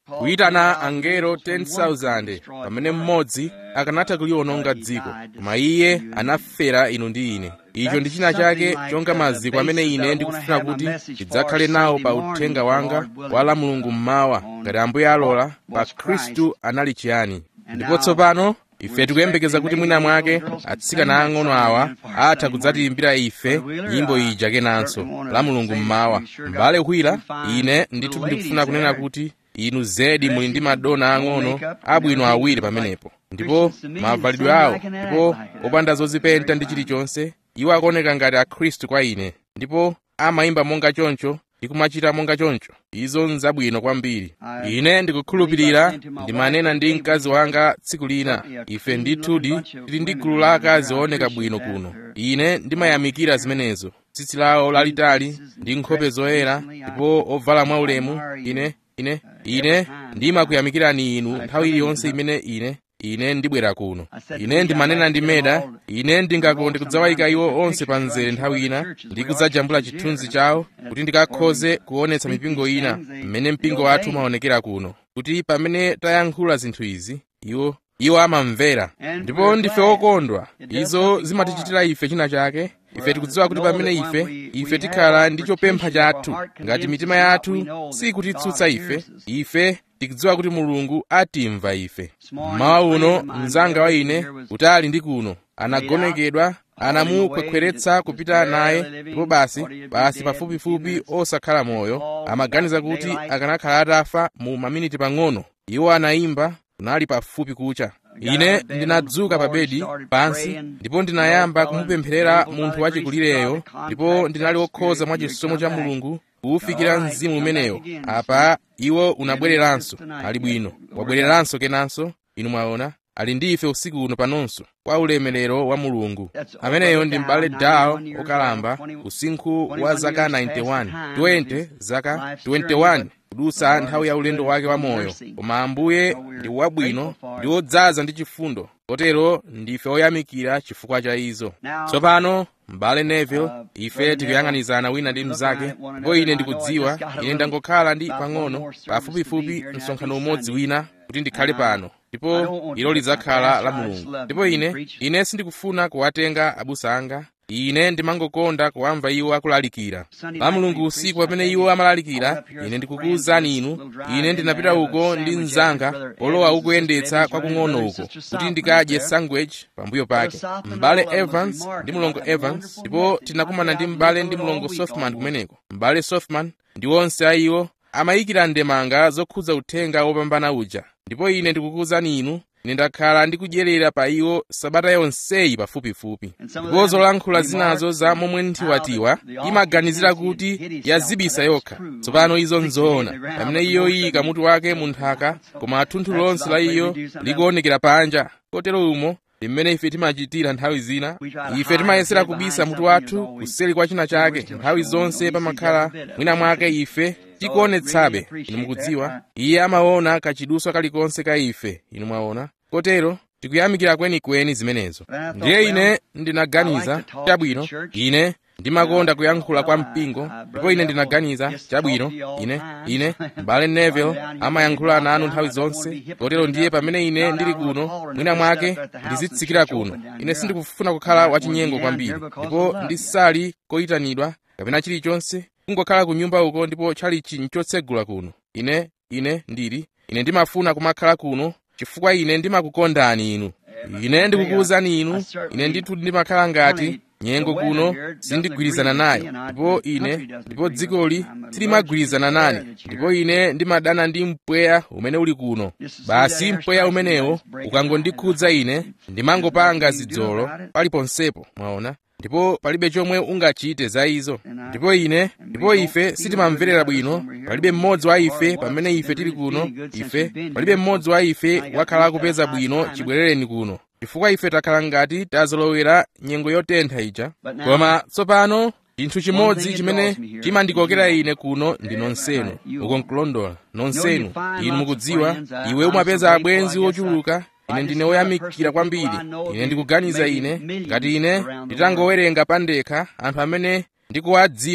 kuyitana angelo 10,000 pamene mmodzi akanatha kuliwononga dziko koma iye anafera inu ndi ine icho ndi china chake chonga maziko amene ine ndikufuna kuti ndidzakhale nawo pa uthenga wanga wa la mulungu mmawa ngati ambuye alola pa khristu anali chiyani ndipo tsopano ife tikuyembekeza kuti mwina mwake atsikana ang'ono awa atha kudzatiyimbira ife nyimbo ija kenanso la mulungu mmawa mbale ukwira ine ndithu ndikufuna kunena kuti inu zedi muli ndi madona ang'ono abwino awiri pamenepo ndipo mavalidwe awo ndipo opanda zozipenta ndi chilichonse iwo akuoneka ngati akhristu kwa ine ndipo amayimba monga choncho ndi kumachita monga choncho izo nzabwino kwambiri ine ndikukhulupirira ndimanena ndi mkazi wanga tsiku lina ife ndithudi tili ndi gulu la akazi ooneka bwino kuno ine ndimayamikira zimenezo tsitsi lawo lalitali ndi nkhope zoyera ndipo ovala mwaulemu ine ine ine ndimakuyamikirani inu nthawi iliyonse imene ine ine ndibwera kuno ine ndimanena ndi meda ine ndingakonde kudzawayika iwo onse pa mzere nthawi ina ndi kudzajambula chithunzi chawo kuti ndikakhoze kuonetsa mipingo ina mmene mpingo wathu umaonekera kuno kuti pamene tayankhula zinthu izi iwo iwo amamvera ndipo ndife okondwa izo zimatichitira ife china chake ife tikudziwa kuti pamene ife ife tikhala ndi chopempha chathu ngati mitima yathu sikutitsutsa ife ife tikudziwa kuti mulungu atimva ife mmawa uno mnzanga wa ine utali ndi kuno anagonekedwa anamukhwekhweretsa kupita naye ndipo basi basi pafupifupi osakhala moyo amaganiza kuti akanakhala atafa mu maminiti pang'ono iwo anayimba kunali pafupi kucha ine ndinadzuka pa bedi pansi ndipo ndinayamba kumupempherera munthu wachikulireyo ndipo ndinali wokhoza mwa chisomo cha mulungu kuwufikira mzimu umenewo apa iwo unabwereranso ali bwino wabwereranso kenanso inu mwaona ali ndi ife usiku uno panonso kwa ulemerero wa mulungu ameneyo ndi m'bale dawo okalamba usinkhu wa zaka 91 20 zaka 21 kudutsa nthawi ya ulendo wake wa moyo koma ambuye ndi wabwino ndi wodzaza ndi chifundo kotero ndife oyamikira chifukwa cha izo tsopano m'bale neville ife tikuyang'anizana wina ndi mnzake ndipo ine ndikudziwa ine ndangokhala ndi pang'ono pafupifupi msonkhano umodzi wina kuti ndikhale pano ndipo ilo lidzakhala la mulungu ndipo ine ine sindikufuna kuwatenga abusa anga ine ndimangokonda kuwamva iwo akulalikira la mulungu usiku pamene iwo amalalikira ine ndikukuwuzani inu ine ndinapita uko ndi mnzanga olowa ukuyendetsa kwakung'ono uko kuti ndikadye sandwich pambuyo pake m'bale evans ndi mlongo evans ndipo tinakumana ndi m'bale ndi mlongo softman kumeneko m'bale softman ndi onse a iwo amayikira ndemanga zokhudza uthenga wopambana uja ndipo ine ndikukuwuzani inu ine ndakhala ndikudyerera pa iwo sabata yonseyi pafupifupi ndipo zolankhula zinazo za momwe nthiwatiwa imaganizira kuti yazibisa yokha tsopano izo nzoona pamene iyo iyika mutu wake mu nthaka koma thunthu lonse la iyo likuonekera panja kotero umo ndi mmene ife timachitira nthawi zina ife timayesera kubisa mutu wathu kuseri kwa china chake nthawi zonse pamakhala mwina mwake ife tikuonetsabe inu mukudziwa iye amaona kachiduswa kalikonse ka ife inu mwaona kotero tikuyamikira kwenikweni zimenezo ndiye ine ndinaganiza chabwino ine ndimakonda kuyankhula kwa mpingo ndipo ine ndinaganiza chabwino ine ine m'bale neville amayankhula nanu nthawi zonse kotero ndiye pamene ine ndili kuno mwina mwake ndizitsikira kuno ine sindikufuna kukhala wachinyengo kwambiri ndipo ndisali koyitanidwa kapena chilichonse kungokhala ku nyumba uko ndipo chalichi nchotsegula kuno ine ine ndili ine ndimafuna kumakhala kuno chifukwa ine ndimakukondani inu ine ndikukuwuzani inu ine ndithu ndimakhala ngati nyengo kuno sindigwirizana nayo ndipo ine ndipo dzikoli silimagwirizana nane ndipo ine ndimadana ndi mpweya umene uli kuno basi mpweya umenewo ukangondikhudza ine ndimangopanga zidzolo paliponsepo mwaona ndipo palibe chomwe ungachite za izo ndipo ine ndipo ife sitimamverera bwino palibe mmodzi wa ife pamene ife tili kuno ife palibe mmodzi wa ife wakhala akupeza bwino chibwerereni kuno chifukwa ife takhala ngati tazolowera nyengo yotentha ija koma tsopano chinthu chimodzi chimene chimandikokera ine kuno ndi nonsenu uko nkulondola nonsenu inu mukudziwa iwe umapeza abwenzi ochuluka ine ndine woyamikira kwambiri ine ndikuganiza ine ngati ine nditangowerenga pandekha anthu amene ndikuwadziwa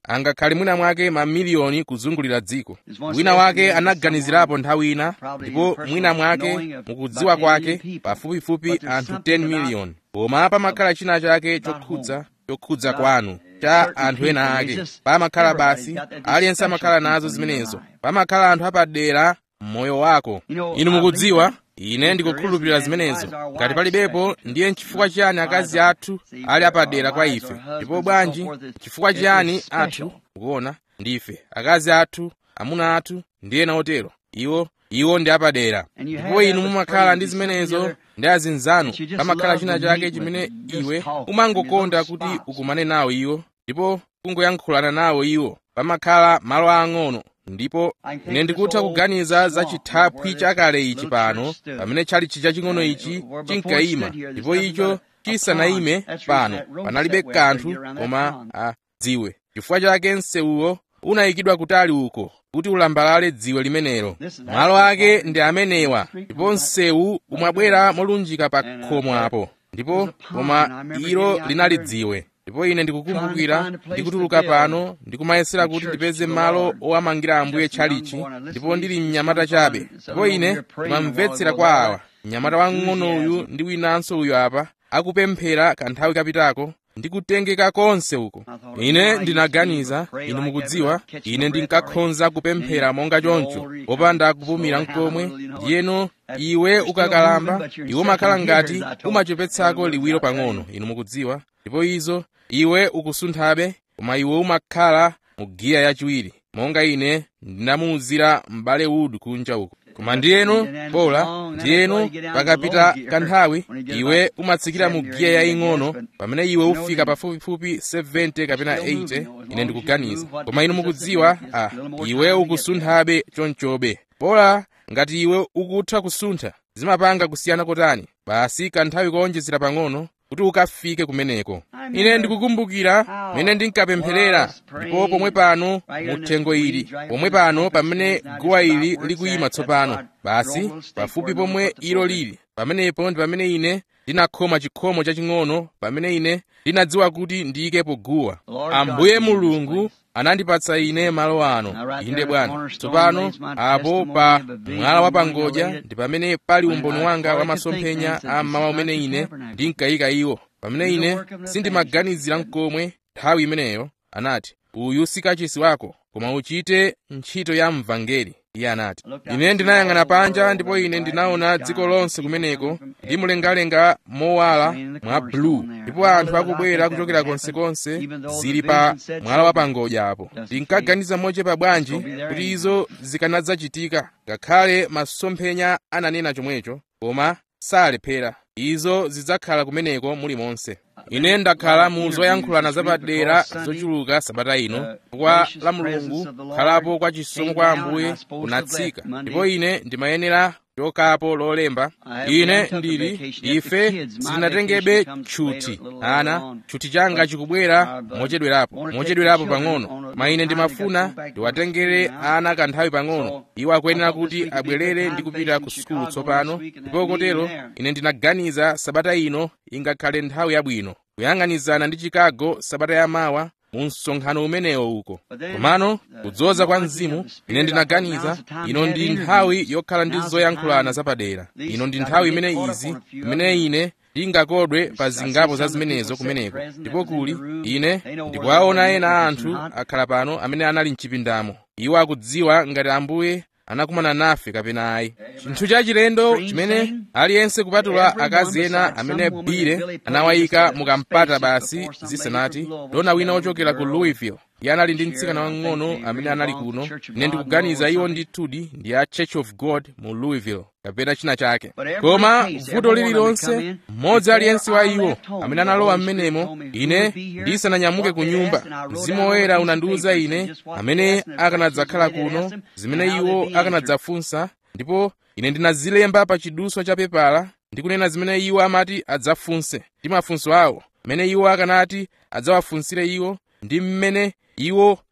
angakhale mwina mwake mamiliyoni kuzungulira dziko wina wake anaganizirapo nthawi ina ndipo mwina mwake mukudziwa kwake pafupifupi anthu 10 miliyoni koma pamakhala china chake chokhudza chokhudza kwanu cha anthu ena ake pamakhala basi aliyense amakhala nazo zimenezo pamakhala anthu apadera mmoyo wako inu mukudziwa ine ndikukhulupirira zimenezo ngati palibepo ndiye nchifukwa chiyani akazi athu ali apadera kwa ife ndipo bwanji chifukwa chiyani athu kuona ndife akazi athu amuna athu ndi ena otero iwo iwo ndi apadera ndipo inu mumakhala ndi zimenezo ndi azinzanu pamakhala china chake chimene iwe umangokonda kuti ukumane nawo iwo ndipo kungoyankhulana nawo iwo pamakhala malo ang'ono ndipo ine ndikutha kuganiza za chithaphwi chakale ichi pano pamene chali chija ching'ono ichi chinkayima ndipo icho chisanayime pano panalibe kanthu koma a dziwe chifukwa chake msewuwo unayikidwa kutali uko kuti ulambalale dziwe limenelo malo ake ndi amenewa ndipo msewu umabwera molunjika pa khomo apo ndipo koma ilo linali dziwe ndipo ine ndikukumbukira ndikutuluka pano ndikumayesera kuti ndipeze malo owamangira ambuye tchalichi ndipo ndili mnyamata chabe ndipo ine ndimamvetsera kwa awa mnyamata wang'ono uyu ndi winanso uyu apa akupemphera kanthawi kapitako ndikutengeka konse uko ine ndinaganiza inu mukudziwa ine ndinkakhonza kupemphera monga choncho popanda kupumira mkomwe ndiyeno iwe ukakalamba iwe umakhala ngati umachepetsako liwiro pang'ono inu mukudziwa ndipo izo iwe ukusunthabe koma iwe umakhala mu giya yachiwiri monga ine ndinamuwuzira m'bale Wood kunja uko koma ndiyeno bola ndiyeno pakapita kanthawi iwe umatsikira mu giya yaying'ono pamene iwe ufika pafupifupi 70 kapena 80 ine ndikuganiza koma inu mukudziwa ah iwe ukusunthabe chonchobe bola ngati iwe ukutha kusuntha zimapanga kusiyana kotani basi kanthawi koonjezera pang'ono kuti ukafike kumeneko ine ndikukumbukira mene ndinkapempherera ndipo pomwe pano muthengo ili pomwe pano pamene guwa ili likuyima tsopano basi pafupi pomwe ilo lili pamenepo ndi pamene ine ndinakhoma chikhomo chaching'ono pamene ine ndinadziwa kuti ndiyikepo guwa ambuye mulungu anandipatsa ine malo ano inde bwana tsopano apo pa mwala wa pangodya ndi pamene pali umboni wanga wa masomphenya a mmawa umene ine ndinkayika iwo pamene ine sindimaganizira mkomwe nthawi imeneyo anati uyu si kachisi wako koma uchite ntchito ya mvangeli iye anati ine ndinayang'ana panja ndipo ine ndinaona dziko lonse kumeneko ndi mlengalenga mowala mwa blue ndipo anthu akubwera kuchokera konsekonse zili pa mwala wa pangodya apo ndinkaganiza mochepa bwanji kuti izo zikanadzachitika ngakhale masomphenya ananena chomwecho koma salephera izo zidzakhala kumeneko mulimonse ine ndakhala mu zoyankhulana zapadera zochuluka sabata ino kwa la mulungu khalapo kwa chisomo kwa ambuye kunatsika ndipo ine ndimayenera chokapo lolemba ine ndili ife sitinatengebe tchuthi ana tchuthi changa chikubwera mochedwerapo mochedwerapo pang'ono koma ine ndimafuna ndiwatengere ana kanthawi pang'ono iwo akuyenera kuti abwerere ndi kupita ku sukulu tsopano ndipo kotero ine ndinaganiza sabata ino ingakhale nthawi yabwino kuyang'anizana ndi chicago sabata yamawa mu msonkhano umenewo uko komano kudzoza kwa mzimu ine ndinaganiza ino ndi nthawi yokhala ndi zoyankhulana zapadera ino ndi nthawi imene izi imene ine ndingakodwe pa zingapo za zimenezo kumeneko ndipo kuli ine ndikuwaona ena a anthu akhala pano amene anali mchipindamo iwo akudziwa ngati ambuye anakumana nafe kapena ayi chinthu chachilendo chimene aliyense kupatula akazi ena amene bile anawayika mukampata basi zisanati dona wina ochokera ku louisville iye anali ndi mtsikana wang'ono amene anali kuno ine ndikuganiza iwo ndithudi ndi a church of god mu louisville kapena china chake koma vuto lililonse mmodzi aliyense wa iwo amene analowa m'menemo ine ndisananyamuke ku nyumba mzimu woyera unandiwuza ine amene akanadzakhala kuno zimene iwo akanadzafunsa ndipo ine ndinazilemba pa chiduswa cha pepala ndikunena zimene iwo amati adzafunse ndi mafunso awo mmene iwo akanati adzawafunsire iwo ndi mmene iwo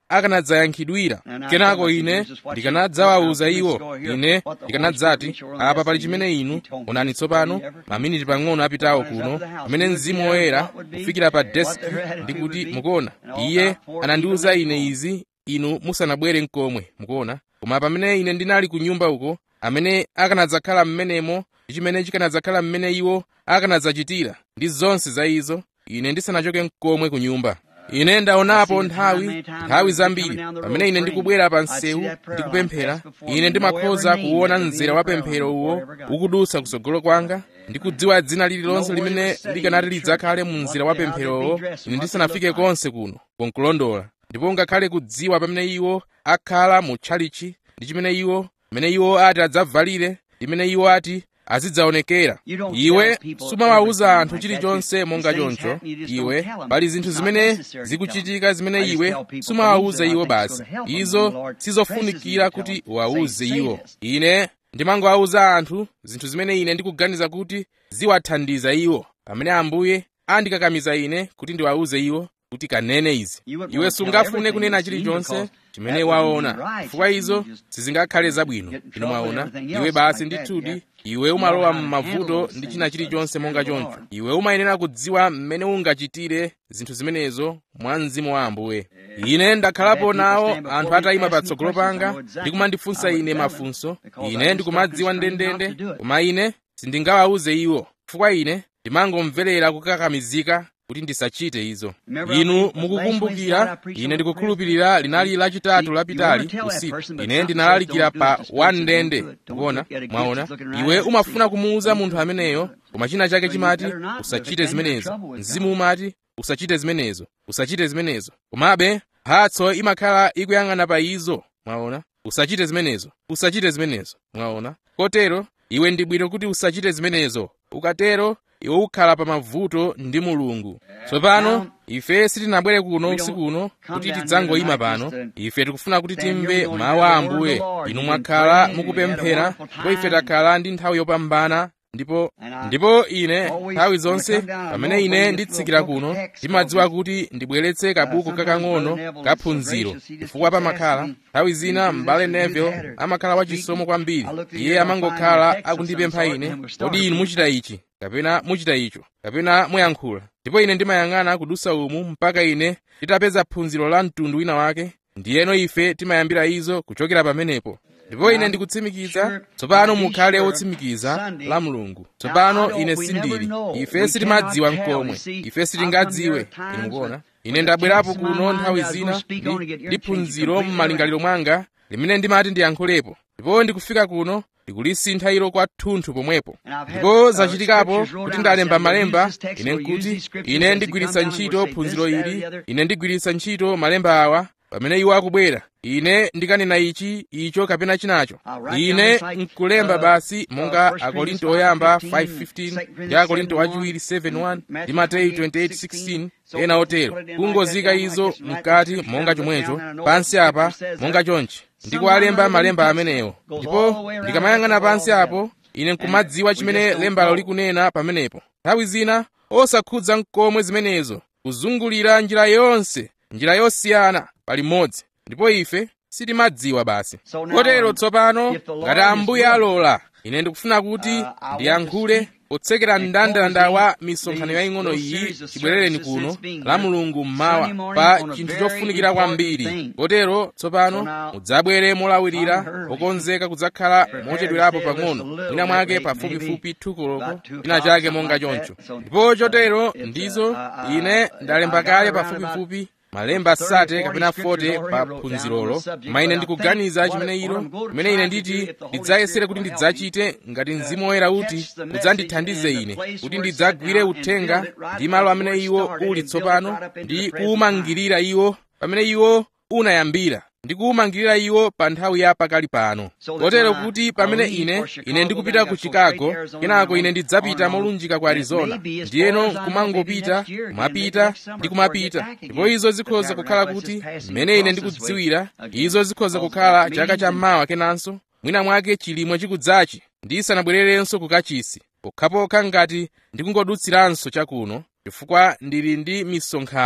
akanadzayankhidwira kenako ine ndikanadzawawuza iwo ine ndikanadzati apa pali chimene inu onani tsopano maminiti pang'ono apitawo kuno pamene mzimu woyera kufikira pa deski ndikuti mukuona iye anandiwuza ine izi inu musanabwere mkomwe mukuona koma pamene ine ndinali ku nyumba uko amene akanadzakhala m'menemo ndi chimene chikanadzakhala m'mene iwo akanadzachitira ndi zonse za izo ine ndisanachoke mkomwe ku nyumba ine ndaonapo nthawi nthawi zambiri pamene ine ndikubwera pa msewu ndikupemphera ine ndimakhoza kuona mzera wa pemphero uwo ukudutsa kutsogolo kwanga ndikudziwa dzina lililonse limene likanati lidzakhale mu mzera wa pempherowo ine ndisanafike konse kuno konkulondola ndipo ngakhale kudziwa pamene iwo akhala mu tchalichi ndi chimene iwo pamene iwo ati adzavalire limene iwo ati azidzaonekera iwe sumawawuza anthu chilichonse monga choncho iwe pali zinthu zimene zikuchitika zimene iwe sumawawuza iwo basi izo sizofunikira kuti uwawuze iwo ine ndimangowawuza anthu zinthu zimene ine ndikuganiza kuti ziwathandiza iwo pamene ambuye andikakamiza ine kuti ndiwawuze iwo kuti kanene izi iwe sungafune kunena chilichonse chimene waona chifukwa izo sizingakhale zabwino inu mwaona iwe basi ndithudi iwe umalowa m'mavuto ndi china chilichonse monga choncho iwe umayenera kudziwa mmene ungachitire zinthu zimenezo mwa mzimu wa ambuye ine ndakhalapo nawo anthu atayima patsogolo panga ndikumandifunsa ine mafunso ine ndikumadziwa ndendende koma ine sindingawawuze iwo chifukwa ine ndimangomverera kukakamizika kuti ndisachite izo inu mukukumbukira ine ndikukhulupirira linali lachitatu lapitali usiku ine ndinalalikira pa wandende kuona mwaona iwe umafuna kumuwuza munthu ameneyo koma china chake chimati usachite zimenezo mzimu umati usachite zimenezo usachite zimenezo komabe mphatso imakhala ikuyang'ana pa izo mwaona usachite zimenezo usachite zimenezo mwaona kotero iwe ndi bwino kuti usachite zimenezo ukatero iwe ukhala pa mavuto ndi mulungu tsopano ife sitinabwere kuno usiku uno kuti tidzangoyima pano ife tikufuna kuti timve mawu a ambuye inu mwakhala mukupemphera ndipo ife takhala ndi nthawi yopambana ndipo ndipo ine nthawi zonse pamene ine nditsikira kuno ndimadziwa kuti ndibweretse kabuku kakang'ono kaphunziro chifukwa pamakhala nthawi zina m'bale neville amakhala wachisomo kwambiri iye amangokhala akundipempha ine kodi inu muchita ichi kapena muchita icho kapena muyankhula ndipo ine ndimayang'ana kudusa umu mpaka ine nditapeza phunziro la mtundu wina wake ndiyeno ife timayambira izo kuchokera pamenepo ndipo ine ndikutsimikiza tsopano mukhale otsimikiza la mulungu tsopano ine sindili ife sitimadziwa mkomwe ife sitingadziwe inu mukuona ine ndabwerapo kuno nthawi zina ndi phunziro m'malingaliro mwanga limene ndimati ndiyankhulepo ndipo ndikufika kuno ndikulisintha ilo kwathunthu pomwepo ndipo zachitikapo kuti ndalemba malemba ine nkuti ine ndigwiritsa ntchito phunziro ili ine ndigwiritsa ntchito malemba awa pamene iwo akubwera ine ndikanena ichi icho kapena chinacho ine nkulemba basi monga akorinto oyamba 5:15 ndi akorinto achiwiri 7:1 ndi mateyu 28:16 ena otero kungozika izo mkati monga chomwecho pansi apa monga chonchi ndikuwalemba malemba amenewo ndipo ndikamayang'ana pansi apo ine nkumadziwa chimene lembalo likunena pamenepo nthawi zina osakhudza mkomwe zimenezo kuzungulira njira yonse njira yosiyana pali mmodzi ndipo ife sitimadziwa basi kotero tsopano ngati ambuye alola ine ndikufuna kuti ndiyankhule potsekera mndandanda wa misonkhano yaying'ono iyi chibwerereni kuno la mulungu mmawa pa chinthu chofunikira kwambiri kotero tsopano mudzabwere molawirira okonzeka kudzakhala mochedwerapo pang'ono mwina mwake pafupifupi thukoloko china chake monga choncho ndipo chotero ndizo ine ndalemba kale pafupifupi malemba sate kapena 40 pa phunzirolo koma ine ndikuganiza chimene ilo chimene ine nditi ndidzayesere kuti ndidzachite ngati mzimu woyera uti udzandithandize ine kuti ndidzagwire uthenga ndi malo amene iwo uli tsopano ndi kuwumangirira iwo pamene iwo unayambira ndi kuwumangirira iwo pa nthawi ya pakali pano kotero kuti pamene ine ine ndikupita ku chicago kenako ine ndidzapita molunjika ku arizona ndiyeno kumangopita kumapita ndi kumapita ndipo izo zikhoza kukhala kuti mmene ine ndikudziwira izo zikhoza kukhala chaka chammawa kenanso mwina mwake chilimwe chikudzachi ndisanabwererenso ku kachisi pokhapokha ngati ndikungodutsiranso chakuno chifukwa ndili ndi misonkhano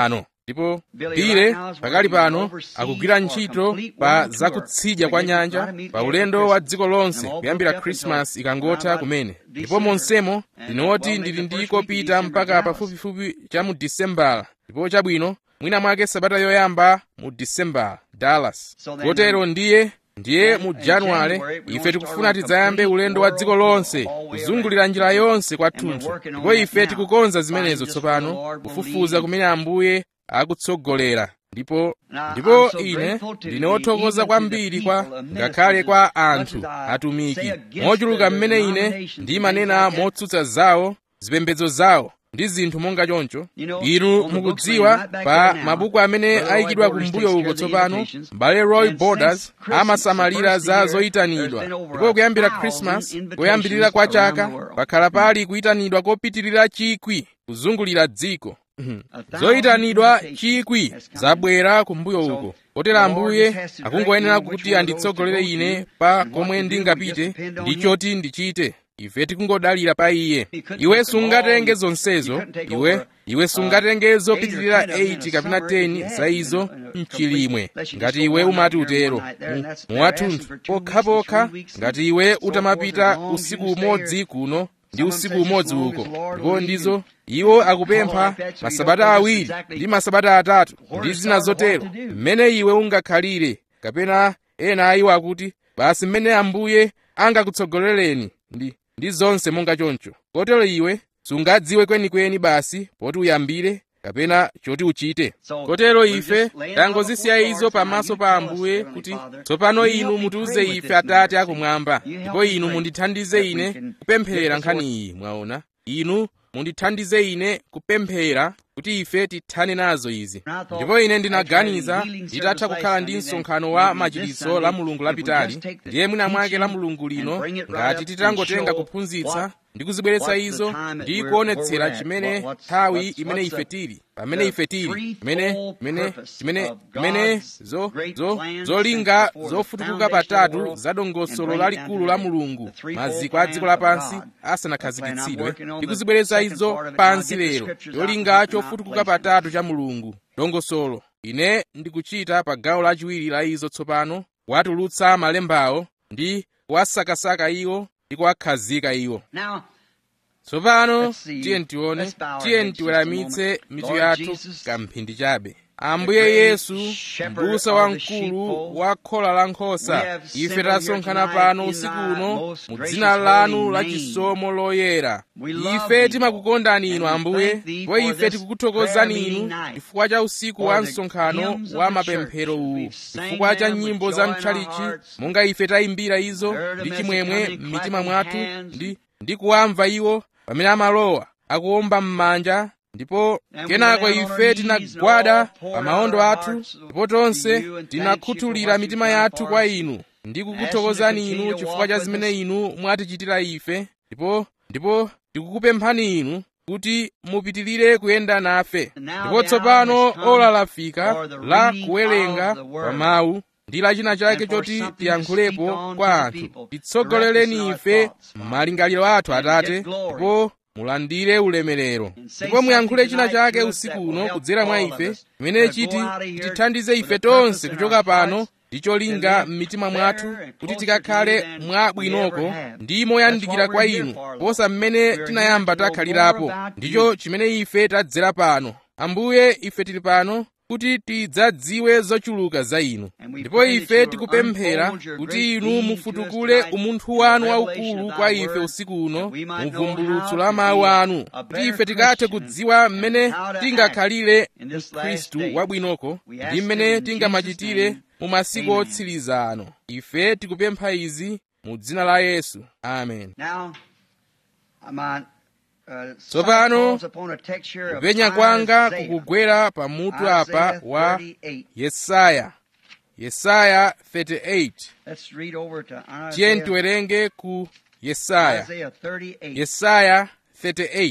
ndipo bile pakali pano akugwira ntchito pa zakutsidya kwa nyanja pa ulendo wa dziko lonse kuyambira krismasi ikangotha kumene ndipo monsemo ndinoti ndili ndi kopita mpaka pafupifupi cha mu disembala ndipo chabwino mwina mwake sabata yoyamba mu disembala dallas kotero ndiye ndiye mu januwale ife tikufuna tidzayambe ulendo wa dziko lonse kuzungulira njira yonse kwathunthu ndipo ife tikukonza zimenezo tsopano kufufuza kumene ambuye akutsogolera ndipo ndipo ine ndine wothokoza kwambiri kwa ngakhale kwa anthu atumiki mochuluka mmene ine ndimanena motsutsa zawo zipembedzo zawo ndi zinthu monga choncho inu mukudziwa pa mabuku amene ayikidwa kumbuyo uko tsopano m'bale roy borders amasamalira za zoyitanidwa ndipo kuyambira krismas koyambirira kwa chaka pakhala pali kuyitanidwa kopitirira chikwi kuzungulira dziko zoyitanidwa chikwi zabwera kumbuyo uko kotero ambuye akungoyenera kuti anditsogolere ine pa komwe ndingapite ndi choti ndichite ife tikungodalira pa iye iwe sungatenge zonsezo iwe iwe sungatenge zopitirira 8 kapena 10 za izo mchilimwe ngati iwe umati utero muwathunthu pokhapokha ngati iwe utamapita usiku umodzi kuno ndi usiku umodzi uko ndipo ndizo iwo akupempha masabata awiri ndi masabata atatu ndi zina zotero mmene iwe ungakhalire kapena ena ayiwo akuti basi mmene ambuye angakutsogolereni ndi ndi zonse monga choncho kotero iwe sungadziwe kwenikweni basi poti uyambire kapena choti uchite kotero ife tangozisiya izo pamaso pa ambuye kuti tsopano inu mutiuze ife atate akumwamba ndipo inu mundithandize ine kupemphera nkhani iyi mwaona inu mundithandize ine kupemphera kuti ife tithane nazo izi ndipo ine ndinaganiza nditatha kukhala ndi msonkhano wa machiritso la mulungu lapitali ndiye mwina mwake la mulungu lino ngati titangotenga kuphunzitsa ndi kuzibweretsa izo ndi kuonetsera chimene nthawi imene ife tili pamene ife tili imene imene chimene imene zo zo zolinga zofutukuka patatu za dongosolo lalikulu la mulungu maziko a dziko lapansi asanakhazikitsidwe ndi kuzibweretsa izo pansi lero cholinga chofutukuka patatu cha mulungu dongosolo ine ndikuchita pa gawo lachiwiri la izo tsopano kuwatulutsa malembawo ndi kuwasakasaka iwo ndi kuwakhazika iwo tsopano tiye ntione tiye ntiweramitse mitu yathu kamphindi chabe ambuye yesu m'busa wamkulu wa khola la nkhosa ife tasonkhana pano usiku uno mu dzina lanu la chisomo loyera ife timakukondani inu ambuye ndipo ife tikukuthokozani inu chifukwa cha usiku wa msonkhano wa mapemphero uwu chifukwa cha nyimbo za mtchalichi monga ife tayimbira izo ndi chimwemwe m'mitima mwathu ndi ndi kuwamva iwo pamene amalowa akuwomba m'manja ndipo kenako ife tinagwada pa maondo athu ndipo tonse tinakhuthulira mitima yathu kwa inu ndi kukuthokozani inu chifukwa cha zimene inu mwatichitira ife ndipo ndipo tikukupemphani inu kuti mupitirire kuyenda nafe ndipo tsopano ola lafika la kuwerenga pa mawu ndi lachina chake choti tiyankhulepo kwa anthu titsogoleleni ife m'malingaliro athu atate ndipo mulandire ulemerero ndipo muyankhule china chake usiku uno kudzera mwa ife chimene chiti tithandize ife tonse kuchoka pano ndi cholinga m'mitima mwathu kuti tikakhale mwabwinoko ndi moyandikira kwa inu posa mmene tinayamba takhalirapo ndicho chimene ife tadzera pano ambuye ife tili pano kuti tidzadziwe zochuluka za inu ndipo ife tikupemphera kuti inu mufutukule umunthu wanu waukulu kwa ife usiku uno mu vumbulutso la mawu anu kuti ife tikathe kudziwa mmene tingakhalire mkhristu wabwinoko ndi mmene tingamachitire mu masiku otsiriza ano ife tikupempha izi mu dzina la yesu amen tsopano kupenya kwanga kukugwera pa mutu apa wa yesaya yesaya 38 tiye tiwerenge ku yesaya yesaya 38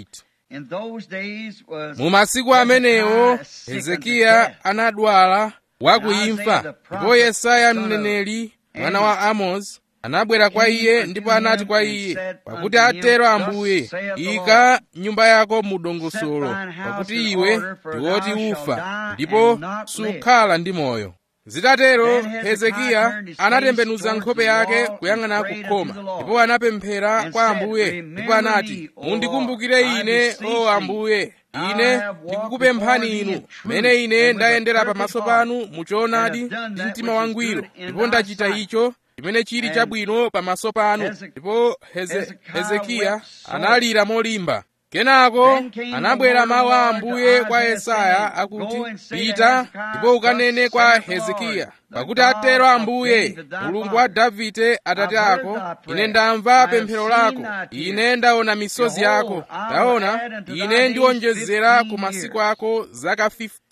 mu masiku amenewo hezekiya anadwala wakuimfa ndipo yesaya mneneri mwana wa amozi anabwera kwa iye ndipo anati kwa iye pakuti atero ambuye ika nyumba yako mu dongosolo pakuti iwe ndiwoti ufa ndipo sukhala ndi moyo zitatero hezekiya anatembenuza nkhope yake kuyang'ana kukhoma ndipo anapemphera kwa ambuye ndipo anati mundikumbukire ine o ambuye ine ndikukupemphani inu mmene ine ndayendera pamaso panu muchoonadi ndi mtima wangwiro ndipo ndachita icho chimene chili chabwino pamaso panu ndipo Heze, hezekiya analira molimba kenako anabwera mawu a ambuye kwa yesaya akuti pita ndipo ukanene kwa hezekiya pakuti atero ambuye mulungu wa davide atate ako ine ndamva pemphero lako ine ndaona misozi yako ndaona ine ndiwonjezera ku masiku ako zaka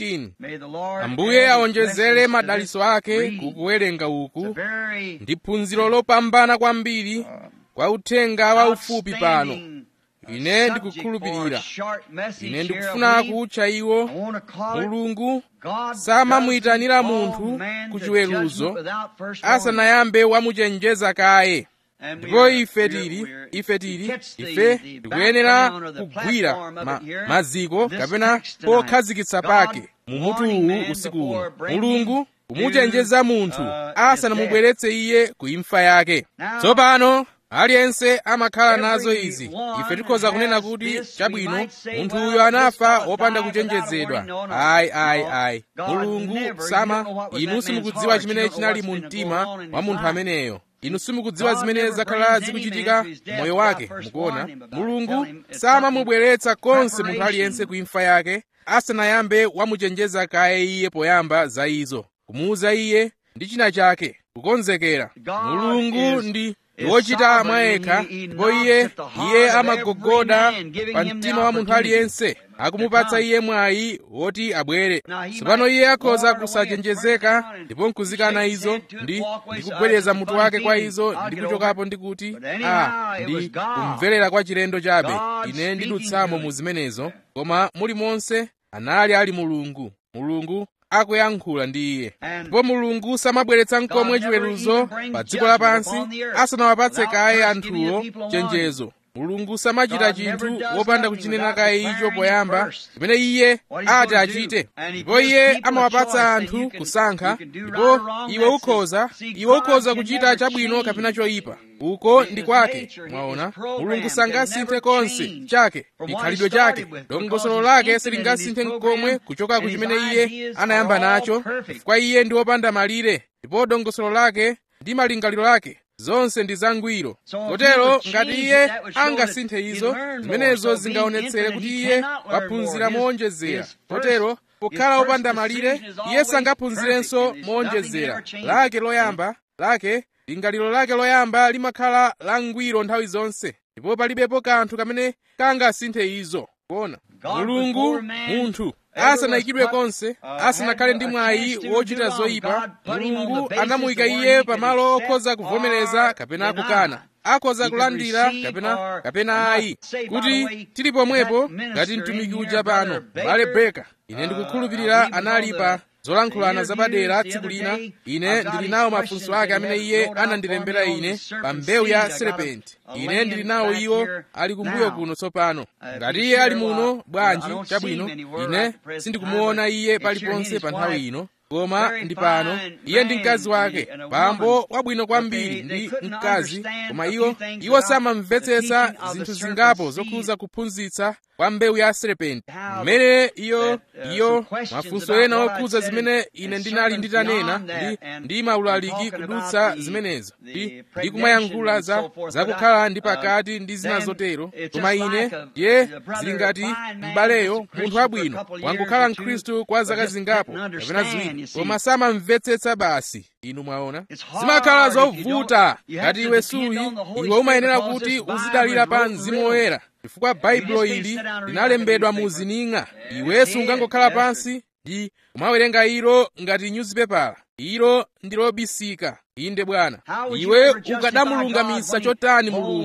15 ambuye awonjezere madaliso ake kukuwerenga uku ndi phunziro lopambana kwambiri kwa uthenga wa ufupi pano ine ndikukhulupirira ine ndikufuna kutcha iwo mulungu samamuyitanira munthu ku chiweruzo asanayambe wamuchenjeza kaye ndipo ife tili ife tili ife tikuyenera kugwira ma, maziko kapena pokhazikitsa pake mumutu uwu usiku uno mulungu kumuchenjeza munthu asanamubweretse iye ku imfa yake tsopano aliyense amakhala nazo izi ife tikhoza kunena kuti chabwino munthu uyo anafa wopanda kuchenjezedwa ayi ayi ayi mulungu sama inu simukudziwa chimene chinali mu mtima wa munthu ameneyo inu simukudziwa zimene zakhala zikuchitika moyo wake mukuona mulungu samamubweretsa konse munthu aliyense ku imfa yake asanayambe wamuchenjeza kaye iye poyamba za izo kumuuza iye ndi china chake kukonzekera mulungu ndi wochita mwayekha ndipo iye iye amagogoda pa mtima wa munthu aliyense akumupatsa iye mwayi woti abwere tsopano iye akhoza kusachenjezeka ndipo nkuzikana izo ndi ndikugwereza mutu wake kwa izo ndi kuchokapo ndi kuti a ndi kumverera kwa chilendo chabe ine ndidutsamo mu zimenezo koma mulimonse anali ali mulungu mulungu akuyankhula ndi iye ndipo mulungu samabweretsa nkomwe chiweruzo pa dziko lapansi asanawapatse kaye anthuwo chenjezo mulungu samachita chinthu wopanda kuchinena kaye icho poyamba chimene iye ati achite ndipo iye amawapatsa anthu kusankha ndipo iwe ukhoza iwe ukhoza kuchita chabwino kapena choyipa uko ndi kwake mwaona mulungu sangasinthe konse chake chikhalidwe chake dongosolo lake silingasinthe nkomwe kuchoka ku chimene iye anayamba nacho chifukwa iye ndi wopanda malire ndipo dongosolo lake ndi malingaliro ake zonse ndi zangwiro kotero ngati iye angasinthe izo zimenezo zingaonetsere kuti iye waphunzira moonjezera kotero pokhala wopanda malire iye sangaphunzirenso moonjezera lake loyamba lake lingaliro lake loyamba limakhala langwiro nthawi zonse ndipo palibepo kanthu kamene kangasinthe izo kuona mulungu munthu asanayikidwe konse asanakhale ndi mwayi wochita zoyipa mulungu anamuyika iye pamalo okhoza kuvomereza kapena kukana akhoza kulandira kapena kapena ayi kuti tili pomwepo ngati mtumiki uja pano bale breka ine ndikukhulupirira anali pa zolankhulana zapadera tsiku lina ine ndili nawo mafunso ake amene iye anandilembera ine pa mbewu ya serepenti ine ndili nawo iwo ali kumbuyo kuno tsopano ngati iye ali muno bwanji chabwino ine sindikumuona iye paliponse pa nthawi ino koma ndi pano iye ndi mkazi wake bambo wabwino kwambiri ndi mkazi koma iwo iwo samamvetsetsa zinthu zingapo zokhuza kuphunzitsa kwa mbewu ya serepenti mmene iyo iyo mafunso ena okhuza zimene ine ndinali nditanena ndi ndi maulaliki kudutsa zimenezo ndi ndi kumayankhula za zakukhala ndi pakati ndi zina zotero koma ine ndiye zili ngati m'baleyo munthu wabwino wangokhala mkhristu kwa zaka zingapo kapena ziwiri koma samamvetsetsa basi inu mwaona zimakhala zovuta ngati iwe suyi iwe umayenera kuti uzidalira pa mzimu woyera chifukwa baibulo ili linalembedwa mu zining'a iwe sungangokhala pansi ndi kumawerenga ilo ngati nyuzipepala ilo ndi lobisika inde bwana iwe ukadamulungamisa chotani mulungu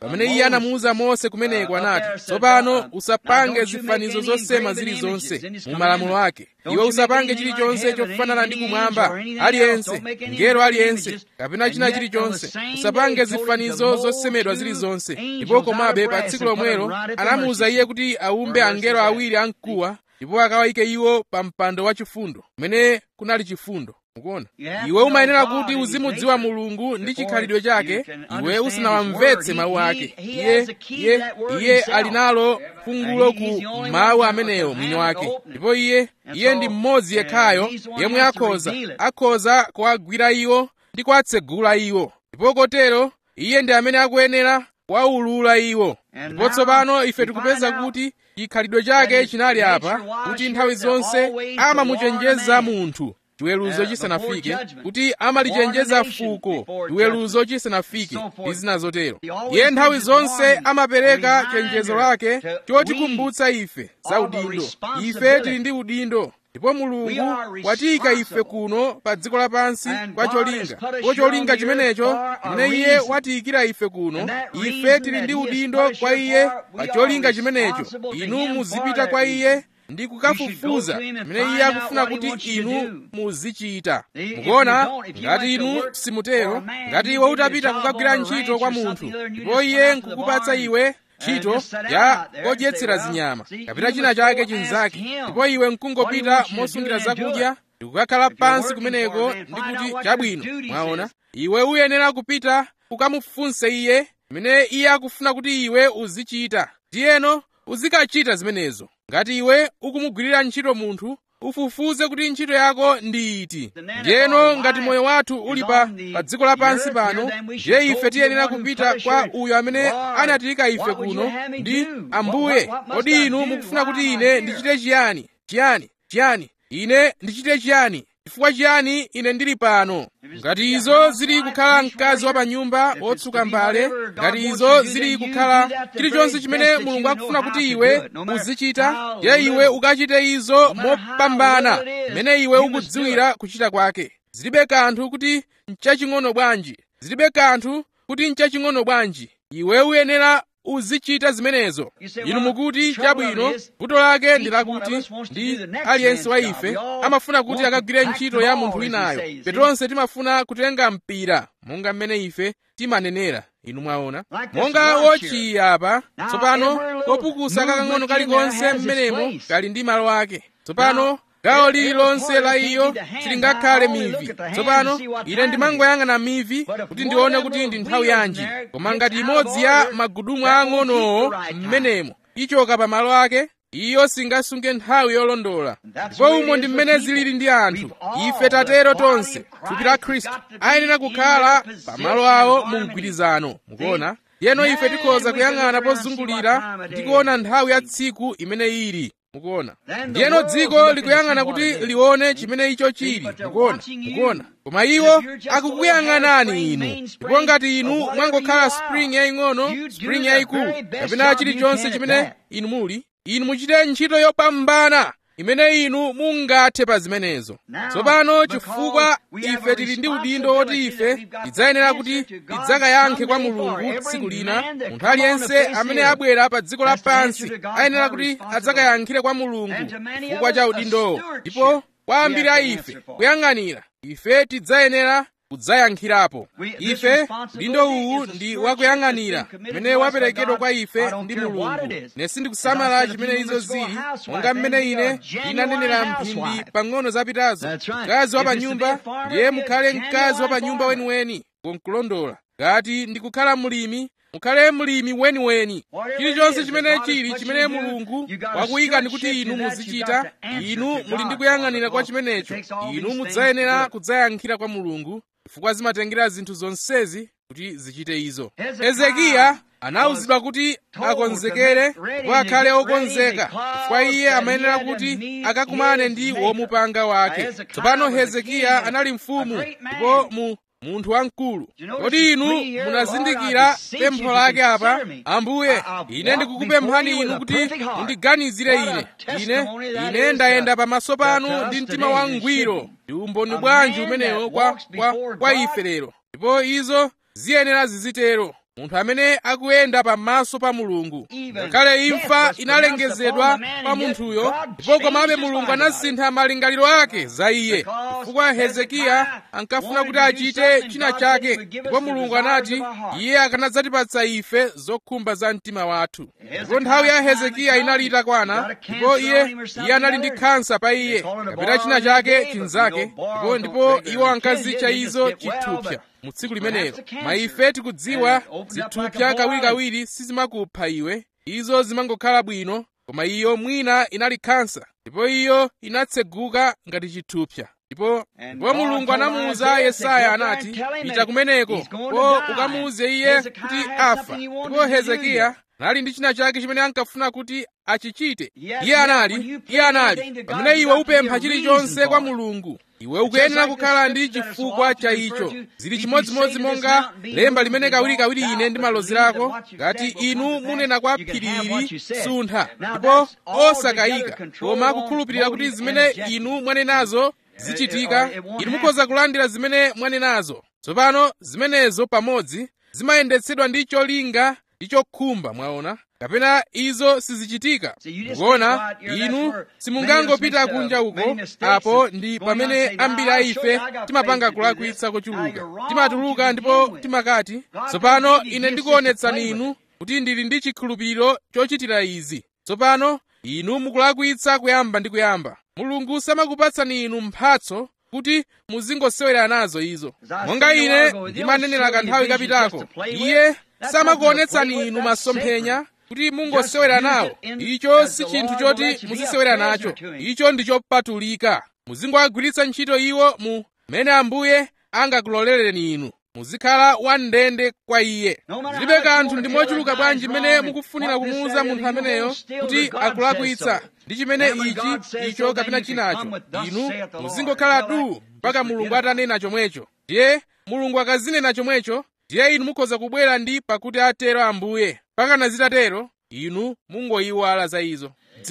pamene iye anamuwuza mose kumeneko anati tsopano usapange zifanizo zosema zilizonse mu malamulo ake iwe usapange chilichonse chofanana ndi kumwamba aliyense ngelo aliyense kapena china chilichonse usapange zifanizo zosemedwa zilizonse ndipo komabe pa tsiku lomwelo anamuwuza iye kuti aumbe angelo awiri amkuwa ndipo akawayike iwo pa mpando wachifundo kumene kunali chifundo mukuona iwe umayenera kuti uzimudziwa mulungu ndi chikhalidwe chake iwe usanawamvetse mawu ake iye iye iye ali nalo fungulo ku mawu amenewo mwini wake ndipo iye iye ndi mmodzi yekhayo yemwe akhoza akhoza kuwagwira iwo ndi kuwatsegula iwo ndipo kotero iye ndi amene akuyenera kuwawulula iwo ndipo tsopano ife tikupeza kuti chikhalidwe chake chinali apa kuti nthawi zonse amamuchenjeza munthu chiweruzo chisanafike kuti amalichenjeza fuko chiweruzo chisanafike ndi zina zotero iye nthawi zonse amapereka chenjezo lake chotikumbutsa ife za udindo ife tili ndi udindo ndipo mulungu watiyika ife kuno pa dziko lapansi kwa cholinga kwa cholinga chimenecho chimene iye watiyikira ife kuno ife tili ndi udindo kwa iye pa cholinga chimenecho inu muzipita kwa iye ndi kukafufuza mmene iye akufuna kuti inu muzichita mukuona ngati inu simutero ngati iwe utapita kukagwira ntchito kwa munthu ndipo iye nkukupatsa iwe ntchito ya kodyetsera zinyama kapita china chake chinzake ndipo iwe nkungopita mosungira zakudya ndikukakhala pansi kumeneko ndi kuti chabwino mwaona iwe uyenera kupita kukamufunse iye mmene iye akufuna kuti iwe uzichita ndiyeno uzikachita zimenezo ngati iwe ukumugwirira ntchito munthu ufufuze kuti ntchito yako ndi iti ndiyeno ngati moyo wathu uli pa pa dziko lapansi pano ndiye ife tiyenera kupita kwa uyo amene anatiyika ife kuno ndi ambuye kodi inu mukufuna kuti ine ndichite chiyani chiyani chiyani ine ndichite chiyani chifukwa chiyani ine ndili pano ngati izo zili kukhala mkazi wa pa nyumba wotsuka mbale ngati izo zili kukhala chilichonse chimene mulungu akufuna kuti iwe uzichita ye iwe ukachite izo mopambana mmene iwe ukudziwira kuchita kwake zilibe kanthu kuti nchaching'ono bwanji zilibe kanthu kuti nchaching'ono bwanji iwe uyenera uzichita zimenezo inu mukuti chabwino vuto lake ndi lakuti ndi aliyense wa ife amafuna kuti akagwire ntchito ya munthu winayo petonse timafuna kutenga mpira monga mmene ife timanenera inu mwaona monga wochiya apa tsopano kopukusa kakang'ono kalikonse mmenemo kali ndi malo ake tsopano gawo lililonse la iyo silingakhale mivi tsopano ine ndimangoyang'ana mivi kuti ndione kuti ndi nthawi yanji koma ngati imodzi ya magudumu ang'onowo mmenemo ichoka pa malo ake iyo singasunge nthawi yolondola ndipo umo ndi mmene zilili ndi anthu ife tatero tonse thupi la khristu ayenera kukhala pa malo awo mu mgwirizano mukuona yeno ife tikhoza kuyang'ana pozungulira ndi kuona nthawi ya tsiku imene ili mukuona ndiyeno dziko likuyang'ana kuti lione chimene icho chili mukuona mukuona koma iwo akukuyang'anani inu ndipo ngati inu mwangokhala spring yaying'ono spring yayikulu kapena chilichonse chimene inu muli inu muchite ntchito yopambana imene inu mungathe pa zimenezo tsopano chifukwa ife tili ndi udindo woti ife tidzayenera kuti tidzakayankhe kwa mulungu tsiku lina munthu aliyense amene abwera pa dziko lapansi ayenera kuti adzakayankhire kwa mulungu chifukwa cha udindowo ndipo kwa ambiri a ife kuyang'anira ife tidzayenera kudzayankhirapo ife udindo uwu ndi wakuyang'anira mmene waperekedwa kwa ife ndi mulungu ine sindikusamala chimene izo zili monga mmene ine ndinanenera mphindi pang'ono zapitazo mkazi wa pa nyumba ndiye mukhale mkazi wa pa nyumba weniweni konkulondola ngati ndikukhala mlimi mukhale mlimi weniweni chilichonse chimene chili chimene mulungu wakuyika ndi kuti inu muzichita inu muli ndi kuyang'anira kwa chimenecho inu mudzayenera kudzayankhira kwa mulungu chifukwa zimatengera zinthu zonsezi kuti zichite izo hezekiya anawuzidwa kuti akonzekere ndipo akhale okonzeka chifukwa iye amayenera kuti akakumane ndi womupanga wake tsopano hezekiya anali mfumu ndipo mu munthu wamkulu kodi inu munazindikira pempho lake apa ambuye ine ndikukupemphani inu kuti mundiganizire ine ine ine ndayenda pamaso panu ndi mtima wangwiro ndi umboni bwanji umenewo kwa, kwa, kwa ife lero ndipo izo ziyenera zizitero munthu amene akuyenda pamaso pa mulungu ngakhale imfa inalengezedwa pa munthuyo ndipo komabe mulungu anasintha malingaliro ake za iye chifukwa hezekiya ankafuna kuti achite china chake ndipo mulungu anati iye akanadzatipatsa ife zokhumba za mtima wathu ndipo nthawi ya hezekiya inali itakwana ndipo iye iye anali ndi khansa pa iye kapena china chake chinzake ndipo ndipo iwo ankazitcha izo chithupsa mu tsiku limenelo ma ife tikudziwa zithupsa kawirikawiri sizimakupha iwe izo zimangokhala bwino koma iyo mwina inali khansa ndipo iyo inatseguka ngati chithupsa ndipo ndipo mulungu anamuwuza yesaya anati pita kumeneko po ukamuwuze iye kuti afa ndipo hezekiya anali ndi china chake chimene ankafuna kuti achichite iye anali iye anali pamene iwe upempha chilichonse kwa mulungu iwe ukuyenera kukhala ndi chifukwa cha icho zili chimodzimodzi monga lemba limene kawirikawiri ine ndimalozerako ngati inu munena kwa phirili suntha ndipo osakayika koma kukhulupirira kuti zimene inu mwanenazo zichitika inu mukhoza kulandira zimene mwanenazo tsopano zimenezo pamodzi zimayendetsedwa ndi cholinga ndi chokhumba mwaona kapena izo sizichitika mukuona inu simungangopita kunja uko apo ndi pamene ambiri a ife timapanga kulakwitsa kochuluka timatuluka ndipo timakati tsopano ine ndikuonetsani inu kuti ndili ndi chikhulupiriro chochitira izi tsopano inu mukulakwitsa kuyamba ndi kuyamba mulungu samakupatsani inu mphatso kuti muzingosewera nazo izo monga ine ndimanenera kanthawi kapitako iye samakuonetsani inu masomphenya kuti mungosewera nawo icho si chinthu choti muzisewera nacho icho ndi chopatulika muzingowagwiritsa ntchito iwo mu mmene ambuye angakulolereni inu muzikhala wandende kwa iye zilibe kanthu ndi mochuluka bwanji mmene mukufunira kumuwuza munthu ameneyo kuti akulakwitsa ndi chimene ichi icho kapena chinacho inu muzingokhala du mpaka mulungu atanena chomwecho ndiye mulungu akazinena chomwecho ndiye inu mukhoza kubwera ndi pakuti atero ambuye pakana zitatero inu mungoyiwala za izo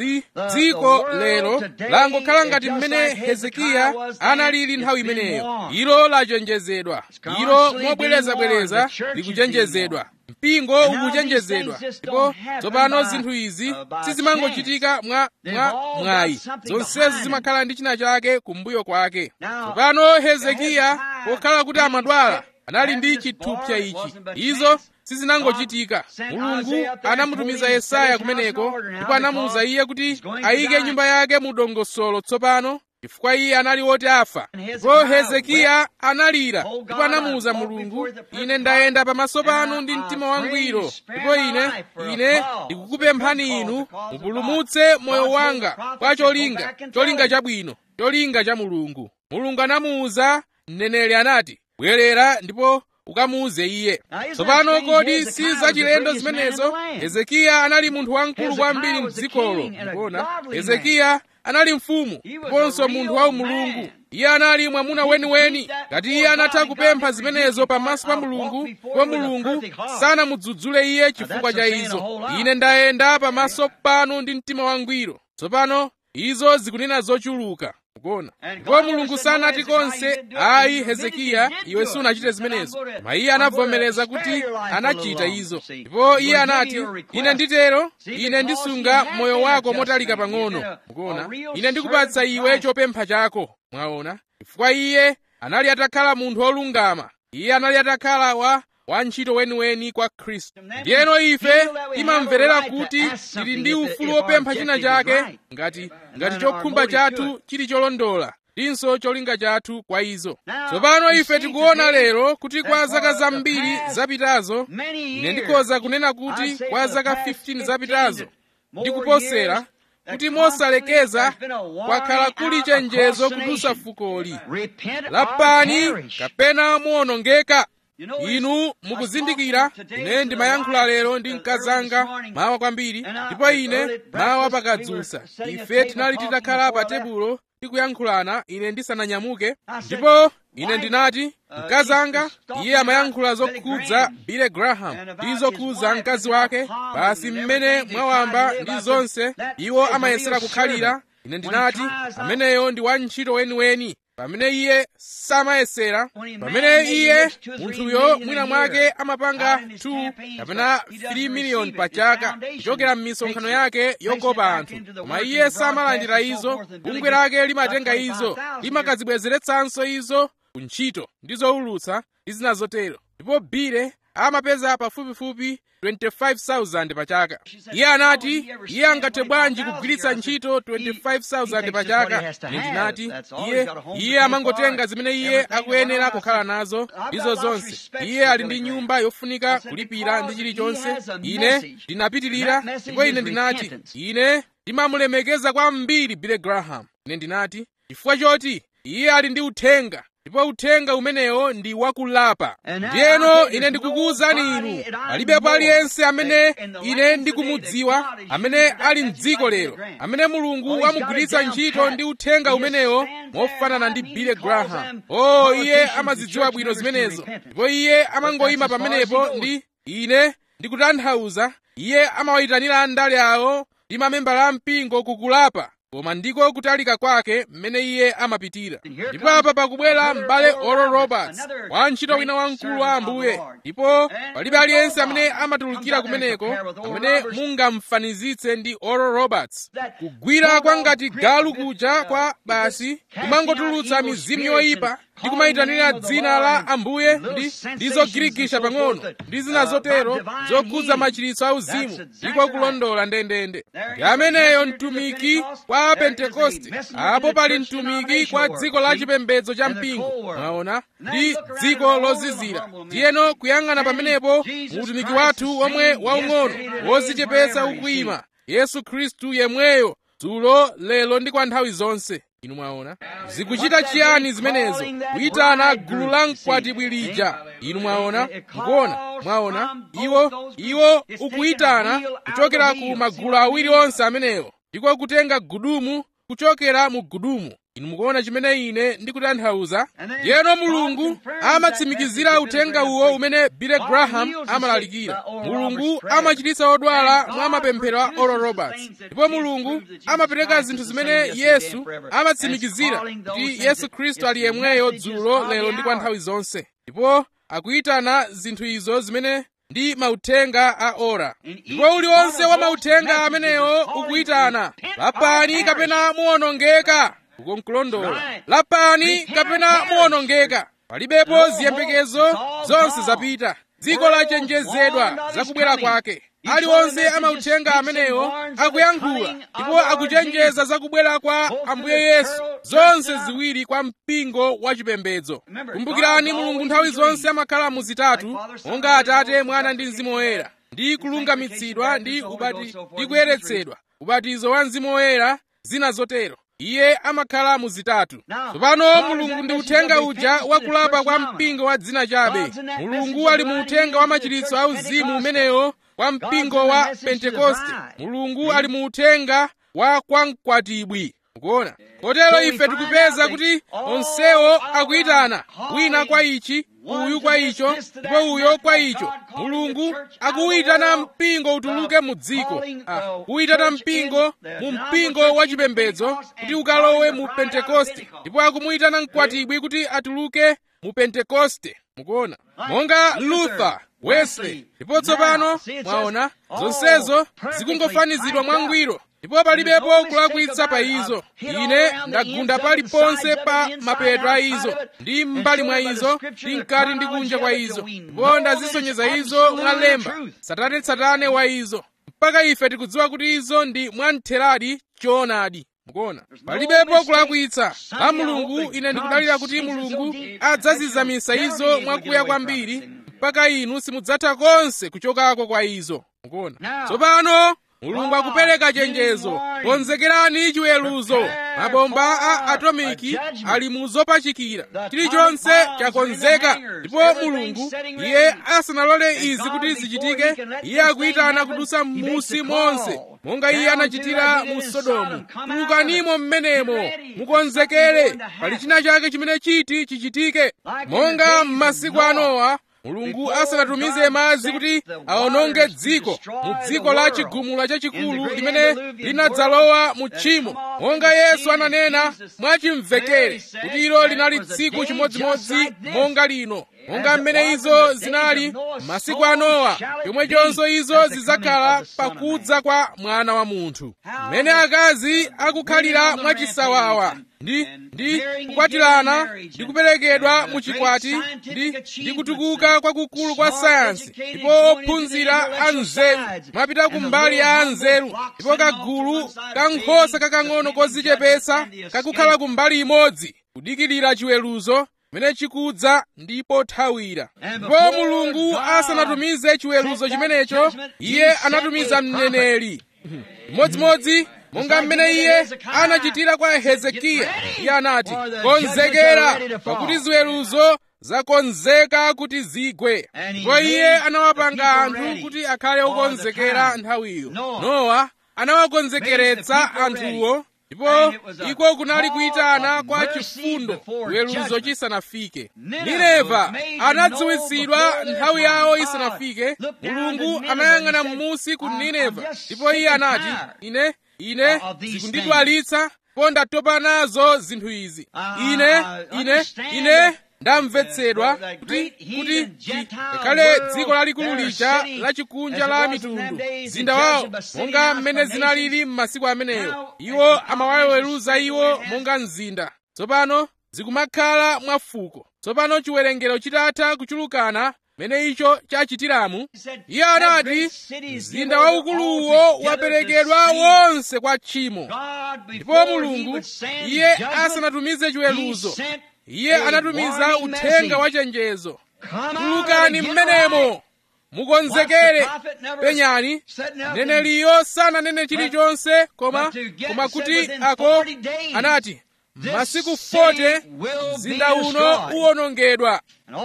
dziko lero langokhala ngati mmene hezekiya analili nthawi imeneyo ilo lachenjezedwa ilo mobwerezabwereza likuchenjezedwa mpingo ukuchenjezedwa ndipo tsopano zinthu izi sizimangochitika mwa mwa mwayi zonsezi zimakhala ndi china chake kumbuyo kwake tsopano hezekiya pokhala kuti amadwala anali ndi chithupsa ichi izo sizinangochitika mulungu anamutumiza yesaya kumeneko ndipo anamuwuza iye kuti ayike nyumba yake mu dongosolo tsopano chifukwa iye anali woti afa ndipo hezekiya analira ndipo anamuwuza mulungu ine ndayenda pamaso panu ndi mtima wangwiro ndipo ine ine ndikukupemphani inu mupulumutse moyo wanga kwa cholinga cholinga chabwino cholinga cha mulungu mulungu anamuwuza mneneri anati bwerera ndipo ukamuuze iye tsopano kodi si zachilendo zimenezo hezekiya anali munthu wamkulu kwambiri mdzikolo ndikuona hezekiya anali mfumu ndiponso munthu wa mulungu iye anali mwamuna weniweni ngati iye anatha kupempha zimenezo pamaso pa mulungu ndipo mulungu sanamudzudzule iye chifukwa cha izo ine ndayenda pamaso panu ndi mtima wangwiro tsopano izo zikunena zochuluka kuona ndipo mulungu sanati konse ayi hezekiya iwe sunachite zimenezo koma iye anavomereza kuti anachita izo ndipo iye anati ine nditero ine ndisunga moyo wako motalika pang'ono mukuona ine ndikupatsa iwe chopempha chako mwaona chifukwa iye anali atakhala munthu wolungama iye anali atakhala wa wantchito weniweni kwa khristu ndiyeno ife timamverera kuti tili ndi ufulu wopempha china chake ngati ngati chokhumba chathu chili cholondola ndinso cholinga chathu kwa izo tsopano ife tikuona lero kuti kwa zaka zambiri zapitazo ine ndikhoza kunena kuti kwa zaka 15 zapitazo ndikuposera kuti mosalekeza kwakhala kuli chenjezo kudusa fukoli lapani kapena muwonongeka inu mukuzindikira ine ndimayankhula lero ndi mkazanga mawa kwambiri ndipo ine mawa pakadzusa ife tinali titakhala pa tebulo tikuyankhulana ine ndisananyamuke ndipo ine ndinati mkazanga iye amayankhula zokhudza billy graham ndi zokhudza mkazi wake basi mmene mwawamba ndi zonse iwo amayesera kukhalira ine ndinati ameneyo ndi wantchito weniweni pamene iye samayesera pamene iye munthuyo mwina mwake amapanga 2 kapena 3 miliyoni pa chaka kuchokera m'misonkhano yake yokopa anthu koma iye samalandira izo bungwe lake limatenga izo limakazibwezeretsanso izo ku ntchito ndi zowulutsa ndi zina zotero ndipo bile amapeza pafupifupi 25,000 pa chaka iye anati iye angathe bwanji kugwiritsa ntchito 25,000 pa chaka ine ndinati iye iye amangotenga zimene iye akuyenera kukhala nazo ndizo zonse iye ali ndi nyumba yofunika kulipira ndi chilichonse ine ndinapitirira ndipo ine ndinati ine ndimamulemekeza kwambiri Billy Graham ine ndinati chifukwa choti iye ali ndi uthenga ndipo uthenga umenewo ndi wakulapa ndiyeno ine ndikukuwuzani inu palibepo aliyense amene ine ndikumudziwa amene ali mdziko lero amene mulungu wamugwiritsa ntchito ndi uthenga umenewo mofanana ndi Billy Graham oh iye amazidziwa bwino zimenezo ndipo iye amangoyima pamenepo ndi ine ndikutanthauza iye amawayitanira andale awo ndi mamembala a mpingo kukulapa koma ndiko kutalika kwake mmene iye amapitira ndipo apa pakubwera m'bale oral roberts wantchito wina wamkulu wa ambuye ndipo palibe aliyense amene amatulukira kumeneko amene mungamfanizitse ndi oral roberts kugwira kwa ngati galu kuja kwa basi kumangotulutsa mizimu yoyipa ndi kumayitanira dzina la ambuye ndi ndi zogirikisha pang'ono ndi zina zotero zokhudza machiritso auzimu ndiko kulondola ndendende ndi ameneyo mtumiki kwa pentekoste apo pali mtumiki kwa dziko la chipembedzo cha mpingo mwaona ndi dziko lozizira ndiyeno kuyang'ana pamenepo muutumiki wathu omwe waung'ono wozichepetsa ukuyima yesu khristu yemweyo dzulo lero ndi kwa nthawi zonse inu mwaona zikuchita chiyani zimenezo kuyitana gulu la mkwatibwi lija inu mwaona mukuona mwaona iwo iwo ukuyitana kuchokera ku magulu awiri onse amenewo ndiko kutenga gudumu kuchokera mu gudumu inu mukuona chimene ine ndikutanthauza ndiyeno mulungu amatsimikizira uthenga uwo umene Billy Graham amalalikira mulungu amachiritsa odwala mwa mapemphero a oral roberts ndipo mulungu amapereka zinthu zimene yesu amatsimikizira kuti yesu khristu ali yemweyo dzulo lero ndi kwa nthawi zonse ndipo akuyitana zinthu izo zimene ndi mauthenga a ora ndipo uliwonse wa mauthenga amenewo ukuyitana lapani kapena muwonongeka uko nkulondola lapani kapena muwonongeka palibepo ziyembekezo zonse zapita dziko lachenjezedwa zakubwera kwake aliwonse amauthenga amenewo akuyankhula ndipo akuchenjeza zakubwera kwa ambuye yesu zonse ziwiri kwa mpingo wa chipembedzo kumbukirani mulungu nthawi zonse amakhala muzitatu monga atate mwana ndi mzimu woyera ndi kulungamitsidwa ndi ubati ndi kuyeretsedwa ubatizo wa mzimu woyera zina zotero iye amakhala muzitatu tsopano mulungu ndi uthenga uja wakulapa kwa mpingo wa dzina chabe mulungu ali mu uthenga wa machiritso auzimu umenewo kwa mpingo wa pentekoste mulungu ali mu uthenga wa kwamkwatibwi mukuona kotero ife tikupeza kuti onsewo akuyitana wina kwa ichi uyu kwa icho ndipo uyo kwa icho mulungu akuwuyitana mpingo utuluke mu dziko ah, kuwuyitana mpingo mu mpingo wa chipembedzo kuti ukalowe mu pentekoste ndipo akumuyitana mkwatibwi kuti atuluke mu pentekoste mukuona monga luther wesley ndipo tsopano mwaona zonsezo zikungofanizidwa mwangwiro ndipo palibepo kulakwitsa pa izo ine ndagunda paliponse pa mapeto a izo ndi m'mbali mwa izo ndi mkati ndi kunja kwa izo ndipo ndazisonyeza izo mwalemba satane-satane wa izo mpaka ife tikudziwa kuti izo ndi mwamtheradi choonadi mukuona palibepo kulakwitsa a mulungu ine ndikudalira kuti mulungu adzazizamisa izo mwakuya kwambiri mpaka inu simudzatha konse kuchokako kwa izo mukuona tsopano mulungu akupereka chenjezo konzekerani chiweruzo mabomba a atomiki ali mu zopachikira chilichonse chakonzeka ndipo mulungu iye asanalole izi kuti zichitike iye akuyitana kudusa m'musi monse monga iye anachitira mu sodomu tulukanimo mmenemo mukonzekere pali china chake chimene chiti chichitike monga m'masiku a nowa mulungu asanatumize madzi kuti awononge dziko mu dziko la chigumula chachikulu limene linadzalowa mu tchimo monga yesu ananena mwachimvekere kuti ilo linali tsiku chimodzimodzi monga lino monga mmene izo zinali masiku a nowa chomwechonso izo zidzakhala pakudza kwa mwana wa munthu mmene akazi akukhalira mwachisawawa ndi ndi kukwatirana ndi kuperekedwa mu chikwati ndi ndi kutukuka kwakukulu kwa sayansi ndipo ophunzira anzeru mapita kumbali ya anzeru ndipo kagulu kankhosa kakang'ono kodzichepetsa kakukhala kumbali imodzi kudikirira chiweruzo chimene chikudza ndipo thawira ndipo mulungu asanatumize chiweruzo chimenecho iye anatumiza mneneri chimodzimodzi monga mmene iye anachitira kwa hezekiya iye anati konzekera pakuti ziweruzo zakonzeka kuti zigwe ndipo iye anawapanga anthu kuti akhale okonzekera nthawiyo nowa anawakonzekeretsa anthuwo ndipo iko kunali kuyitana kwa chifundo chiweruzo chisanafike nineva anadziwitsidwa nthawi yawo isanafike mulungu anayang'ana m'musi ku nineva ndipo iye anati ine ine zikundidwalitsa ndipo ndatopa nazo zinthu izi ine ine ine ndamvetsedwa kuti kuti ngakhale dziko lalikulu lija lachikunja la mitundu mzinda wawo monga mmene zinalili m'masiku ameneyo iwo amawaweruza iwo monga mzinda tsopano zikumakhala mwafuko tsopano chiwerengero chitatha kuchulukana mmene icho chachitiramu iye anati mzinda waukuluwo waperekedwa wonse kwa tchimo ndipo mulungu iye asanatumize chiweruzo iye anatumiza uthenga wachenjezo tulukani mmenemo mukonzekere penyani neneliyo sananene chilichonse koma koma kuti ako anati masiku 40 mzinda uno uwonongedwa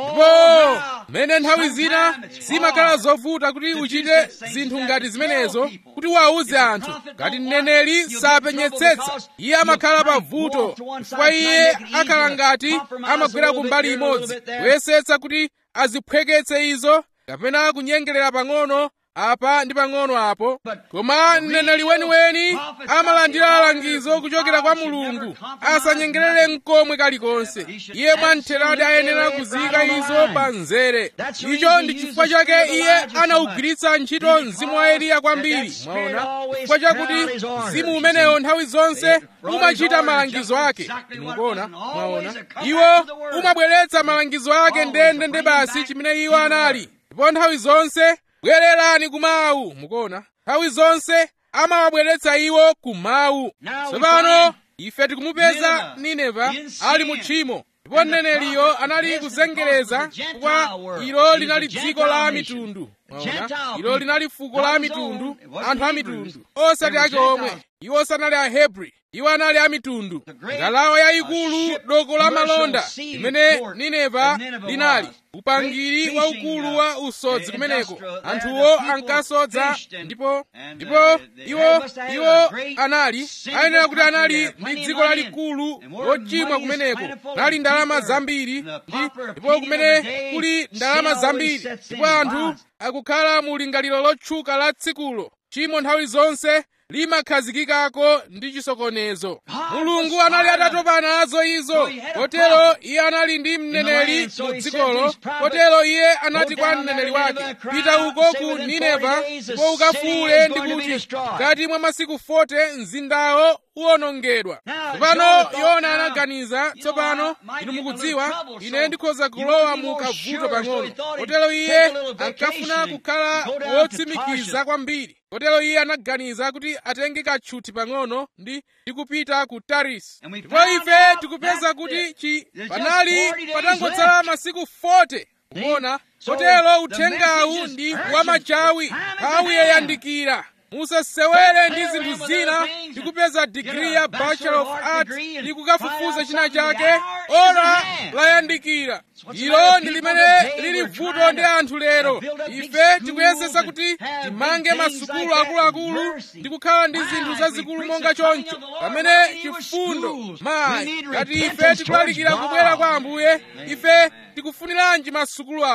ndipo mmene nthawi zina zimakhala zovuta kuti uchite zinthu ngati zimenezo kuti uwawuze anthu ngati mneneri sapenyetsetsa iye amakhala pavuto chifukwa iye akhala ngati amagwera kumbali imodzi kuyesetsa kuti aziphweketse izo kapena kunyengerera pang'ono apa ndi pang'ono apo koma mneneri weniweni amalandira langizo kuchokera kwa mulungu asanyengerere mkomwe kalikonse iye mwamtheradi ayenera kuziyika izo pa mzere icho ndi chifukwa chake iye anawugwiritsa ntchito mzimu wa eliya kwambiri mwaona chifukwa chakuti mzimu umenewo nthawi zonse umachita malangizo ake mukuona mwaona iwo umabweretsa malangizo ake ndende nde basi chimene iwo anali ndipo nthawi zonse bwererani kumawu mukuona nthawi zonse amawabweretsa iwo kumawu tsopano ife tikumupeza nineva ali mu tchimo ndipo mneneriyo anali kuzengereza chifukwa ilo linali dziko la mitundu mwaona ilo linali fuko la mitundu anthu a mitundu osati ake omwe iwo sanali ahebri iwo anali a mitundu ngalawa yayikulu doko la malonda limene nineva linali upangiri waukulu wa usodzi kumeneko anthuwo ankasodza ndipo ndipo iwo iwo anali ayenera kuti anali ndi dziko lalikulu lochimwa kumeneko nali ndalama zambiri ndipo kumene kuli ndalama zambiri ndipo anthu akukhala mu lingaliro lotchuka la tsikulo chimo nthawi zonse limakhazikikako ndi chisokonezo mulungu anali atatopa nazo izo kotero iye anali ndi mneneri mu dzikolo kotero iye anati kwa mneneri wake pita uko ku nineva ndipo ukafuule ndi kuti ngati mwa masiku 40 mzindawo uwonongedwa tsopano yona anaganiza tsopano inu mukudziwa ine ndikhoza kulowa mu kavuto pang'ono kotero iye ankafuna kukhala wotsimikiza kwambiri kotero iye anaganiza kuti atenge katchuthi pang'ono ndi ndikupita ku tarisi ndipo ife tikupeza kuti chi panali patangotsala masiku 40 kuona kotero uthengawu ndi wamachawi nthawi yayandikira musasewere ndi zinthu zina ndikupeza digiri ya bachelor of arts ndi kukafufuza china chake ora layandikira ilo ndi limene lili vuto ndi anthu lero ife tikuyesesa kuti timange masukulu akuluakulu ndi kukhala ndi zinthu zazikulu monga choncho pamene chifundo mayi ngati ife tikulalikira kubwera kwa ambuye ife tikufuniranji masukulu awa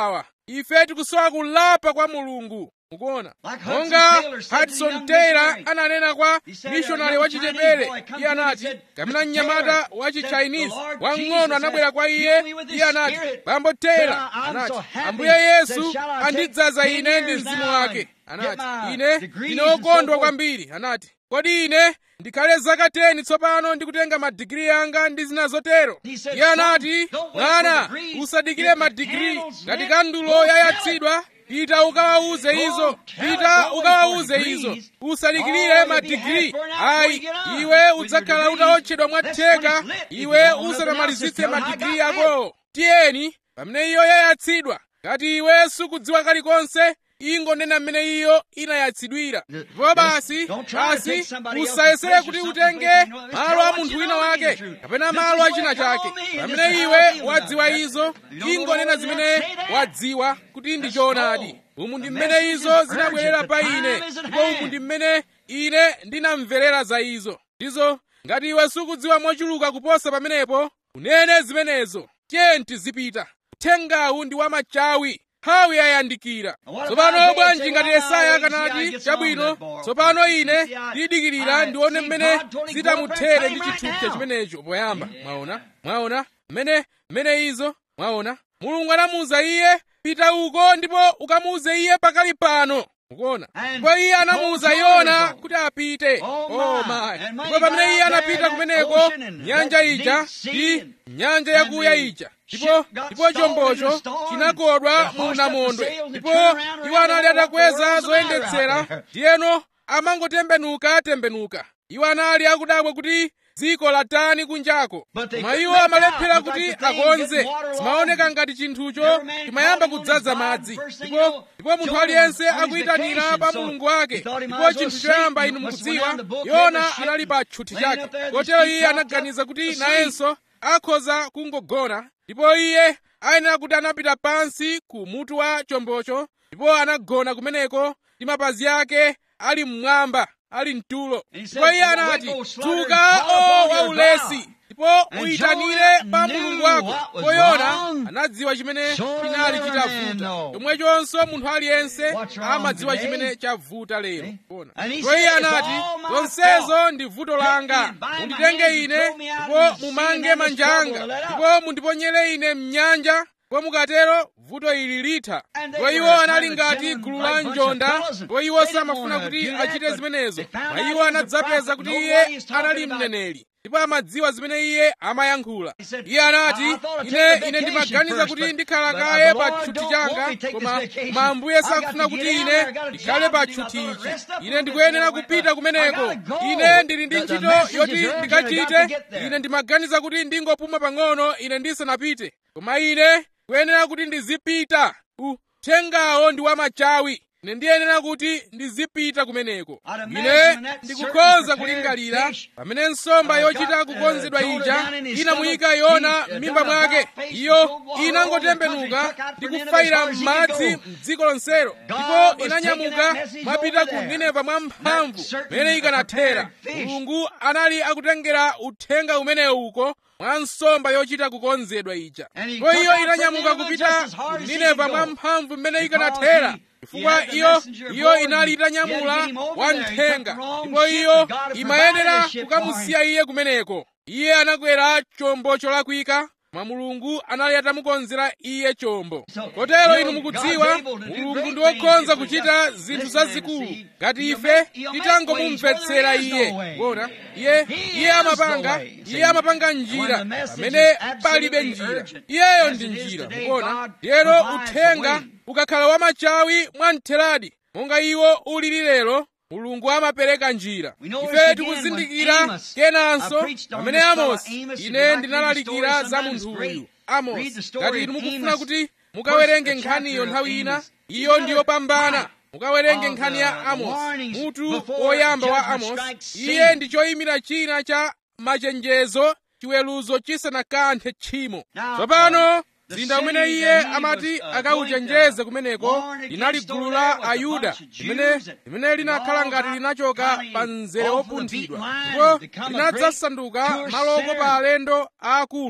ife tikusowa kulapa kwa mulungu mukuona monga hudson taylor ananena kwa mishonari wachitepere iye anati kamena mnyamata wachichinese wang'ono anabwera kwa iye iye anati bambo taylor anati ambuye yesu andidzaza ine ndi mzimu wake anati ine ndine wokondwa kwambiri anati kodi ine ndikhale zaka 10 tsopano ndikutenga madigiri anga ndi zina zotero iye anati mwana usadikire madigiri ngati kandulo yayatsidwa pita ukawauze izo pita ukawauze izo usadikirire madigiri ayi iwe udzakhala utawotchedwa mwatheka iwe usanamalizitse madigiri akowo tiyeni pamene iyo yayatsidwa ngati iwe sukudziwa kalikonse ingonena mmene iyo inayatsidwira ndipo basi basi usayesere kuti utenge malo a munthu wina wake kapena malo a china chake pamene iwe wadziwa izo ingonena zimene wadziwa kuti ndi choonadi umu ndi mmene izo zinabwerera pa ine ndipo umu ndi mmene ine ndinamverera za izo ndizo ngati iwe sukudziwa mochuluka kuposa pamenepo unene zimenezo tiye tizipita uthengawu ndi wamachawi nthawi yayandikira tsopano bwanji ngati yesaya akanati chabwino tsopano ine ndidikirira ndione mmene zitamuthere ndi chithupsa chimenecho poyamba mwaona mwaona mmene mmene izo mwaona mulungu anamuwuza iye pita uko ndipo ukamuwuze iye pakali pano mukuona ndipo iye anamuwuza yona kuti apite oh my ndipo pamene iye anapita kumeneko nyanja ija ndi nyanja yakuya ija ndipo ndipo chombocho chinakodwa mu namondwe ndipo iwo anali atakweza zoyendetsera ndiyeno amangotembenuka tembenuka iwo anali akudabwa kuti dziko latani kunjako koma iwo amalephera kuti akonze zimaoneka ngati chinthucho chimayamba kudzaza madzi ndipo ndipo munthu aliyense akuyitanira pa mulungu wake ndipo chinthu choyamba inu mukudziwa yona anali pa tchuthi chake kotero iye anaganiza kuti nayenso akhoza kungogona ndipo iye ayenera kuti anapita pansi ku mutu wa chombocho ndipo anagona kumeneko ndi mapazi ake ali mmwamba ali mtulo ndipo iye anati dzuka o waulesi ndipo uyitanire pa mulungu wako ndipo yona anadziwa chimene chinali chitavuta chomwechonso munthu aliyense amadziwa chimene chavuta lero ndipo iye anati zonsezo ndi vuto langa munditenge ine ndipo mumange manja anga ndipo mundiponyere ine mnyanja ndipo mukatero vuto ili litha ndipo iwo anali ngati gulu la njonda ndipo iwo samafuna kuti achite zimenezo ma iwo anadzapeza kuti iye anali mneneri ndipo amadziwa zimene iye amayankhula iye anati ine ine ndimaganiza kuti ndikhala kaye pa tchuthi changa koma mambuye sakufuna kuti ine ndikhale pa tchuthi ichi ine ndikuyenera kupita kumeneko ine ndili ndi ntchito yoti ndikachite ine ndimaganiza kuti ndingopuma pang'ono ine ndisanapite koma ine kuyenera kuti ndizipita uthengawo ndi wamachawi ine ndiyenera kuti ndizipita kumeneko ine ndikukhoza kulingalira pamene nsomba yochita kukonzedwa ija inamuyika yona m'mimba mwake iyo inangotembenuka ndi kufayira m'madzi m'dziko lonselo ndipo inanyamuka mwapita ku nineva mwamphamvu mmene ikanathera mulungu anali akutengera uthenga umenewu uko mwa nsomba yochita kukonzedwa ija ndipo iyo inanyamuka kupita ku nineva mwamphamvu mmene ikanathera chifukwa iyo iyo inali itanyamula wamthenga ndipo iyo imayenera kukamusiya iye kumeneko iye anakwera chombo cholakwika mwa mulungu anali atamukonzera iye chombo kotero inu mukudziwa mulungu ndi wokhoza kuchita zinthu zazikulu ngati ife titangomumvetsera iye kuona iye iye amapanga iye amapanga njira pamene palibe njira iyeyo ndi njira mukuona ndiyero uthenga ukakhala wamachawi mwamtheradi monga iwo ulili lero mulungu amapereka njira ife tikuzindikira kenanso pamene amosi ine ndinalalikira za munthu uyu amosi ngati inu mukufuna kuti mukawerenge nkhaniyo nthawi ina iyo ndiyopambana mukawerenge nkhani ya amosi mutu woyamba wa amosi iye ndi choyimira china cha machenjezo chiweruzo chisanakanthe tchimo tsopano mzinda umene iye amati akauchenjeze kumeneko linali gulu la ayuda limene limene linakhala ngati linachoka pa mzere wopunthidwa ndipo linadzasanduka maloko pa alendo aakulu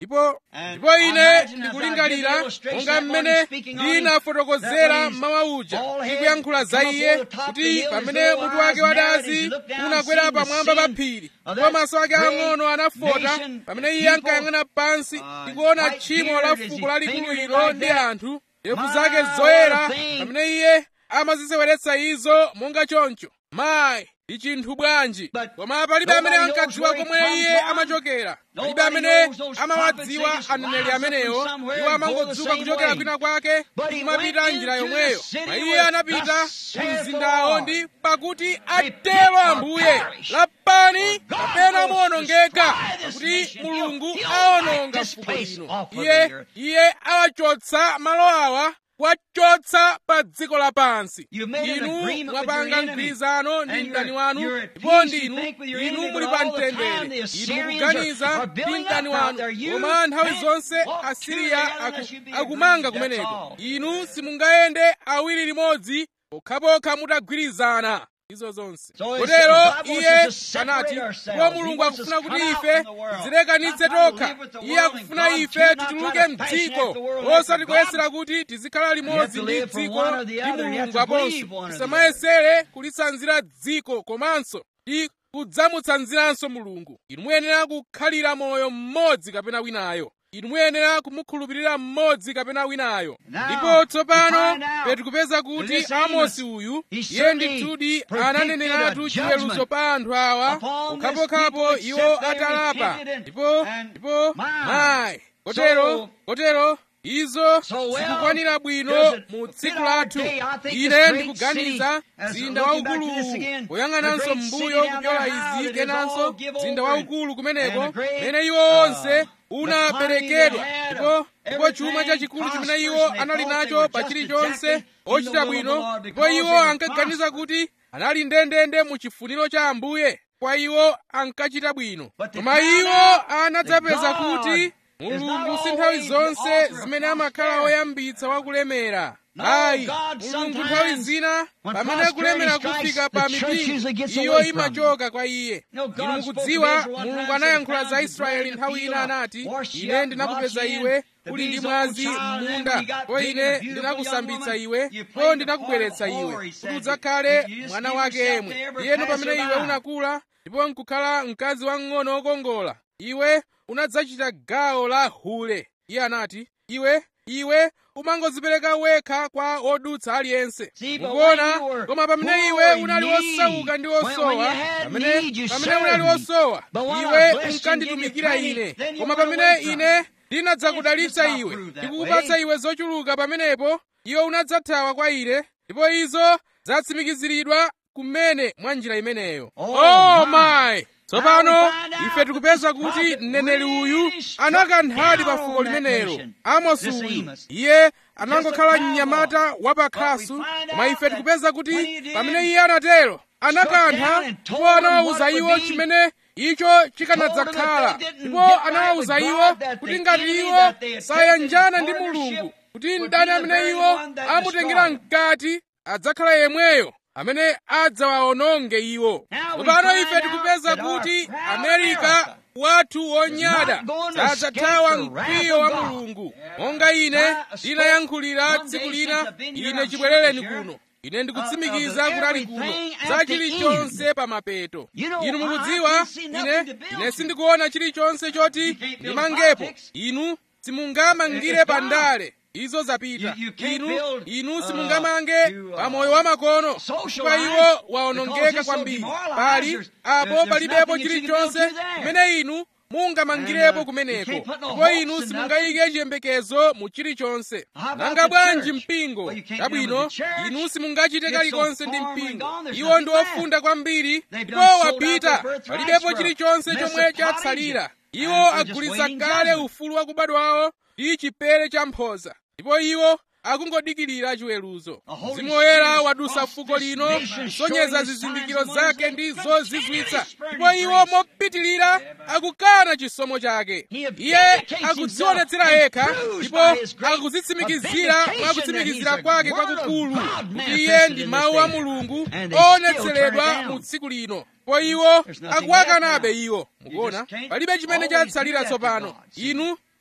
ndipo ndipo ine ndikulingalira monga mmene ndinafotokozera mmawa uja ndikuyankhula za iye kuti pamene mutu wake wadazi unakwera pamwamba pa phiri ndipo maso ake ang'ono anafota pamene iye ankayang'ana pansi ndikuona tchimo la fuko lalikulu ilo ndi anthu ndevu zake zoyera pamene iye amaziseweretsa izo monga choncho mayi ndi chinthu bwanji koma palibe amene ankadziwa komwe iye amachokera palibe amene amawadziwa aneneri amenewo iwo amangodzuka kuchokera kwina kwake kumapita njira yomweyo ma iye anapita ku mzindawo ndi pakuti atero ambuye lapani kapena muwonongeka pakuti mulungu awononga fuko lino iye iye awachotsa malo awa kuwachotsa pa dziko lapansi inu mwapanga mgwirizano ndi mdani wanu ndipo ndinu inu muli pa mtendere inu mukuganiza ndi mdani wanu koma nthawi zonse asiriya akumanga kumeneko inu simungayende awiri limodzi pokhapokha mutagwirizana izo zonse kotero iye anati ndipo mulungu akufuna kuti ife tizilekanitse tokha iye akufuna ife tituluke mdziko osati kuyesera kuti tizikhala limodzi ndi dziko ndi mulungu aponso tisamayesere kulitsanzira dziko komanso ndi kudzamutsanziranso mulungu inu muyenera kukhalira moyo mmodzi kapena winayo inu muyenera kumukhulupirira mmodzi kapena winayo ndipo tsopano petikupeza kuti amosi uyu iye ndithudi ananeneratu chiweruzo pa anthu awa pokhapokhapo iwo atalapa ndipo ndipo mayi kotero kotero izo zikukwanira bwino mu tsiku lathu ine ndikuganiza mzinda waukuluwu poyang'ananso m'mbuyo kupyola izi kenanso mzinda waukulu kumeneko mene iwo onse unaperekedwa ndipo ndipo chuma chachikulu chimene iwo anali nacho pa chilichonse ochita bwino ndipo iwo ankaganiza kuti anali ndendende mu chifuniro cha ambuye kwa iwo ankachita bwino koma iwo anadzapeza kuti mulungu si nthawi zonse zimene amakhala woyambitsa wakulemera ayi mulungu nthawi zina pamene kulemera kufika pa mipingo iyo imachoka kwa iye inu mukudziwa mulungu anayankhula za israeli nthawi ina anati ine ndinakupeza iwe uli ndi mwazi m'munda po ine ndinakusambitsa iwe po ndinakubweretsa iwe kuti udzakhale mwana wake yemwe iyeno pamene iwe unakula ndipo nkukhala mkazi wamng'ono wokongola iwe unadzachita gawo la hule iye anati iwe iwe umangodzipereka wekha kwa odutsa aliyense mukuona koma pamene iwe unali wosauka ndi wosowa pamene pamene unali wosowa iwe unkanditumikira ine koma pamene ine ndinadzakudalitsa iwe ndikukupatsa iwe zochuluka pamenepo iwe unadzathawa kwa ine ndipo izo zatsimikiziridwa kumene mwa njira imeneyo oh my tsopano ife tikupeza kuti mneneri uyu anakanthadi pa fuko limenelo amosi uyu iye anangokhala mnyamata wapakhasu koma ife tikupeza kuti pamene iye anatero anakantha ndipo anawawuza iwo chimene icho chikanadzakhala ndipo anawawuza iwo kuti ngati iwo sayanjana ndi mulungu kuti mdani amene iwo amutengera mkati adzakhala yemweyo amene adzawawononge iwo tsopano ife tikupeza kuti amerika wathu wonyada sadzathawa mkwiyo wa mulungu monga ine ndinayankhulira tsiku lina ine chibwerereni kuno ine ndikutsimikiza kunali kuno za chilichonse pa mapeto inu mukudziwa ine ine sindikuona chilichonse choti ndimangepo inu simungamangire pa ndale izo zapita inu inu simungamange pa moyo wa makono chifukwa iwo waonongeka kwambiri pali apo palibepo chilichonse kumene inu mungamangirepo kumeneko ndipo inu simungayike chiyembekezo mu chilichonse nanga bwanji mpingo chabwino inu simungachite kalikonse ndi mpingo iwo ndi ofunda kwambiri ndipo wapita palibepo chilichonse chomwe chatsalira iwo agulitsa kale ufulu wakubadwawo ndi chipere cha mphoza ndipo iwo akungodikirira chiweruzo mzimu woyera wadusa fuko lino kusonyeza zizindikiro zake ndi zozizwitsa ndipo iwo mopitilira akukana chisomo chake iye akudzionetsera yekha ndipo akudzitsimikizira mwa kutsimikizira kwake kwakukulu kuti iye ndi mawu a mulungu oonetseredwa mu tsiku lino po iwo akuwakanabe iwo mukuona palibe chimene chatsalira tsopano inu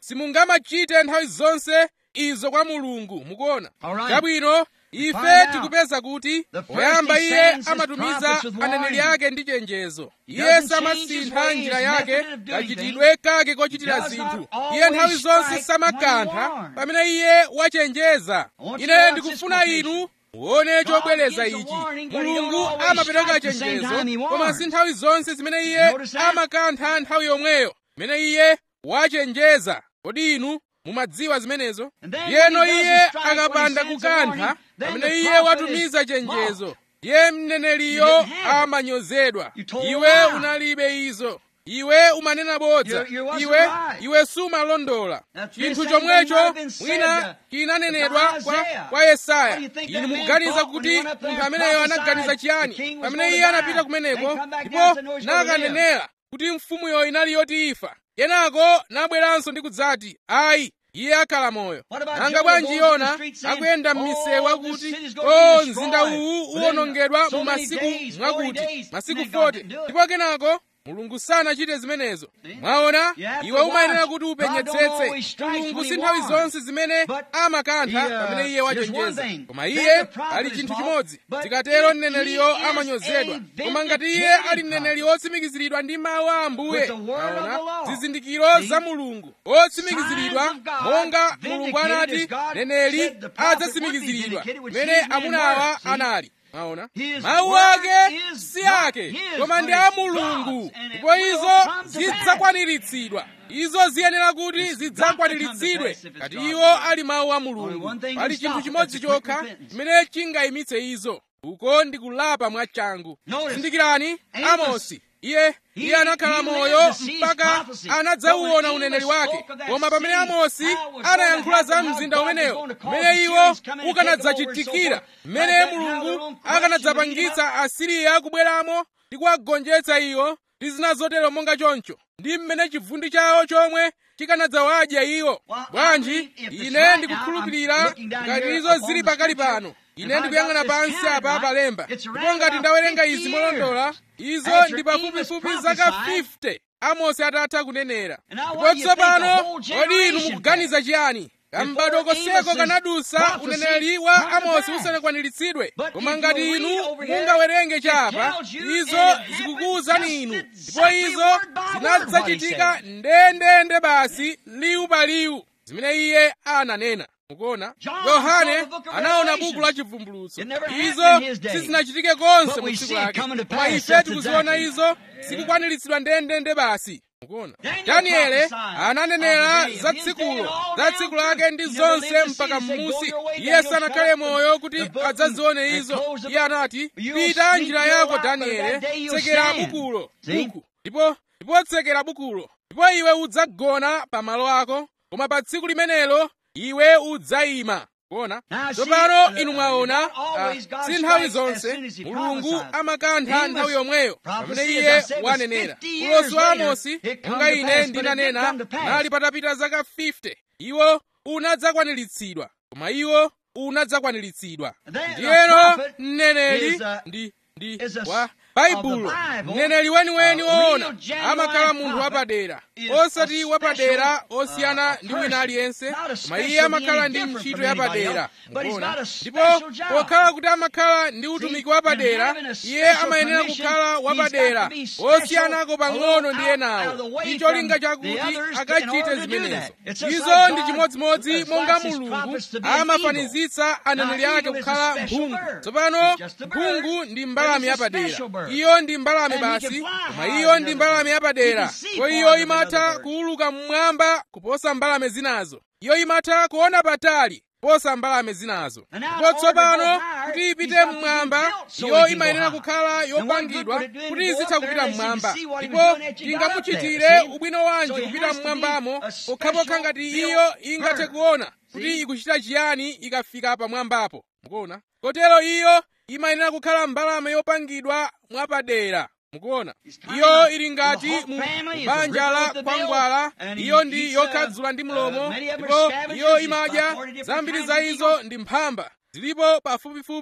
simungamachite nthawi zonse izo kwa mulungu mukuona Alright. chabwino find ife out. tikupeza kuti The first poyamba he iye sends his amatumiza prophets with aneneri warning. ake ndi chenjezo He iye doesn't change his samasintha ways, njira his yake method of doing kachitidwe kake kochitira He does not zinthu always iye nthawi zonse strike samakantha when he warns. pamene iye wachenjeza I want you ine to watch ndikufuna this inu muone chobwereza gives a ichi warning, but he don't mulungu always amapereka strike the same chenjezo time he koma warns. si nthawi zonse zimene iye Notice that? amakantha nthawi yomweyo imene iye wachenjeza kodi inu mumadziwa zimenezo And then yeno when he iye doesn't strike, when he akapanda sends a kukantha warning, then pamene the iye prophet watumiza is chenjezo mocked. iye mneneriyo You didn't have it. amanyozedwa You told iwe a lie. unalibe izo iwe umanena bodza You- you wasn't iwe right. iwe sumalondola That's chinthu the same thing might chomwecho have been said mwina to- chinanenedwa to kwa, Isaiah. kwa yesaya What do you think inu that man mukuganiza thought when kuti he went up there munthu and ameneyo prophesied anaganiza the chiyani king was pamene gonna iye die, anapita kumeneko then come back ndipo down and said, "No, he's gonna live." nakanenera kuti mfumuyo inali yoti ifa kenako nabweranso ndi kudzati ayi iye akhala moyo What about nanga Jonah bwanji going through the yona streets saying, akuyenda m'misewu "Oh, akuti this city's gonna be o destroyed mzinda uwu within uwonongedwa so mu many masiku days, 40 mwakuti days." masiku Then God 40 didn't do it. ndipo kenako mulungu sanachite zimenezo mwaona You have iwe to umayenera watch. kuti God don't upenyetsetse always strike mulungu when si he nthawi warns. zonse zimene But amakantha he, uh, pamene iye there's wachenjeza one thing. koma Then iye the prophet ali is chinthu mocked, chimodzi but zikatero if mneneriyo he is amanyozedwa a koma ngati iye vindicated ali mneneri prophet wotsimikiziridwa ndi mawu a ambuye with the word of Mwaona? the Lord. zizindikiro See? za mulungu otsimikiziridwa Signs of God monga mulungu vindicated anati as God neneri said the prophet would be adzatsimikiziridwa vindicated with mmene his man amunawa word. See? anali mwaona His mawu word ake is si not ake his, koma but ndi a it's mulungu God's, and it ndipo will izo come to pass. zidzakwaniritsidwa izo ziyenera kuti It's got to zidzakwaniritsidwe come to pass if it's ngati God's iwo word. ali mawu a Only mulungu one thing pali can chinthu stop it, chimodzi that's a quick chokha repentance. chimene chingayimitse izo uko ndi kulapa mwachangu Notice, zindikirani Amos, amosi iye iye he- anakhala he moyo lived to see his mpaka prophecy. anadzauona But when uneneri Amos wake spoke of that koma pamene city, amosi how it was anayankhula going to za happen, how mzinda God was umenewo going to cause mmene the iwo Syrians come in and take them over and so ukanadzachitikira forth, mmene like that, how their mulungu own corruption would eat akanadzapangitsa asiriya kubweramo ndi kuwagonjetsa iwo ndi zina zotero monga choncho ndi mmene chivundi chawo chomwe chikanadzawadya iwo Well, I bwanji believe if it's ine right ndikukhulupirira now, I'm looking down ngati here izo upon zili the pakali scripture, pano ine if I ndikuyang'ana got this pansi counted apa right, palemba it's around ndipo ngati about ndawerenga 50 izi molondola izo after ndi pafupifupi Amos zaka prophesied. 50 amosi atatha kunenera And now ndipo what do you think the tsopano whole kodi inu generation mukuganiza chiyani kambadoko Amos's koseko kanadusa prophecy uneneri wa come to amosi pass. usanakwaniritsidwe But koma if ngati you inu read over here, mungawerenge it chapa tells you izo and it zikukuwuzani inu happened just ndipo exactly izo word by word zinadzachitika what he ndendende basi liwu pa liwu zimene iye ananena mukuona John yohane saw the book of anaona Revelation. buku la chivumbulutso It never happened izo in his day. sizinachitike konse But mu we tsiku see it lake coming to koma pass, ife that's tikuziona exactly. izo zikukwaniritsidwa ndendende basi mukuona Daniel daniele prophesied ananenera of the day za of his day tsikulo and all za down tsiku through. lake ndi He never zonse lived to mpaka see it. He said, mmusi "Go your way, iye Daniel, sanakhale shut up moyo the kuti book adzazione and izo close the iye book. anati You'll pita sleep njira your yako life, but daniele that day you'll tsekera stand." bukulo See? buku ndipo ndipo tsekera bukulo ndipo iwe udzagona pa malo ako koma pa tsiku limenelo iwe udzayima kuona Now, see, tsopano uh, inu mwaona not always ah, God si nthawi strikes as zonse soon as he mulungu prophesies. amakantha Amos nthawi yomweyo prophecy, pamene as iye I said, was wanenera 50 years ulosi wa later, amosi it come monga to ine pass, but it did ndinanena come to pass. nali patapita zaka 50 iwo unadzakwaniritsidwa koma iwo unadzakwaniritsidwa Then a ndiyeno prophet mneneri is a- ndi ndi is a wa of the baibulo Bible, mneneri weniweni a woona real genuine amakhala munthu prophet wapadera is osati a wapadera special, osiyana uh, ndi wina person. aliyense Not a koma special iye amakhala being ndi different ntchito from anybody yapadera else, but he's mukuona got a ndipo special job. pokhala kuti amakhala ndi utumiki See, wapadera and having a iye special amayenera commission, kukhala he's got wapadera to be special, osiyanako a pang'ono little ndi out- enawo out of the way ndi cholinga from chakuti the others in akachite order to do zimenezo that. It's just izo like ndi God chimodzimodzi monga likes his mulungu prophets to be an amafanizitsa aneneri Now, ake eagle is a kukhala special mphungu bird. tsopano It's just a bird, mphungu ndi but mbalame it's a yapadera special bird. iyo ndi mbalame And he can basi fly koma higher iyo than ndi other mbalame birds. yapadera He can see ko farther iyo than imatha other birds. kuuluka mmwamba kuposa mbalame zinazo iyo imatha kuona patali kuposa mbalame zinazo And now, ndipo in order to tsopano go higher, kuti he's ipite got to be mmwamba built so iyo he can go imayenera higher. kukhala And what good yopangidwa would it do him to kuti go izitha up there kupita unless you mmwamba could see what he ndipo was doing that you got up ingamuchitire there, see? ubwino wanji So he kupita has to be mmwambamo a pokhapokha special ngati built iyo ingathe bird. kuona kuti See? ikuchita chiyani ikafika pamwambapo mukuona kotero iyo imayenera kukhala mbalame yopangidwa mwapadera mukuona iyo ili ngati mu banja la kwangwala iyo ndi yokhadzula ndi mlomo ndipo iyo imadya zambiri za izo ndi mphamba zilipo pafupifupi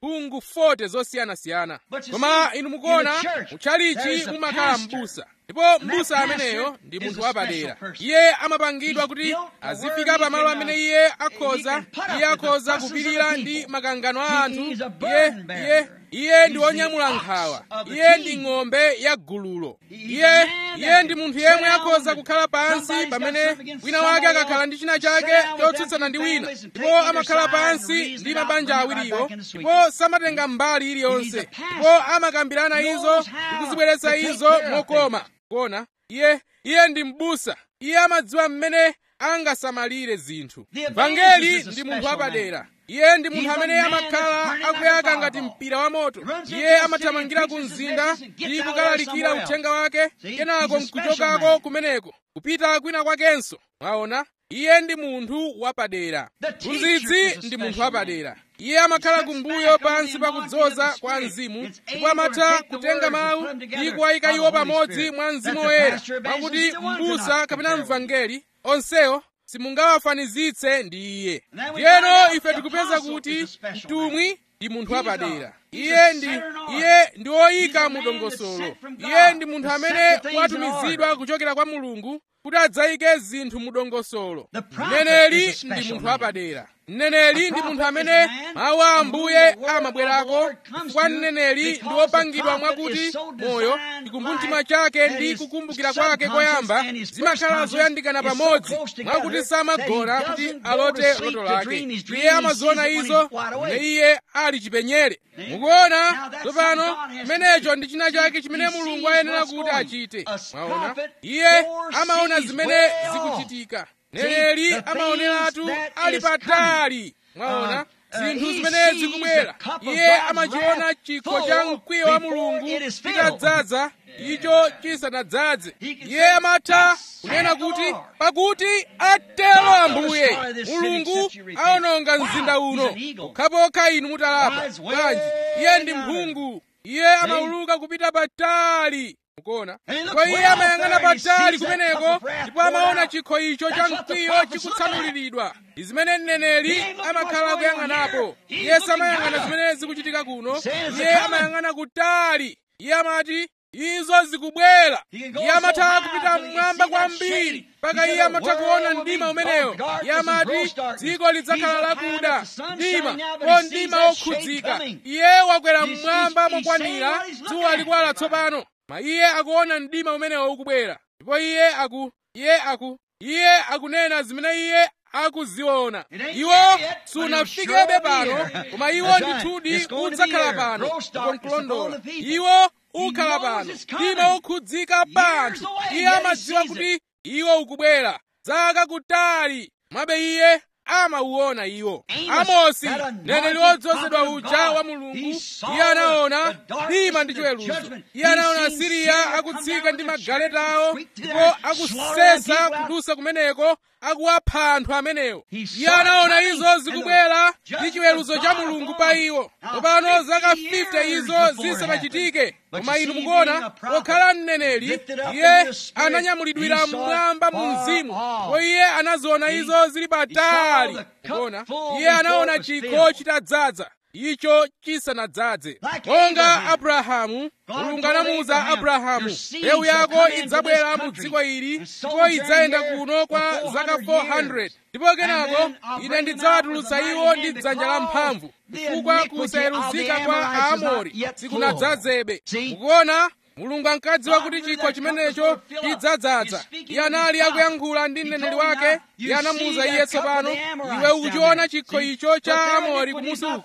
mphungu 40 zosiyanasiyana koma inu mukuona mutchalichi mumakhala m'busa ndipo m'busa ameneyo ndi munthu wapadera iye amapangidwa kuti azifika pamalo amene iye akhoza iye akhoza kupirira ndi makangano a anthu iye iye iye ndi wonyamula nkhawa iye ndi ng'ombe ya gululo iye iye ndi munthu yemwe akhoza kukhala pansi pamene wina wake akakhala ndi china chake chotsutsana ndi wina ndipo amakhala pansi ndi mabanja awiriwo ndipo samatenga mbali iliyonse ndipo amakambirana izo ndi kuzibweretsa izo mokoma kuona iye iye ndi m'busa iye amadziwa mmene angasamalire zinthu vangeli ndi munthu wapadera iye ndi munthu amene amakhala akuyaka ngati mpira wa moto iye amathamangira ku mzinda ndi kukalalikira uthenga wake kenako nkuchokako kumeneko kupita kwina kwakenso mwaona iye ndi munthu wapadera mphunzitsi ndi munthu wapadera iye amakhala kumbuyo pansi pa kudzoza kwa mzimu ndipo amatha kutenga mawu ndi kuwayika iwo pamodzi mwa mzimu woyera mwakuti m'busa kapena mvangeli onsewo simungawafanizitse ndi iye ndiyeno ife tikupeza kuti mtumwi ndi munthu wapadera iye ndi iye ndi woyika mu dongosolo iye ndi munthu amene watumizidwa kuchokera kwa mulungu kuti adzayike zinthu mu dongosolo mneneri ndi munthu wapadera mneneri ndi munthu amene mawu a ambuye amabwerako chifukwa mneneri ndi wopangidwa mwakuti moyo chikumvumtima chake ndi kukumbukira kwake koyamba zimakhala zoyandikana pamodzi mwakuti samagona kuti alote loto lake iye amaziona izo ne iye ali chipenyere mukuona tsopano chimenecho ndi china chake chimene mulungu ayenera kuti achite mwaona iye amaona zimene zikuchitika mneneri amaoneratu ali patali mwaona zinthu zimene zikubwera iye amachiona chikho cha mkwiyo wa mulungu chitadzaza icho chisanadzaze iye amatha kunena kuti pakuti atero ambuye mulungu aononga mzinda uno pokhapokha inu mutalapa bwanji iye ndi mphungu iye amauluka kupita patali mukuona ndipo iye amayang'ana patali kumeneko ndipo amaona chikho icho cha mkwiyo chikutsanuliridwa ndi zimene mneneri amakhala akuyang'anapo iye samayang'ana zimene zikuchitika kuno iye amayang'ana kutali iye amati izo zikubwera iye amatha kupita mmwamba kwambiri mpaka iye amatha kuona mdima umenewo iye amati dziko lidzakhala lakuda mdima ko mdima wokhudzika iye wakwera mmwamba mokwanira dzuwa likuwala tsopano ma iye akuona mdima umenewo ukubwera ndipo iye aku iye aku iye akunena zimene iye akuziona iwo sunafikebe pano koma iwo ndithudi udzakhala pano ndipo nkulondola iwo ukhala pano mdima ukhudzika pa anthu iye amadziwa kuti iwo ukubwera zaka kutali mwabe iye amauona iwo amosi mneneri wodzozedwa uja wa mulungu iye anaona mdima ndi chiweruzo iye anaona asiriya akutsika ndi magaleta awo ndipo akusesa kudusa kumeneko akuwapha anthu amenewo iye anaona izo zikubwera ndi chiweruzo cha mulungu pa iwo tsopano zaka 50 izo zisanachitike koma inu mukuona pokhala mneneri iye ananyamulidwira mmwamba mu mzimu ndipo iye anaziona izo zili patali mukuona iye anaona chikho chitadzaza icho chisanadzaze monga abrahamu mulungu anamuwuza abrahamu mbewu yako idzabwera mu dziko ili ndipo idzayenda kuno kwa zaka 400 ndipo kenako ine ndidzawatulutsa iwo ndi dzanja lamphamvu chifukwa kusayeruzika kwa aamori sikunadzazebe mukuona mulungu ankadziwa kuti chikho chimenecho chidzadzaza iye anali akuyankhula ndi mneneri wake iye anamuwuza iye tsopano iwe ukuchiona chikho icho cha amori kumusi uku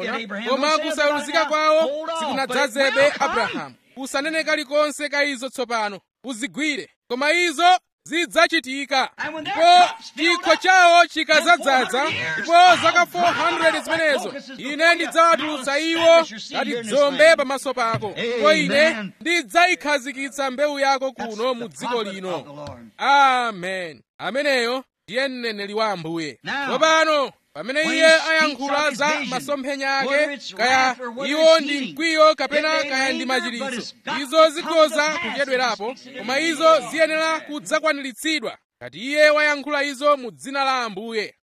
koma kusayeruzika kwawo sikunadzazebe abrahamu usanene kalikonse ka izo tsopano uzigwire koma izo zidzachitika ndipo chikho chawo chikadzadzaza ndipo zaka 400 zimenezo ine ndidzawatulutsa iwo ngati dzombe pamaso pako ndipo ine ndidzayikhazikitsa mbewu yako kuno mu dziko lino amen ameneyo ndiye mneneri wa ambuye tsopano pamene iye ayankhula za masomphenya ake kaya iwo ndi mkwiyo kapena kaya ndi machiritso izo zikhoza kuchedwerapo koma izo ziyenera kudzakwaniritsidwa ngati iye wayankhula izo mu dzina la ambuye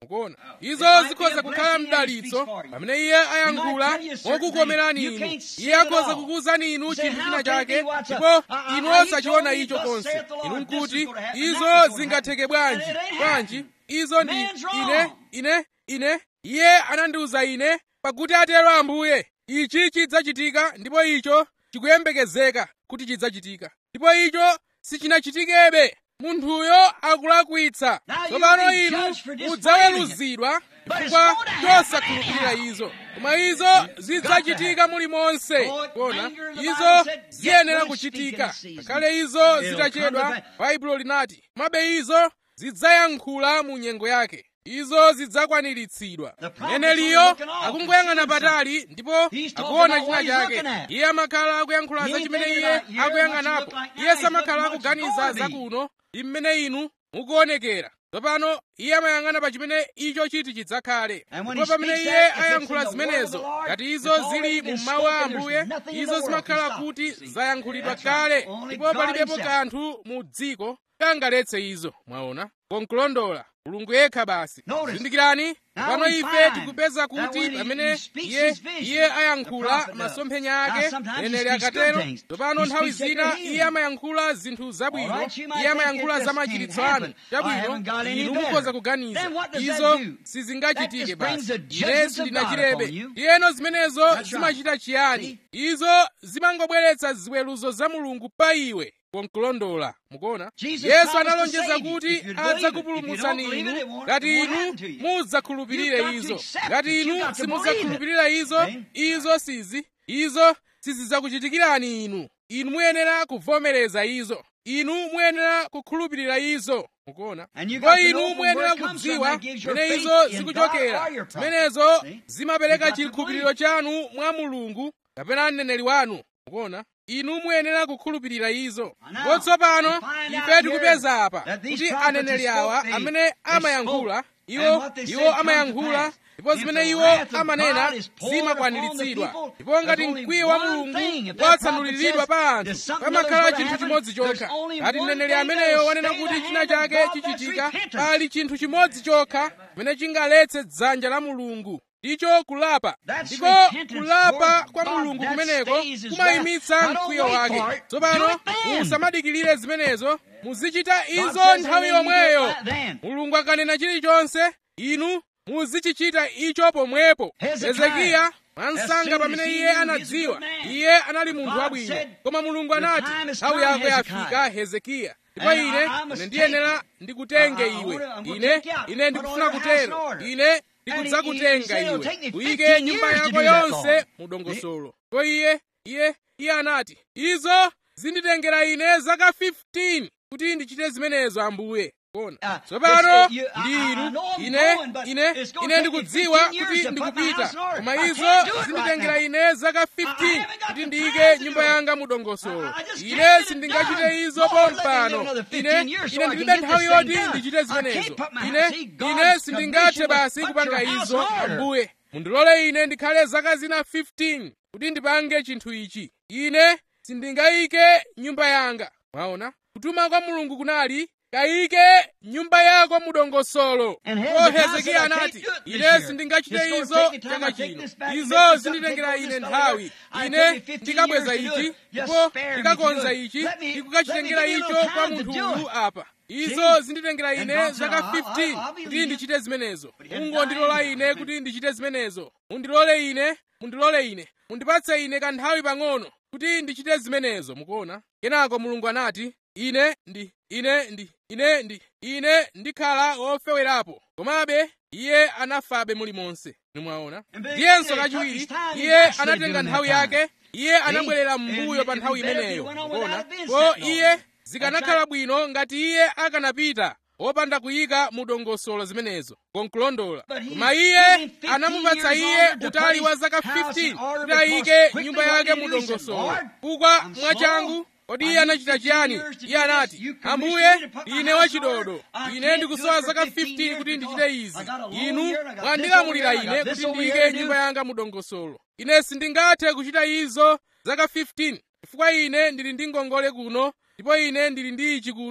mukuona izo zikhoza kukhala mdalitso pamene iye ayankhula mokukomerani inu iye akhoza kukuwuzani inu chinthu china chake ndipo inu osachiona icho konse inu nkuti izo zingatheke bwanji bwanji izo ndi ine ine ine iye anandiwuza ine pakuti atero ambuye ichi chidzachitika ndipo icho chikuyembekezeka kuti chidzachitika ndipo icho sichinachitikebe munthuyo akulakwitsa tsopano inu mudzaweruzidwa chifukwa chosakhulupirira izo koma izo zidzachitika mulimonse kuona izo ziyenera kuchitika ngakhale izo zitachedwa baibulo linati mabe izo zidzayankhula mu nyengo yake izo zidzakwaniritsidwa mneneliyo akungoyang'ana patali ndipo akuona china chake iye amakhala akuyankhula za chimene iye akuyang'anapo iye samakhala akuganiza zakuno ndi mmene inu mukuonekera tsopano iye amayang'ana pa chimene icho chiti chidzakhale ndipo pamene iye ayankhula zimenezo ngati izo zili mu mawu a ambuye izo zimakhala kuti zayankhulidwa kale ndipo palibepo kanthu mu dziko kangaletse izo mwaona konkulondola mulungu yekha basi zindikirani pano ife tikupeza kuti pamene iye iye ayankhula masomphenya ake neneri akatero tsopano nthawi zina iye amayankhula zinthu zabwino iye amayankhula za machiritso anu chabwino inu mukhoza kuganiza izo sizingachitike basi ine sindinachirebe ndiyeno zimenezo zimachita chiyani izo zimangobweretsa ziweruzo za mulungu pa iwe konkulondola mukuona yesu analonjeza kuti adzakupulumutsani inu ngati inu mudzakhulupirire izo ngati inu simudzakhulupirira izo izo sizi izo sizidzakuchitikirani inu inu muyenera kuvomereza izo inu muyenera kukhulupirira izo mukuona ndipo inu muyenera kudziwa mene izo zikuchokera zimenezo zimapereka chikhulupiriro chanu mwa mulungu kapena mneneri wanu mukuona inu muyenera kukhulupirira izo ndipo tsopano ife tikupeza apa kuti aneneri awa amene amayankhula iwo iwo amayankhula ndipo zimene iwo amanena zimakwaniritsidwa ndipo ngati mkwiyo wa mulungu watsanuliridwa pa anthu pamakhala chinthu chimodzi chokha ngati mneneri ameneyo wanena kuti china chake chichitika pali chinthu chimodzi chokha chimene chingaletse dzanja la mulungu ndicho kulapa ndiko kulapa kwa mulungu kumeneko kumayimitsa mkwiyo wake tsopano musamadikirire zimenezo muzichita izo nthawi yomweyo mulungu akanena chilichonse inu muzichichita icho pomwepo hezekiya mwansanga pamene iye anadziwa iye anali munthu wabwino koma mulungu anati nthawi yako yafika hezekiya ndipo ine ine ndiyenera ndikutenge iwe ine ine ndikufuna kutero ine ndikudzakutenga iwe uyike nyumba yako yonse mu dongosolo ndipo iye iye iye anati izo zinditengera ine zaka 15 kuti ndichite zimenezo ambuye kona tsopano ndi inu ine ine ine ndikudziwa kuti ndikupita koma izo zinditengera ine zaka 15 kuti ndiyike nyumba yanga mu dongosolo ine sindingachite izo pompano ine ine ndilibe nthawi yoti ndichite zimenezo ine ine sindingathe basi kupanga izo ambuye mundilole ine ndikhale zaka zina 15 kuti ndipange chinthu ichi ine sindingayike nyumba yanga mwaona kutuma kwa mulungu kunali kayike nyumba yako mu dongosolo ko hezekiya anati ine sindingachite izo chaka chino izo zinditengera ine nthawi ine ndikabweza ichi ndipo ndikakonza ichi ndikukachitengera icho kwa munthu uyu apa izo zinditengera ine zaka 15 kuti ndichite zimenezo mungondilola ine kuti ndichite zimenezo mundilole ine mundilole ine mundipatse ine kanthawi pang'ono kuti ndichite zimenezo mukuona kenako mulungu anati ine ndi ine ndi ine ndi ine ndikhala wofewerapo komabe iye anafabe mulimonse nimwaona ndiyenso kachiwiri iye anatenga nthawi yake iye anabwerera m'mbuyo pa nthawi imeneyo mukuona ko iye zikanakhala bwino ngati iye akanapita wopanda kuyika mu dongosolo zimenezo konkulondola koma iye anamupatsa iye utali wa zaka 15 kuti ayike nyumba yake mu dongosolo kukwa mwachangu kodi iye anachita chiyani iye anati ambuye ine wachidodo ine ndikusowa zaka 15 kuti ndichite izi inu mwandilamulira ine kuti ndiyike nyumba yanga mu dongosolo ine sindingathe kuchita izo zaka 15 chifukwa ine ndili ndi ngongole kuno ndipo ine ndili ndi ichi kuno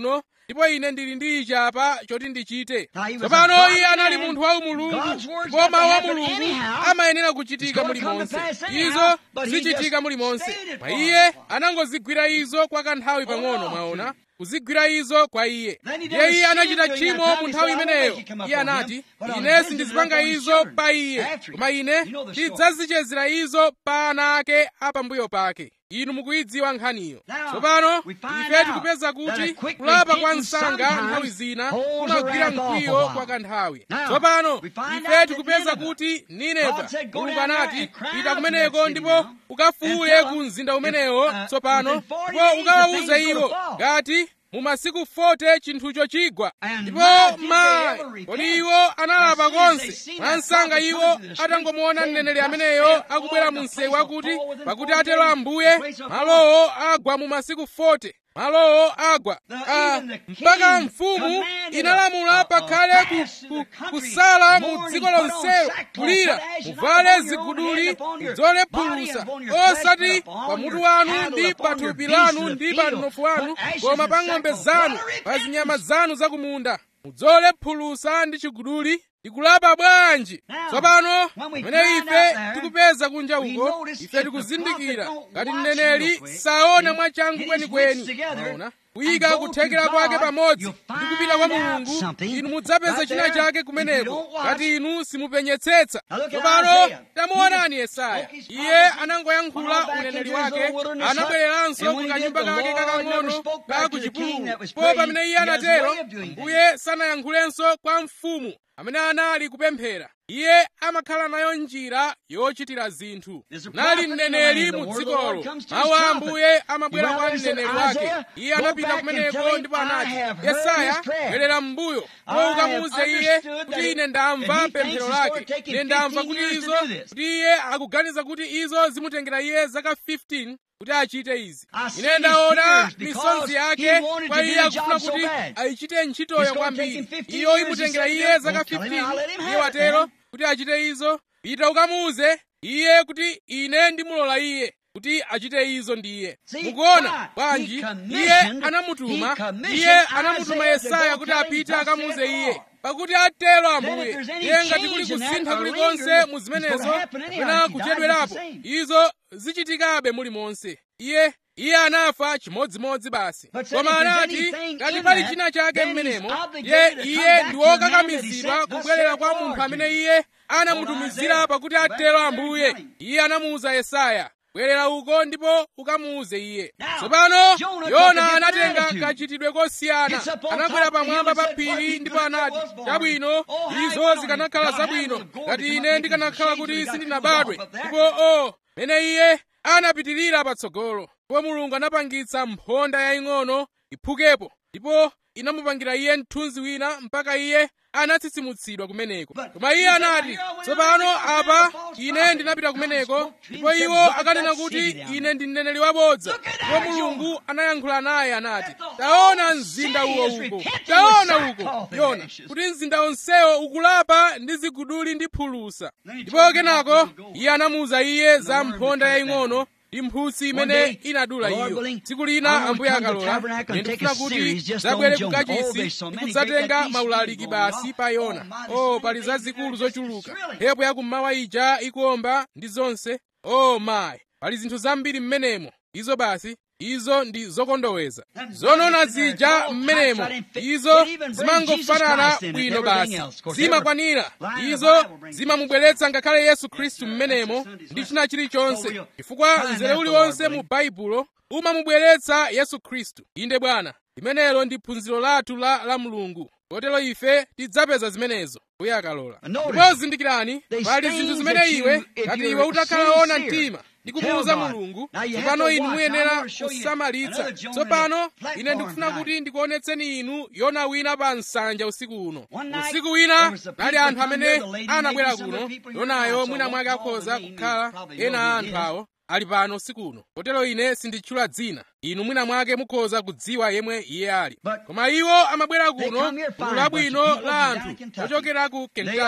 ndipo ine ndili ndi ichi apa choti ndichite Now, he was tsopano a iye anali God-man. munthu wa mulungu God's word's ndipo got to mawu a happen mulungu anyhow. amayenera kuchitika It's gonna come mulimonse to pass anyhow, izo but he zichitika just mulimonse stayed it mwa for iye a while. anangozigwira izo kwa kanthawi pang'ono no. mwaona kuzigwira izo kwa iye Then he did iye a iye sin anachita during tchimo that time. mu He nthawi said, "I won't imeneyo make it come iye upon him, anati but I'll ine visit sindizipanga it upon his izo children pa iye after him." koma ine You know the story. ndidzazichezera izo pa ana ake apambuyo pake inu mukuyidziwa nkhaniyo Now, tsopano we find ife out tikupeza that kuti a quick kulapa kwa repentance msanga sometimes nthawi zina holds kumagwira the wrath off a mkwiyo while. kwa kanthawi Now, tsopano we find out ife that tikupeza Nineveh, kuti nineva God said, "Go mulungu down there anati and cry out pita to kumeneko that city ndipo now, ukafuwule and tell ku them, mzinda if, umenewo uh, tsopano within 40 ndipo days the ukawawuze thing's iwo gonna fall. ngati mu masiku 40 chinthucho chigwa And ndipo my, did they mayi ever repent? kodi iwo analapa As soon as they konse seen mwa that msanga prophet iwo coming to the street, atangomuona saying, mneneri "Thus ameneyo saith the akubwera Lord, mu the msewu place wakuti will fall within pakuti 40 atero days, ambuye the place will fall." malowo agwa mu masiku 40 malowo agwa The- Ah, even the king mpaka mfumu commanded inalamula a- a- pakhale a ku- fast to ku- the country, kusala mu mourning, dziko put on lonselo sackcloth, kulira put ashes not muvale upon your own ziguduli head, upon your mudzole body phulusa and upon your flesh, osati but upon pa mutu your wanu cattle, ndi upon pa your thupi beasts lanu of the ndi pa field, mnofu wanu put ashes koma and pa ng'ombe sackcloth. zanu What a pa repentance! zinyama zanu zakumunda mudzole phulusa ndi chiguduli ndikulapa bwanji Now, tsopano when we pamene find ife out there, tikupeza kunja we uko notice ife if the tikuzindikira prophet don't ngati watch mneneri real quick, saona and mwachangu get his wits kwenikweni together, maona and kuyika go kuthekera to kwake God, pamodzi you'll ndi kupita kwa find out mulungu something inu mudzapeza right china there. chake If you kumeneko don't watch, ngati inu simupenyetsetsa Now look at tsopano Isaiah. tamuonani He yesaya spoke his iye prophecy, anangoyankhula went back uneneri into his wake own wilderness hut, anabwereranso and ku when he did, kanyumba the kake Lord never kakang'ono spoke ka back ku to the king chipululu that was po praying. pamene iye He has a anatero way of doing that. mbuye sanayankhulenso kwa mfumu amene anali kupemphera iye amakhala nayo njira yochitira zinthu There's a nali prophet in the mneneri land. The mu word of the Lord dzikolo comes to his mawu a prophet. ambuye amabwera He kwa went there and mneneri said, wake Isaiah, iye go anapita back and tell kumeneko him, ndipo I anati have heard yesaya his prayer. bwerera m'mbuyo I po have ukamuuze iye understood kuti that ine it- ndamva that he pemphero thinks it's gonna lake take him ine ndamva 15 kuti years to izo do this. kuti iye akuganiza kuti izo zimutengera iye zaka 15 kuti achite izi I see ine his ndaona tears because misonzi he yake wanted kwa to do iye the akufuna job so kuti bad. ayichite ntchitoyo It's gonna take kwambiri him 15 iyo years, imutengera he said, iye "Don't zaka tell him, I'll let him 15 have iye it, watero man." kuti achite izo pita ukamuuze iye kuti ine ndimulola iye kuti achite izo ndiye See, mukuona why? bwanji He iye commissioned- anamutuma he commissioned iye anamutuma Isaiah to yesaya go kuti tell him, apite "Thus akamuuze saith the iye Lord." pakuti atero Then ambuye if there's any iye ngati kuli change in that, kusintha a kulikonse lingering, mu it's zimenezo gonna happen anyhow. kapena If he dies, kuchedwerapo it's the same. izo zichitikabe mulimonse iye iye anafa chimodzimodzi basi But said koma if there's anati anything ngati in pali that, china chake then he's mmenemo obligated ye to come iye back ndi to the man that he wokakamizidwa sent, thus kubwerera saith kwa the munthu Lord amene to iye anamutumizira Isaiah, pakuti back atero there and ambuye tell him. iye anamuwuza yesaya bwerera uko ndipo ukamuuze iye Now, tsopano Jonah took a yona different anatenga attitude. kachitidwe kosiyana Gets up on anakwera top of the hill pamwamba and pa said, "What phiri he ndipo could have anati was born. chabwino Oh, how izo he zikanakhala God, zabwino how the ngati gold ine come ndikanakhala up kuti with the sindinabadwe shades of the God ndipo o mene iye anapitirira patsogolo ndipo mulungu anapangitsa mphonda yaying'ono iphukepo ndipo inamupangira iye mthunzi wina mpaka iye anatsitsimutsidwa kumeneko But koma iye he said, anati "Here I went tsopano out and apa found a false ine prophet." ndinapita kumeneko God spoke to him ndipo and said, iwo "Wipe akanena that kuti city down." ine ndi mneneri wabodza Look at that, ndipo mulungu Jonah. anayankhula naye anati That the whole taona mzinda city uwo is uko repenting taona with uko sackcloth and yona ashes. kuti mzinda onsewo ukulapa ndi ziguduli ndi phulusa Then he ndipo told him kenako about the gold. iye anamuwuza iye za worm mphonda that cut it yaying'ono down. ndi mphutsi One imene day, inadula Lord iyo willing, tsiku I lina want to ambuye come to akalola Tabernacle and ine take a ndikufuna kuti series just zabwere on Jonah. Oh, kukachisi there's so ndi many kudzatenga great that maulaliki these basi people pa go. yona Almighty, o so pali many things zazikulu there just zochuluka thrilling. mphepo yakummawa ija ikuomba ndi zonse o mayi pali zinthu zambiri m'menemo izo basi izo ndi zokondoweza zonona zija m'menemo izo zimangofanana bwino basi zimakwanira izo zimamubweretsa ngakhale yesu khristu m'menemo ndi china chilichonse chifukwa mzere uliwonse mu baibulo umamubweretsa yesu khristu inde bwana limenelo ndi phunziro lathu la la mulungu kotero ife tidzapeza zimenezo uye akalola ndipo zindikirani pali zinthu zimene iwe ngati iwe utakhala ona mtima ndi kumuwuza mulungu tsopano inu muyenera kusamalitsa tsopano ine ndikufuna kuti ndikuonetseni inu yona wina pa nsanja usiku uno usiku wina nali anthu amene anabwera kuno yonayo mwina mwake akhoza kukhala ena a anthu awo ali pano usiku uno kotero ine sinditchula dzina inu mwina mwake mukhoza kudziwa yemwe iye ali koma iwo amabwera kuno gulu labwino la anthu ochokera ku kentucky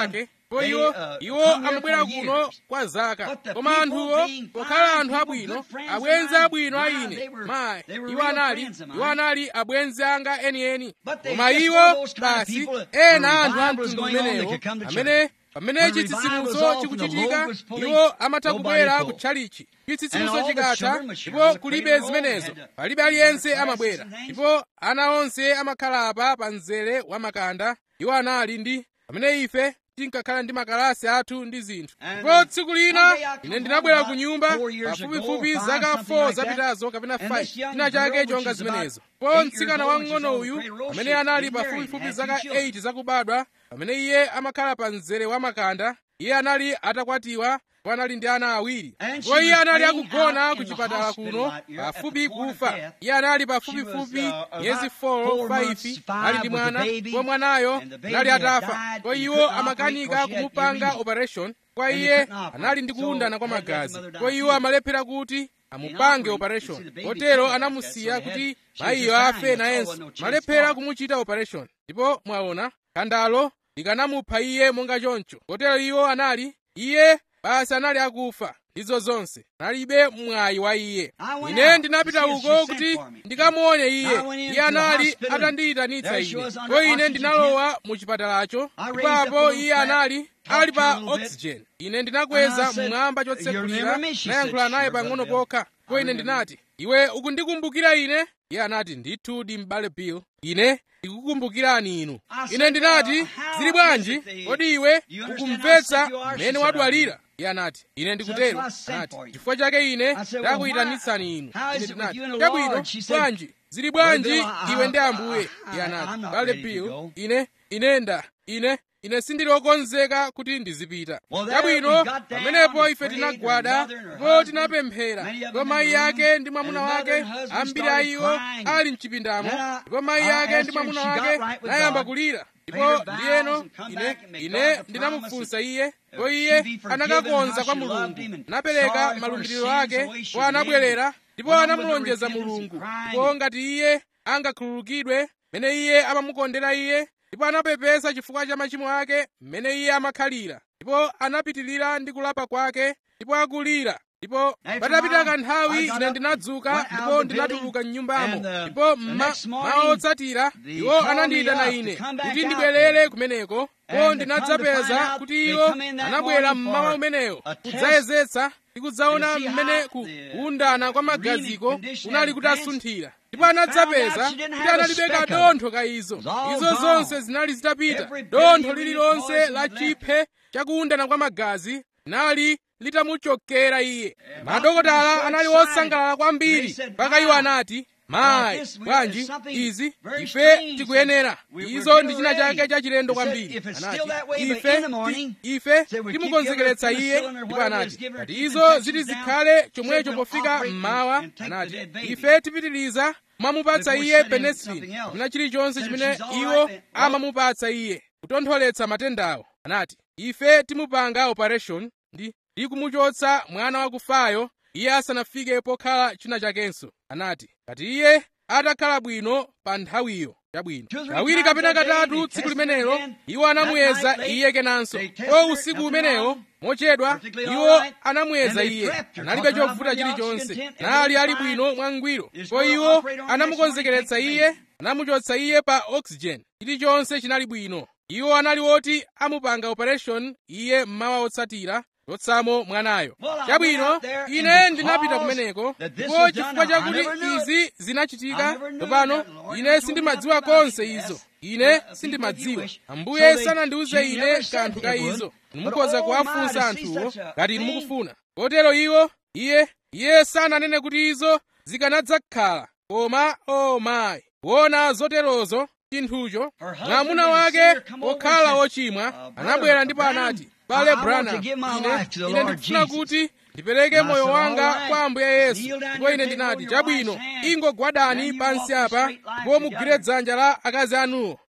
ndipo iwo iwo amabwera kuno kwa zaka koma anthuwo pokhala anthu abwino abwenzi abwino a ine mayi iwo anali iwo anali abwenzi anga enieni koma iwo basi ena anthu a mtundu umenewo amene pamene chitsitsimutso chikuchitika iwo amatha kubwera kutchalichi chitsitsimutso chikatha ndipo kulibe zimenezo palibe aliyense amabwera ndipo ana onse amakhala apa pa mzere wa makanda iwo anali ndi pamene ife tinkakhala ndi makalasi athu ndi zinthu ndipo tsiku lina ine ndinabwera ku nyumba pafupifupi zaka 4 zapitazo kapena 5 china chake chonga zimenezo po mtsikana wamng'ono uyu amene anali pafupifupi zaka 8 zakubadwa pamene iye amakhala pa mzere wa makanda iye anali atakwatiwa ndipo anali ndi ana awiri ndipo iye anali akugona ku chipatala kuno pafupi kufa iye anali pafupifupi miyezi 4 5 ali ndi mwana ndipo mwanayo anali atafa ndipo iwo amakanika kumupanga operation kwa iye anali ndi kuwundana kwa magazi ndipo iwo amalephera kuti amupange operation kotero anamusiya kuti mayiyo afe nayenso malephera kumuchita operation ndipo mwaona khandalo likanamupha iye monga choncho kotero iwo anali iye basi anali akufa ndizo zonse analibe mwayi wa iye ine ndinapita uko kuti ndikamuone iye iye anali atandiyitanitsa ine ko ine ndinalowa mu chipatalacho ipapo iye anali ali pa oxygen ine ndinakweza mmwamba chotsekulira nayankhula naye pang'ono pokha ko ine ndinati iwe ukundikumbukira ine iye anati ndithu ndi m'bale bill ine ndikukumbukirani inu ine ndinati zili bwanji kodi iwe ukumvetsa mmene wadwalira iye anati ine ndikutero anati chifukwa chake ine ndakuyitanitsani inu ine ndinati chabwino bwanji zili bwanji iwe ndi ambuye iye anati bale bill ine ine nda ine ine sindili okonzeka kuti ndizipita chabwino pamenepo ife tinagwada ndipo tinapemphera ndipo mayi ake ndi mwamuna wake ambiri a iwo ali mchipindamo ndipo mayi ake ndi mwamuna wake nayamba kulira ndipo ndiyeno ine ine ndinamufunsa iye ndipo iye anakakonza kwa mulungu napereka malumbiriro ake kwa anabwerera ndipo anamulonjeza mulungu ndipo ngati iye angakhululukidwe mmene iye amamukondera iye ndipo anapepesa chifukwa cha machimo ake mmene iye amakhalira ndipo anapitirira ndi kulapa kwake ndipo akulira ndipo patapita kanthawi ine ndinadzuka ndipo ndinatuluka m'nyumbamo ndipo mawa otsatira iwo anandiyitana ine kuti ndibwerere kumeneko ko ndinadzapeza kuti iwo anabwera mmawa umeneyo kudzayezetsa ndi kudzaona mmene kuwundana kwa magaziko kunali kutasunthira ndipo anadzapeza kuti analibe kadontho ka izo izo zonse zinali zitapita dontho lililonse la chiphe chakuwundana kwa magazi linali litamuchokera iye madokotala anali osangalala kwambiri mpaka iwo anati mayi bwanji izi ife tikuyenera izo ndi china chake chachilendo kwambiri anati ife ife timukonzekeretsa iye ndipo anati ngati izo ziti zikhale chomwecho pofika mmawa anati ife tipitiriza mwamupatsa iye penicillin kapena chilichonse chimene iwo amamupatsa iye kutontholetsa matendawo anati ife timupanga operation ndi ndi kumuchotsa mwana wakufayo iye asanafike pokhala china chakenso anati ngati iye atakhala bwino pa nthawiyo chabwino kawiri kapena katatu tsiku limenelo iwo anamuyeza iye kenanso ko usiku umenewo mochedwa iwo anamuyeza iye analibe chovuta chilichonse nali ali bwino mwangwiro ko iwo anamukonzekeretsa iye anamuchotsa iye pa oxygen chilichonse chinali bwino iwo anali oti amupanga operation iye mmawa otsatira chotsamo mwanayo chabwino ine ndinapita kumeneko ndipo chifukwa chakuti izi zinachitika tsopano ine sindimadziwa konse izo ine sindimadziwa ambuye sanandiuze ine kanthu ka izo nimukhoza kuwafunsa anthuwo ngati nimukufuna kotero iwo iye iye sananene kuti izo zikanadzakhala koma o mayi kuona zoterozo chinthucho mwamuna wake wokhala wochimwa anabwera ndipo anati bale branham ine ine ndikufuna kuti ndipereke moyo wanga kwa ambuye yesu ndipo ine ndinati chabwino ingogwadani pansi apa ndipo mugwire dzanja la akazi anuwo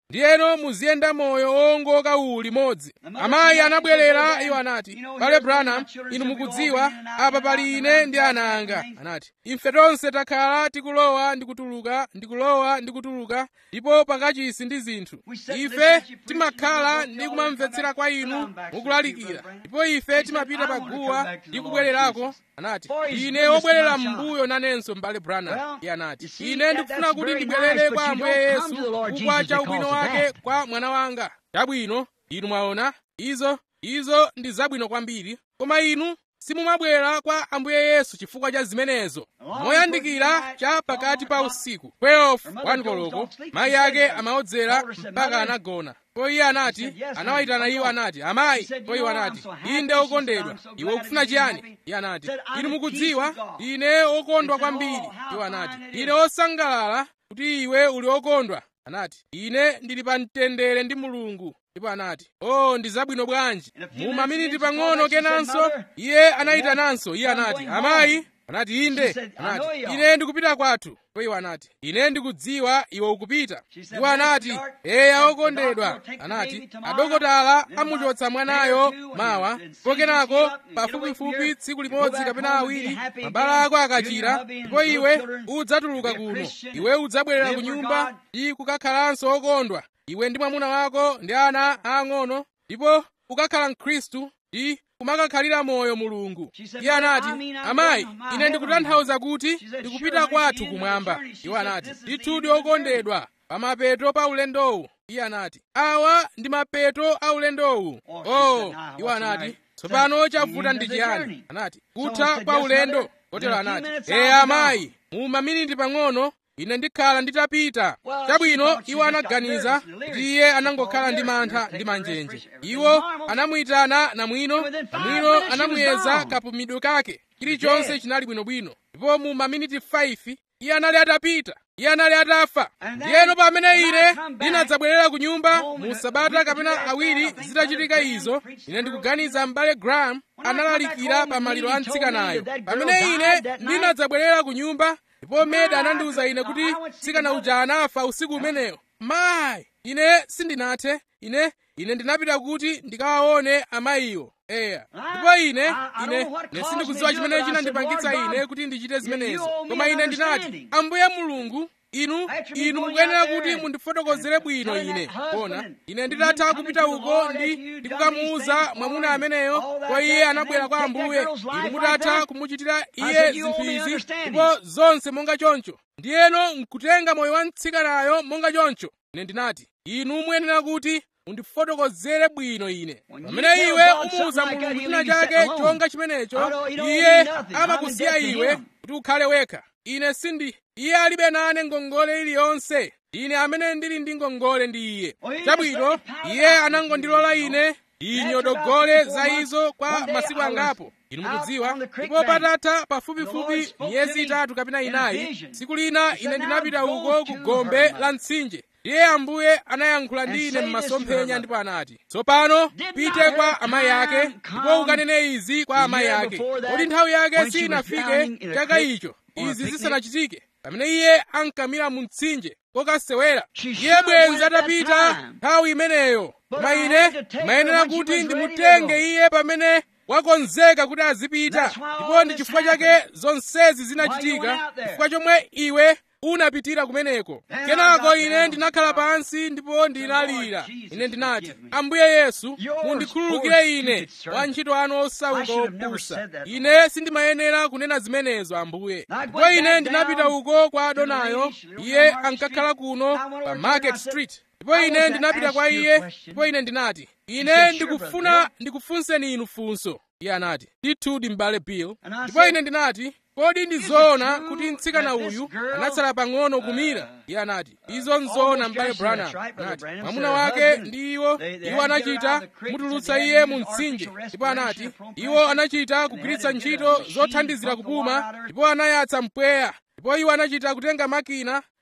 ndiyeno muziyenda moyo wowongoka uwu limodzi amayi anabwerera iwo anati bale branham inu mukudziwa apa pali ine ndi ana anga anati ife tonse takhala tikulowa ndi kutuluka ndikulowa ndi kutuluka ndipo pakachisi ndi zinthu ife timakhala ndi kumamvetsera kwa inu mukulalikira ndipo ife timapita pa guwa ndi kubwererako anati ine wobwerera m'mbuyo nanenso m'bale branham iye anati ine ndikufuna kuti ndibwerere kwa ambuye yesu chifukwa cha ubwino wake kwa mwana wanga chabwino inu mwaona izo izo ndi zabwino kwambiri koma inu simumabwera kwa ambuye yesu chifukwa cha zimenezo moyandikira cha pakati pa usiku 12 wani koloko mayi ake amaodzera mpaka anagona po iye anati anawayitana iwo anati amayi po iwo anati inde okondedwa iwe ukufuna chiyani iye anati inu mukudziwa ine okondwa kwambiri iwo anati ine osangalala kuti iwe uli okondwa anati ine ndili pa mtendere ndi mulungu ndipo anati oh ndi zabwino bwanji mu maminiti pang'ono kenanso iye anayitananso iye anati amayi anati inde anati ine ndikupita kwathu po iwo anati ine ndikudziwa iwe ukupita iwo anati eya okondedwa anati adokotala amuchotsa mwanayo mawa pokenako pafupifupi tsiku limodzi kapena awiri mabala ako akachira ndipo iwe udzatuluka kuno iwe udzabwerera ku nyumba ndi kukakhalanso okondwa iwe ndi mwamuna wako ndi ana aang'ono ndipo ukakhala mkhristu ndi kumakakhalira moyo mulungu iye anati amayi ine ndikutanthauza kuti ndikupita kwathu kumwamba iwo anati ndithudi okondedwa pamapeto pa ulendowu iye anati awa ndi mapeto a ulendowu oh iwo anati tsopano chavuta ndi chiyani anati kutha kwa ulendo kotero anati eya amayi mu maminiti pang'ono ine ndikhala nditapita chabwino iwo anaganiza kuti iye anangokhala ndi mantha ndi manjenje iwo anamuyitana namwino namwino anamuyeza kapumidwe kake chilichonse chinali bwinobwino ndipo mu maminiti 5 iye anali atapita iye anali atafa ndiyeno pamene ine ndinadzabwerera ku nyumba mu sabata kapena awiri zitachitika izo ine ndikuganiza m'bale graham analalikira pa maliro a mtsikanayo pamene ine ndinadzabwerera ku nyumba ndipo meda anandiwuza ine kuti mtsikana uja anafa usiku umenewo mayi ine sindinathe ine ine ndinapita kuti ndikawaone amayiwo eya ndipo ine ine ine sindikudziwa chimene chinandipangitsa ine kuti ndichite zimenezo koma ine ndinati ambuye mulungu inu inu mukuyenera kuti mundifotokozere bwino ine kona ine nditatha kupita uko ndi ndikukamuwuza mwamuna ameneyo kwa iye anabwera kwa ambuye inu mutatha kumuchitira iye zinthu izi ndipo zonse monga choncho ndiyeno nkutenga moyo wa mtsikanayo monga choncho ine ndinati inu muyenera kuti undifotokozere bwino ine pamene iwe umuwuza mulungu china chake chonga chimenecho iye amakusiya iwe kuti ukhale wekha ine sindi iye alibe nane ngongole iliyonse ine amene ndili ndi ngongole ndi iye chabwino iye anangondilola ine ndinyodogole za izo kwa masiku angapo inu mukudziwa ndipo patatha pafupifupi miyezi itatu kapena inayi tsiku lina ine ndinapita uko ku gombe la mtsinje ndiye ambuye anayankhula ndi ine m'masomphenya ndipo anati tsopano pite kwa amayi ake ndipo ukanene izi kwa amayi ake kodi nthawi yake sinafike chaka icho izi zisanachitike pamene iye ankamira mu mtsinje kokasewera iye bwenzi atapita nthawi imeneyo koma ine mayenera kuti ndimutenge iye pamene wakonzeka kuti azipita ndipo ndi chifukwa chake zonsezi zinachitika chifukwa chomwe iwe unapitira kumeneko kenako ine ndinakhala pansi ndipo ndinalira ine ndinati ambuye yesu mundikhululukire ine wantchito anu osauka opusa ine sindimayenera kunena zimenezo ambuye ndipo ine ndinapita uko kwa adonayo iye ankakhala kuno pa market street ndipo ine ndinapita kwa iye ndipo ine ndinati ine ndikufuna ndikufunseni inu funso iye anati ndithudi m'bale bill ndipo ine ndinati kodi ndi zoona kuti mtsikana uyu anatsala pang'ono kumira iye anati izo nzoona m'bale branham anati mwamuna wake ndi iwo iwo anachita kumutulutsa iye mu mtsinje ndipo anati iwo anachita kugwiritsa ntchito zothandizira kupuma ndipo anayatsa mpweya ndipo iwo anachita kutenga makina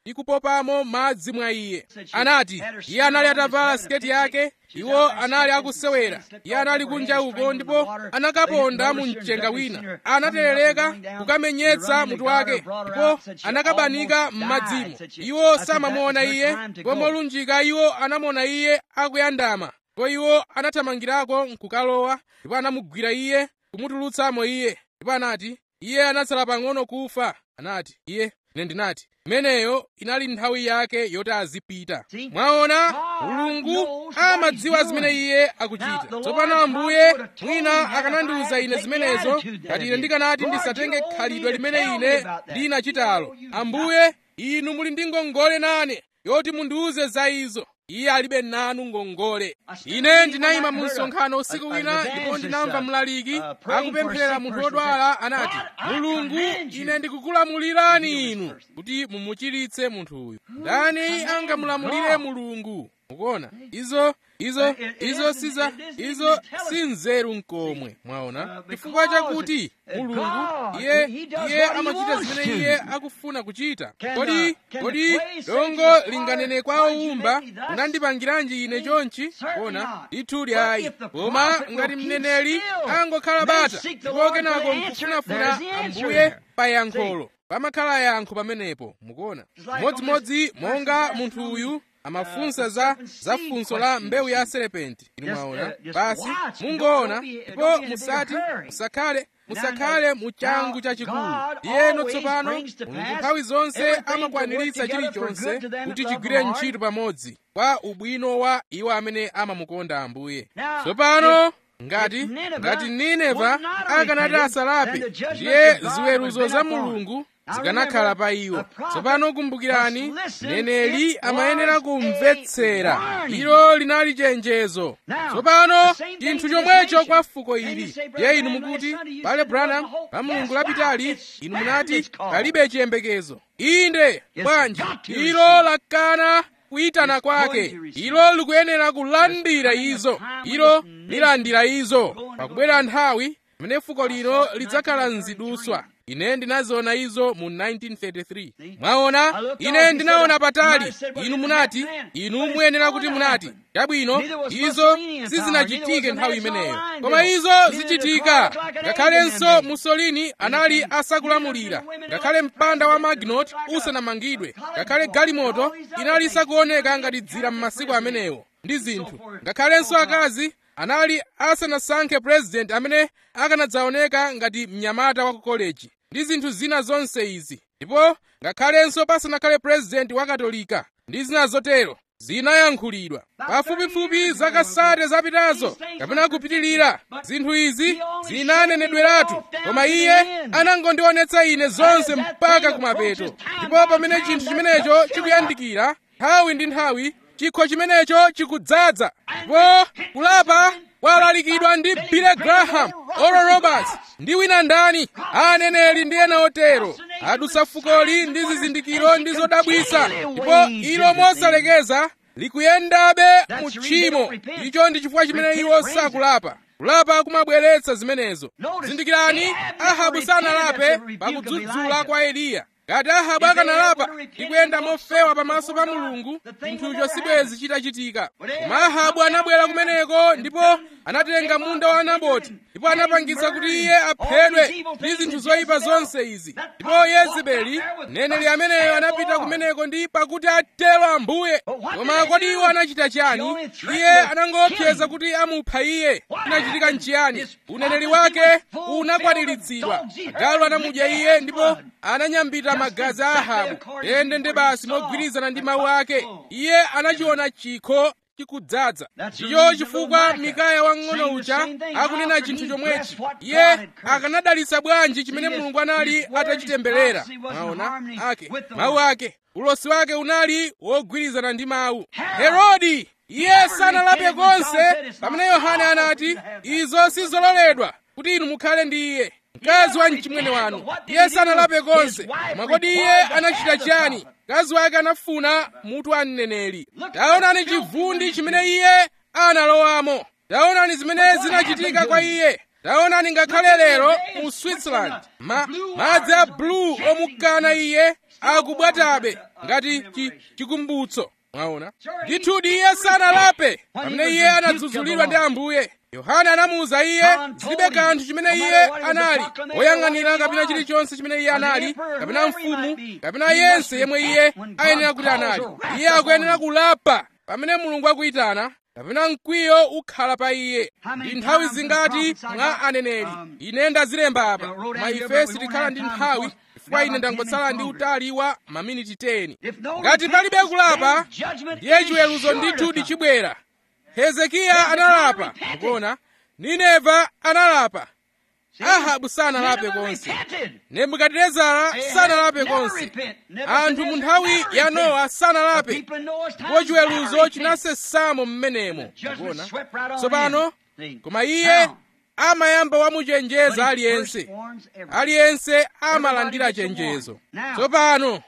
ndi kupopamo madzi mwa iye anati iye anali atavala siketi yake iwo anali akusewera iye anali kunja uko ndipo anakaponda mu mchenga wina anaterereka kukamenyetsa mutu wake ndipo anakabanika m'madzimo iwo samamuona iye ndipo molunjika iwo anamuona iye akuyandama ndipo iwo anathamangirako nkukalowa ndipo anamugwira iye kumutulutsamo iye ndipo anati iye anatsala pang'ono kufa anati iye ine ndinati imeneyo inali nthawi yake yoti azipita mwaona mulungu amadziwa zimene iye akuchita tsopano ambuye mwina akanandiwuza ine zimenezo ngati ine ndikanati ndisatenge khalidwe limene ine ndinachitalo ambuye inu muli ndi ngongole nane yoti mundiwuze za izo iye alibe nanu ngongole ine ndinayima mu msonkhano usiku wina ndipo ndinamva mlaliki akupemphera munthu wodwala anati mulungu ine ndikukulamulirani inu kuti mumuchiritse munthu uyu ndani angamulamulire mulungu mukuona izo izo izo siza izo si nzeru nkomwe mwaona chifukwa chakuti mulungu iye iye amachita zimene iye akufuna kuchita kodi kodi dongo linganene kwa owumba unandipangiranji ine chonchi kona ndithu ayi koma ngati mneneri angokhala bata ndipo kenako nkufunafuna ambuye pa yankholo pamakhala yankho pamenepo mukuona modzimodzi monga munthu uyu amafunsa za za funso la mbewu ya serepenti inu mwaona basi mungoona ndipo musati musakhale musakhale mu changu chachikulu iyeno tsopano mulungu nthawi zonse amakwaniritsa chilichonse kuti chigwire ntchito pamodzi kwa ubwino wa iwo amene amamukonda ambuye tsopano ngati ngati nineva akanati asalape ndiye ziweruzo za mulungu zikanakhala pa iwo tsopano kumbukirani mneneri amayenera kumvetsera ilo linali chenjezo tsopano chinthu chomwecho kwa fuko ili ndiye inu mukuti pale branham pa mulungu lapitali inu munati palibe chiyembekezo inde bwanji ilo lakana kuyitana kwake ilo likuyenera kulandira izo ilo lilandira izo pakubwera nthawi imene fuko lino lidzakhala mziduswa ine ndinaziona izo mu 1933 mwaona ine ndinaona patali inu munati inu muyenera kuti munati chabwino izo sizinachitike nthawi imeneyo koma izo zichitika ngakhalenso mussolini anali asakulamulira ngakhale mpanda wa maginot usanamangidwe ngakhale galimoto inali isakuoneka ngati dzira m'masiku amenewo ndi zinthu ngakhalenso akazi anali asanasankhe purezidenti amene akanadzaoneka ngati mnyamata wa ku koleji ndi zinthu zina zonse izi ndipo ngakhalenso pasanakhale purezidenti wa katolika ndi zina zotero zinayankhulidwa pafupifupi zaka sate zapitazo kapena kupitilira zinthu izi zinanenedweratu koma iye anangondionetsa ine zonse mpaka kumapeto ndipo pamene chinthu chimenecho chikuyandikira nthawi ndi nthawi chikho chimenecho chikudzaza ndipo kulapa kwalalikidwa ndi Billy Graham, Oral Roberts ndi wina ndani aneneri ndi ena otero adusa fukoli ndi zizindikiro ndi zodabwisa ndipo ilo mosalekeza likuyendabe mu tchimo icho ndi chifukwa chimene iwo sakulapa kulapa kumabweretsa zimenezo zindikirani ahabu sanalape pakudzudzula kwa eliya ngati ahabu akanalapa ndi kuyenda mofewa pamaso pa mulungu chinthucho sibwezi chitachitika koma ahabu anabwera kumeneko ndipo anatenga munda wa naboti ndipo anapangitsa kuti iye aphedwe ndi zinthu zoyipa zonse izi ndipo yezebeli mneneri ameneyo anapita kumeneko ndi pakuti atero ambuye koma kodi iwo anachita chani iye anangoopseza kuti amupha iye chinachitika nchiyani uneneri wake unakwaniritsidwa agalu anamudya iye ndipo ananyambita magazi a ahabu ende nde basi mogwirizana ndi mawu ake iye anachiona chikho chikudzaza ndicho chifukwa mikaya wang'ono uja akunena chinthu chomwechi iye akanadalitsa bwanji chimene mulungu anali atachitemberera maona ake mawu ake ulosi wake unali wogwirizana ndi mawu herodi iye sanalape konse pamene yohane anati izo sizololedwa kuti inu mukhale ndi iye mkazi wa mchimwene wanu iye sanalape konse koma kodi iye anachita chiyani mkazi wake anafuna mutu wa mneneri taonani chivundi chimene iye analowamo taonani zimene zinachitika kwa iye taonani ngakhale lero mu switzerland ma, madzi a blue omukana iye akubwatabe ngati chi, chikumbutso mwaona ndithudi iye sanalape pamene iye anadzudzulidwa ndi ambuye yohane anamuwuza iye zilibe kanthu chimene iye anali woyang'anira kapena chilichonse chimene iye anali kapena mfumu kapena yense yemwe iye ayenera kuti anali iye akuyenera kulapa pamene mulungu akuyitana kapena mkwiyo ukhala pa iye ndi nthawi zingati mwa aneneri ine ndazilemba apa koma ife sitikhala ndi nthawi chifukwa ine ndangotsala ndi utali wa maminiti 10 ngati palibe kulapa ndiye chiweruzo ndithu chibwera hezekiya analapa mukuona nineva analapa ahabu sanalape konse nebukadinezara sanalape konse anthu mu nthawi ya nowa sanalape ndipo chiweruzo chinasesamo mmenemo mukuona tsopano koma iye amayamba wamuchenjeza aliyense aliyense amalandira chenjezo tsopano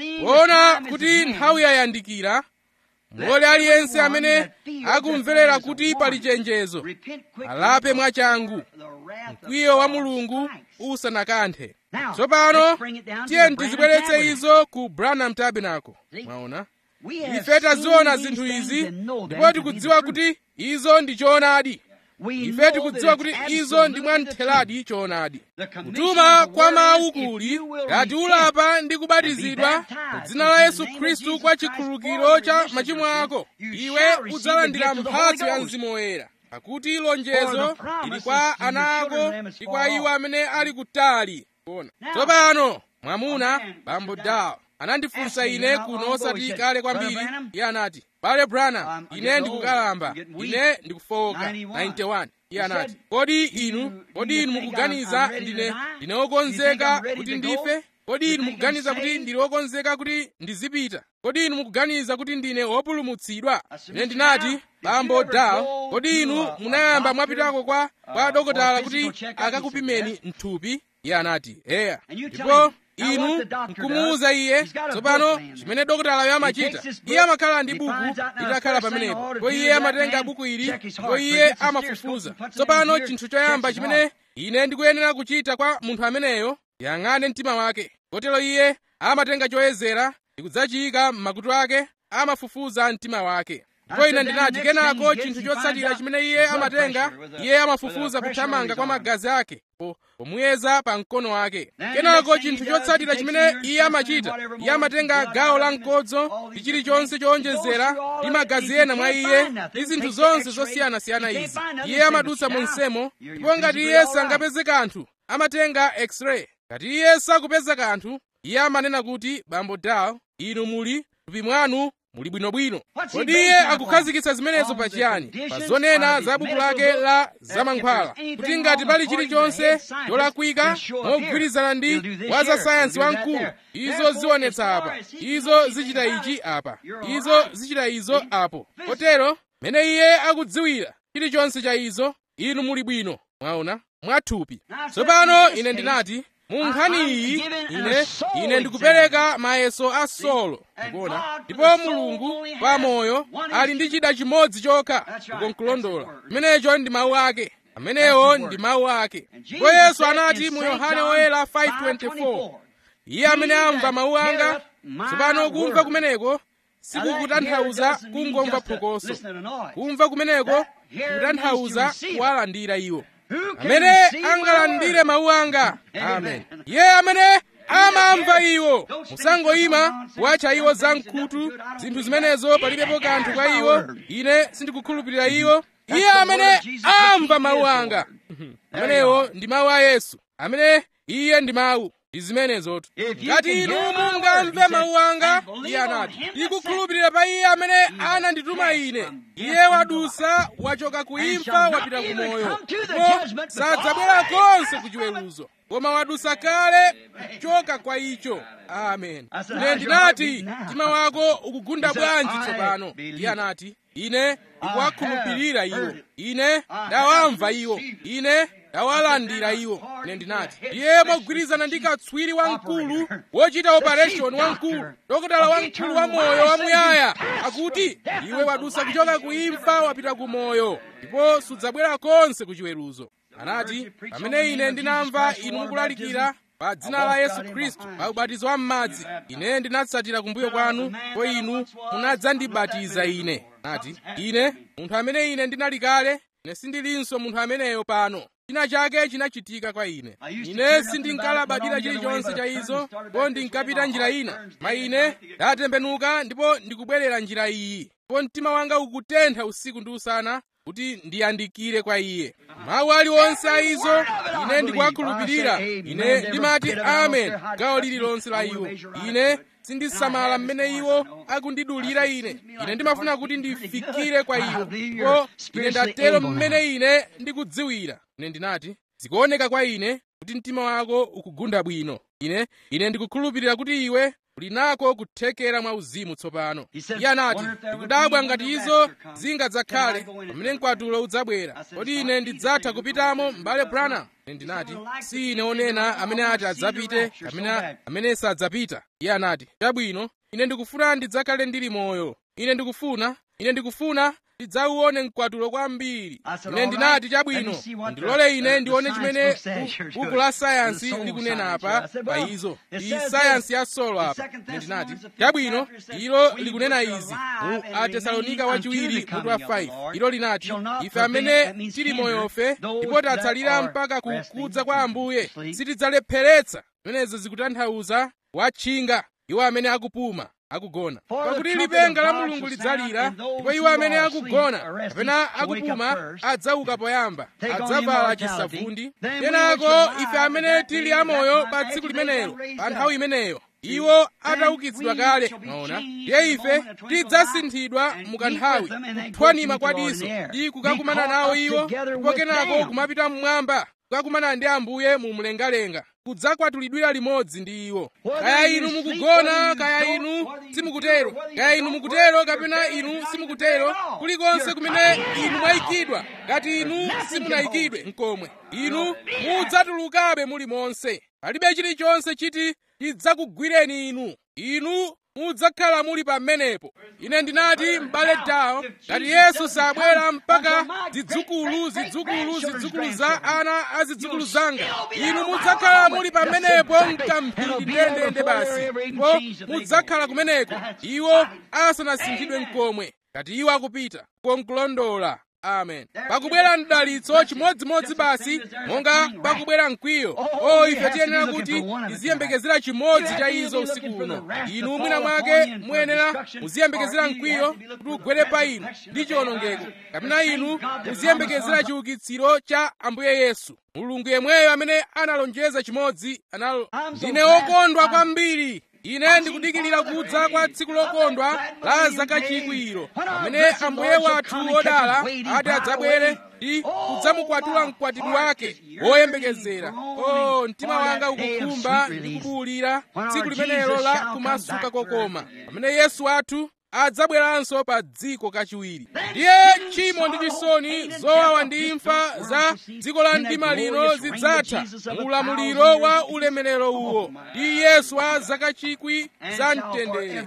kuona kuti nthawi yayandikira mulole aliyense amene akumverera kuti pali chenjezo alape mwachangu mkwiyo wa mulungu usanakanthe tsopano tiye tizibweretse izo ku branham tabernacle mwaona ife taziona zinthu izi ndipo tikudziwa kuti izo ndi choonadi ife tikudziwa kuti izo ndi mwamtheradi choonadi kutuma kwa mawu kuli ngati ulapa ndi kubatizidwa mu dzina la yesu khristu kwa chikhululukiro cha machimo ako iwe udzalandira mphatso ya mzimu woyera pakuti lonjezo ili kwa ana ako ndi kwa iwo amene ali kutali kuona tsopano mwamuna bambo dawo anandifunsa ine kuno osati kale kwambiri iye anati bale branham ine ndikukalamba ine ndikufowoka 91 iye anati kodi inu kodi inu mukuganiza ndine ndine wokonzeka kuti ndife kodi inu mukuganiza kuti ndili wokonzeka kuti ndizipita kodi inu mukuganiza kuti ndine wopulumutsidwa ine ndinati bambo dawo kodi inu munayamba mwapitako kwa kwa dokotala kuti akakupimeni mthupi iye anati eya ndipo inu nkumuwuza iye tsopano chimene dokotalayo amachita iye amakhala ndi buku litakhala pamenepo ndipo iye amatenga buku ili ndipo iye amafufuza tsopano chinthu choyamba chimene ine ndikuyenera kuchita kwa munthu ameneyo yang'ane mtima wake kotero iye amatenga choyezera ndikudzachiyika m'makutu ake amafufuza mtima wake ndipo ine ndinati kenako chinthu chotsatira chimene iye amatenga iye amafufuza kuthamanga kwa magazi ake pomuyeza pa mkono wake kenako chinthu chotsatira chimene iye amachita iye amatenga gawo la mkodzo ndi chilichonse chowonjezera ndi magazi ena mwa iye ndi zinthu zonse zosiyanasiyana izi iye amadutsa monsemo ndipo ngati iye sangapeze kanthu amatenga x-ray ngati iye sakupeza kanthu iye amanena kuti bambo dawo inu muli thupi mwanu muli bwinobwino kodi iye akukhazikitsa zimenezo pachiyani pa zonena za buku lake la zamankhwala kuti ngati pali chilichonse cholakwika mogwirizana ndi wa za sayansi wamkulu izo zionetsa apa izo zichita ichi apa izo zichita izo apo kotero mene iye akudziwira chilichonse cha izo inu muli bwino mwaona mwathupi tsopano ine ndinati mu nkhani iyi ine ine ndikupereka mayeso a solo ndikuona ndipo mulungu pa moyo ali ndi chida chimodzi chokha kukonkulondola imenecho ndi mawu ake amenewo ndi mawu ake ndipo yesu anati mu yohane woyera 5:24 iye amene amva mawu anga tsopano kumva kumeneko sikukutanthauza kungomva phokoso kumva kumeneko kutanthauza kuwalandira iwo amene angalandire mawu anga amen iye amene amamva iwo musangoyima kuwatcha iwo zamkhutu zinthu zimenezo palibepo kanthu kwa iwo ine sindikukhulupirira iwo iye amene amva mawu anga amenewo ndi mawu a yesu amene iye ndi mawu ndi zimenezotu ngati inu mungamve mawu anga iye anati ndikukhulupirira pa iye amene anandituma ine iye wadusa wachoka ku imfa wapita ku moyo ndipo sadzabwera konse ku chiweruzo koma wadusa kale kuchoka kwa icho amen ine ndinati mtima wako ukugunda bwanji tsopano iye anati ine ndikuwakhulupirira iwo ine ndawamva iwo ine ndawalandira iwo ine ndinati iye mogwirizana ndi katswiri wamkulu wochita operation wamkulu dokotala wamkulu wa moyo wamuyaya akuti iwe wadusa kuchoka ku imfa wapita ku moyo ndipo sudzabwera konse ku chiweruzo anati pamene ine ndinamva inu mukulalikira pa dzina la yesu khristu pa ubatizo wa m'madzi ine ndinatsatira kumbuyo kwanu ndipo inu munadzandibatiza ine anati ine munthu amene ine ndinali kale ine sindilinso munthu ameneyo pano china chake chinachitika kwa ine ine sindinkalabadira chilichonse cha izo ndipo ndinkapita njira ina ma ine ndatembenuka ndipo ndikubwerera njira iyi ndipo mtima wanga ukutentha usiku ndi usana kuti ndiyandikire kwa iye mawu aliwonse a izo ine ndikuwakhulupirira ine ndimati amen gawo lililonse la iwo ine sindisamala mmene iwo akundidulira ine ine ndimafuna kuti ndifikire kwa iwo ndipo ine ndatero mmene ine ndikudziwira ine ndinati zikuoneka kwa ine kuti mtima wako ukugunda bwino ine ine ndikukhulupirira kuti iwe uli nako kuthekera mwa uzimu tsopano iye anati ndikudabwa ngati izo zingadzakhale pamene mkwatulo udzabwera kodi ine ndidzatha kupitamo m'bale branham ine ndinati si ine onena amene ati adzapite kapena amene sadzapita iye anati chabwino ine ndikufuna ndidzakhale ndili moyo ine ndikufuna ine ndikufuna ndidzauone mkwatulo kwambiri ine ndinati chabwino ndilole ine ndione chimene buku la sayansi likunena apa pa izo iyi sayansi ya solo apa ine ndinati chabwino ilo likunena izi mu atesalonika wachiwiri mutu wa 5 ilo linati ife amene tili moyofe ndipo tatsalira mpaka kukudza kwa ambuye sitidzalepheretsa zimenezo zikutanthauza watchinga iwo amene akupuma akugona pakuti lipenga la mulungu lidzalira ndipo iwo amene akugona kapena akupuma adzauka poyamba adzavala chisavundi kenako ife amene tili amoyo pa tsiku limenelo pa nthawi imeneyo iwo ataukitsidwa kale mwaona ndiye ife tidzasinthidwa mukanthawi kuthwanima kwadiso ndi kukakumana nawo iwo ndipo kenako kumapita mmwamba kukakumana ndi ambuye mu mlengalenga kudzakwatulidwira limodzi ndi iwo kaya inu mukugona kaya inu simukutero kaya inu mukutero kapena inu simukutero kulikonse kumene inu mwayikidwa ngati inu simunayikidwe mkomwe inu mudzatulukabe muli monse palibe chilichonse chiti chidzakugwireni inu inu mudzakhala muli pamenepo ine ndinati m'bale tawo ngati yesu sabwera mpaka zidzukulu zidzukulu zidzukulu za ana a zidzukulu zanga inu mudzakhala muli pamenepo mkamphindi ndendende basi ndipo mudzakhala kumeneko iwo asanasinthidwe mkomwe ngati iwo akupita konkulondola amen pakubwera mdalitso chimodzimodzi basi monga pakubwera mkwiyo o ife tiyenera kuti tiziyembekezera chimodzi cha izo usiku uno inu mwina mwake muyenera muziyembekezera mkwiyo kuti ugwere pa inu ndi chiwonongeko kapena inu muziyembekezera chiukitsiro cha ambuye yesu mulungu yemweyo amene analonjeza chimodzi analo ndine wokondwa kwambiri ine ndikudikirira kudza kwa tsiku lokondwa la zaka chikwi pamene ambuye wathu wodala ati adzabwere ndi kudzamukwatula mkwatibwi wake woyembekezera o mtima wanga ukukhumba ndi kubuwulira tsiku limenelo la kumasuka kokoma pamene yesu wathu adzabweranso pa dziko kachiwiri ndiye tchimo ndi chisoni zowawa ndi imfa za dziko la mdima lino zidzatha mu ulamuliro wa ulemerero uwo ndi yesu wa zaka chikwi za mtendere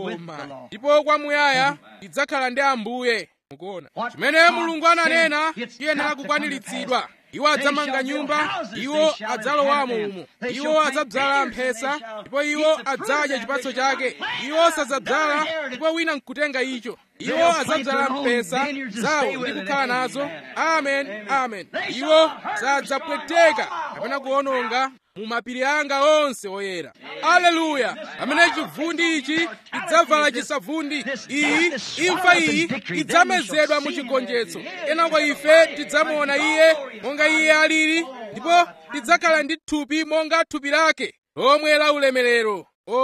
oma ndipo kwamuyaya tidzakhala ndi ambuye mukuona chimene mulungu ananena chiyenera kukwaniritsidwa iwo adzamanga nyumba iwo adzalowamo umo iwo adzadzala mphesa ndipo iwo adzadya chipatso chake iwo sadzadzala ndipo wina nkutenga icho iwo adzadzala mphesa zawo ndi kukhala nazo amen amen iwo sadzapweteka kapena kuononga mu mapiri anga onse oyera aleluya amene chivundi ichi idzavala chisavundi iyi imfa iyi idzamezedwa mu chigonjetso kenako ife tidzamuona iye monga iye alili ndipo tidzakhala ndi thupi monga thupi lake lomwe la ulemerero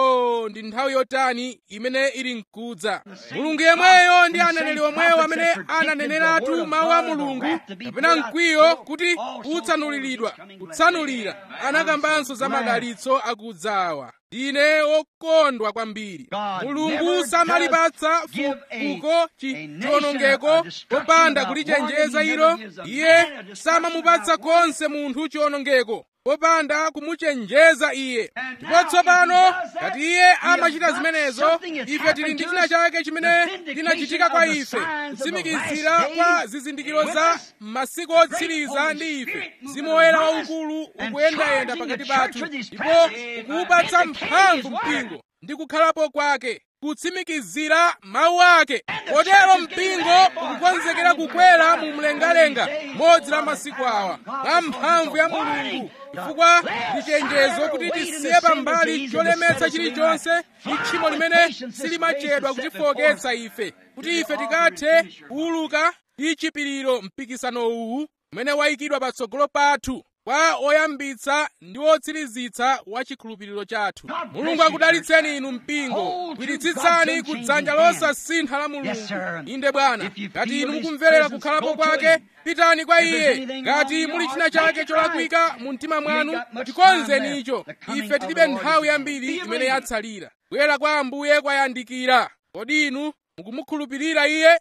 o ndi nthawi yotani imene ili mkudza mulungu yemweyo ndi aneneri omweyo amene ananeneratu mawu a mulungu kapena mkwiyo kuti utsanuliridwa kutsanulira anakambanso za madalitso akudzawa ndine wokondwa kwambiri mulungu samalipatsa fuko chiwonongeko popanda kulichenjeza ilo iye samamupatsa konse munthu chiwonongeko popanda kumuchenjeza iye ndipo tsopano ngati iye amachita zimenezo ife tili ndi china chake chimene chinachitika kwa ife kutsimikizira kwa zizindikiro za masiku otsiriza ndi ife mzimu woyera waukulu ukuyendayenda pakati pathu ndipo ukuwupatsa mphamvu mpingo ndi kukhalapo kwake kutsimikizira mawu ake potero mpingo ukukonzekera kukwera mu mlengalenga modzi la masiku awa mwa mphamvu ya mulungu chifukwa ndi chenjezo kuti tisiye pambali cholemetsa chilichonse ndi tchimo limene silimachedwa kutifoketsa ife kuti ife tikathe kuwuluka ndi chipiriro mpikisano uwu umene wayikidwa patsogolo pathu kwa oyambitsa ndi otsirizitsa wa chikhulupiriro chathu mulungu akudalitseni inu mpingo gwiritsitsani ku dzanja losasintha la mulungu inde bwana ngati inu mukumverera kukhalapo kwake pitani kwa iye ngati muli china chake cholakwika mu mtima mwanu tikonzeni icho ife tilibe nthawi yambiri imene yatsalira bwera kwa ambuye kwayandikira kodi inu mukumukhulupirira iye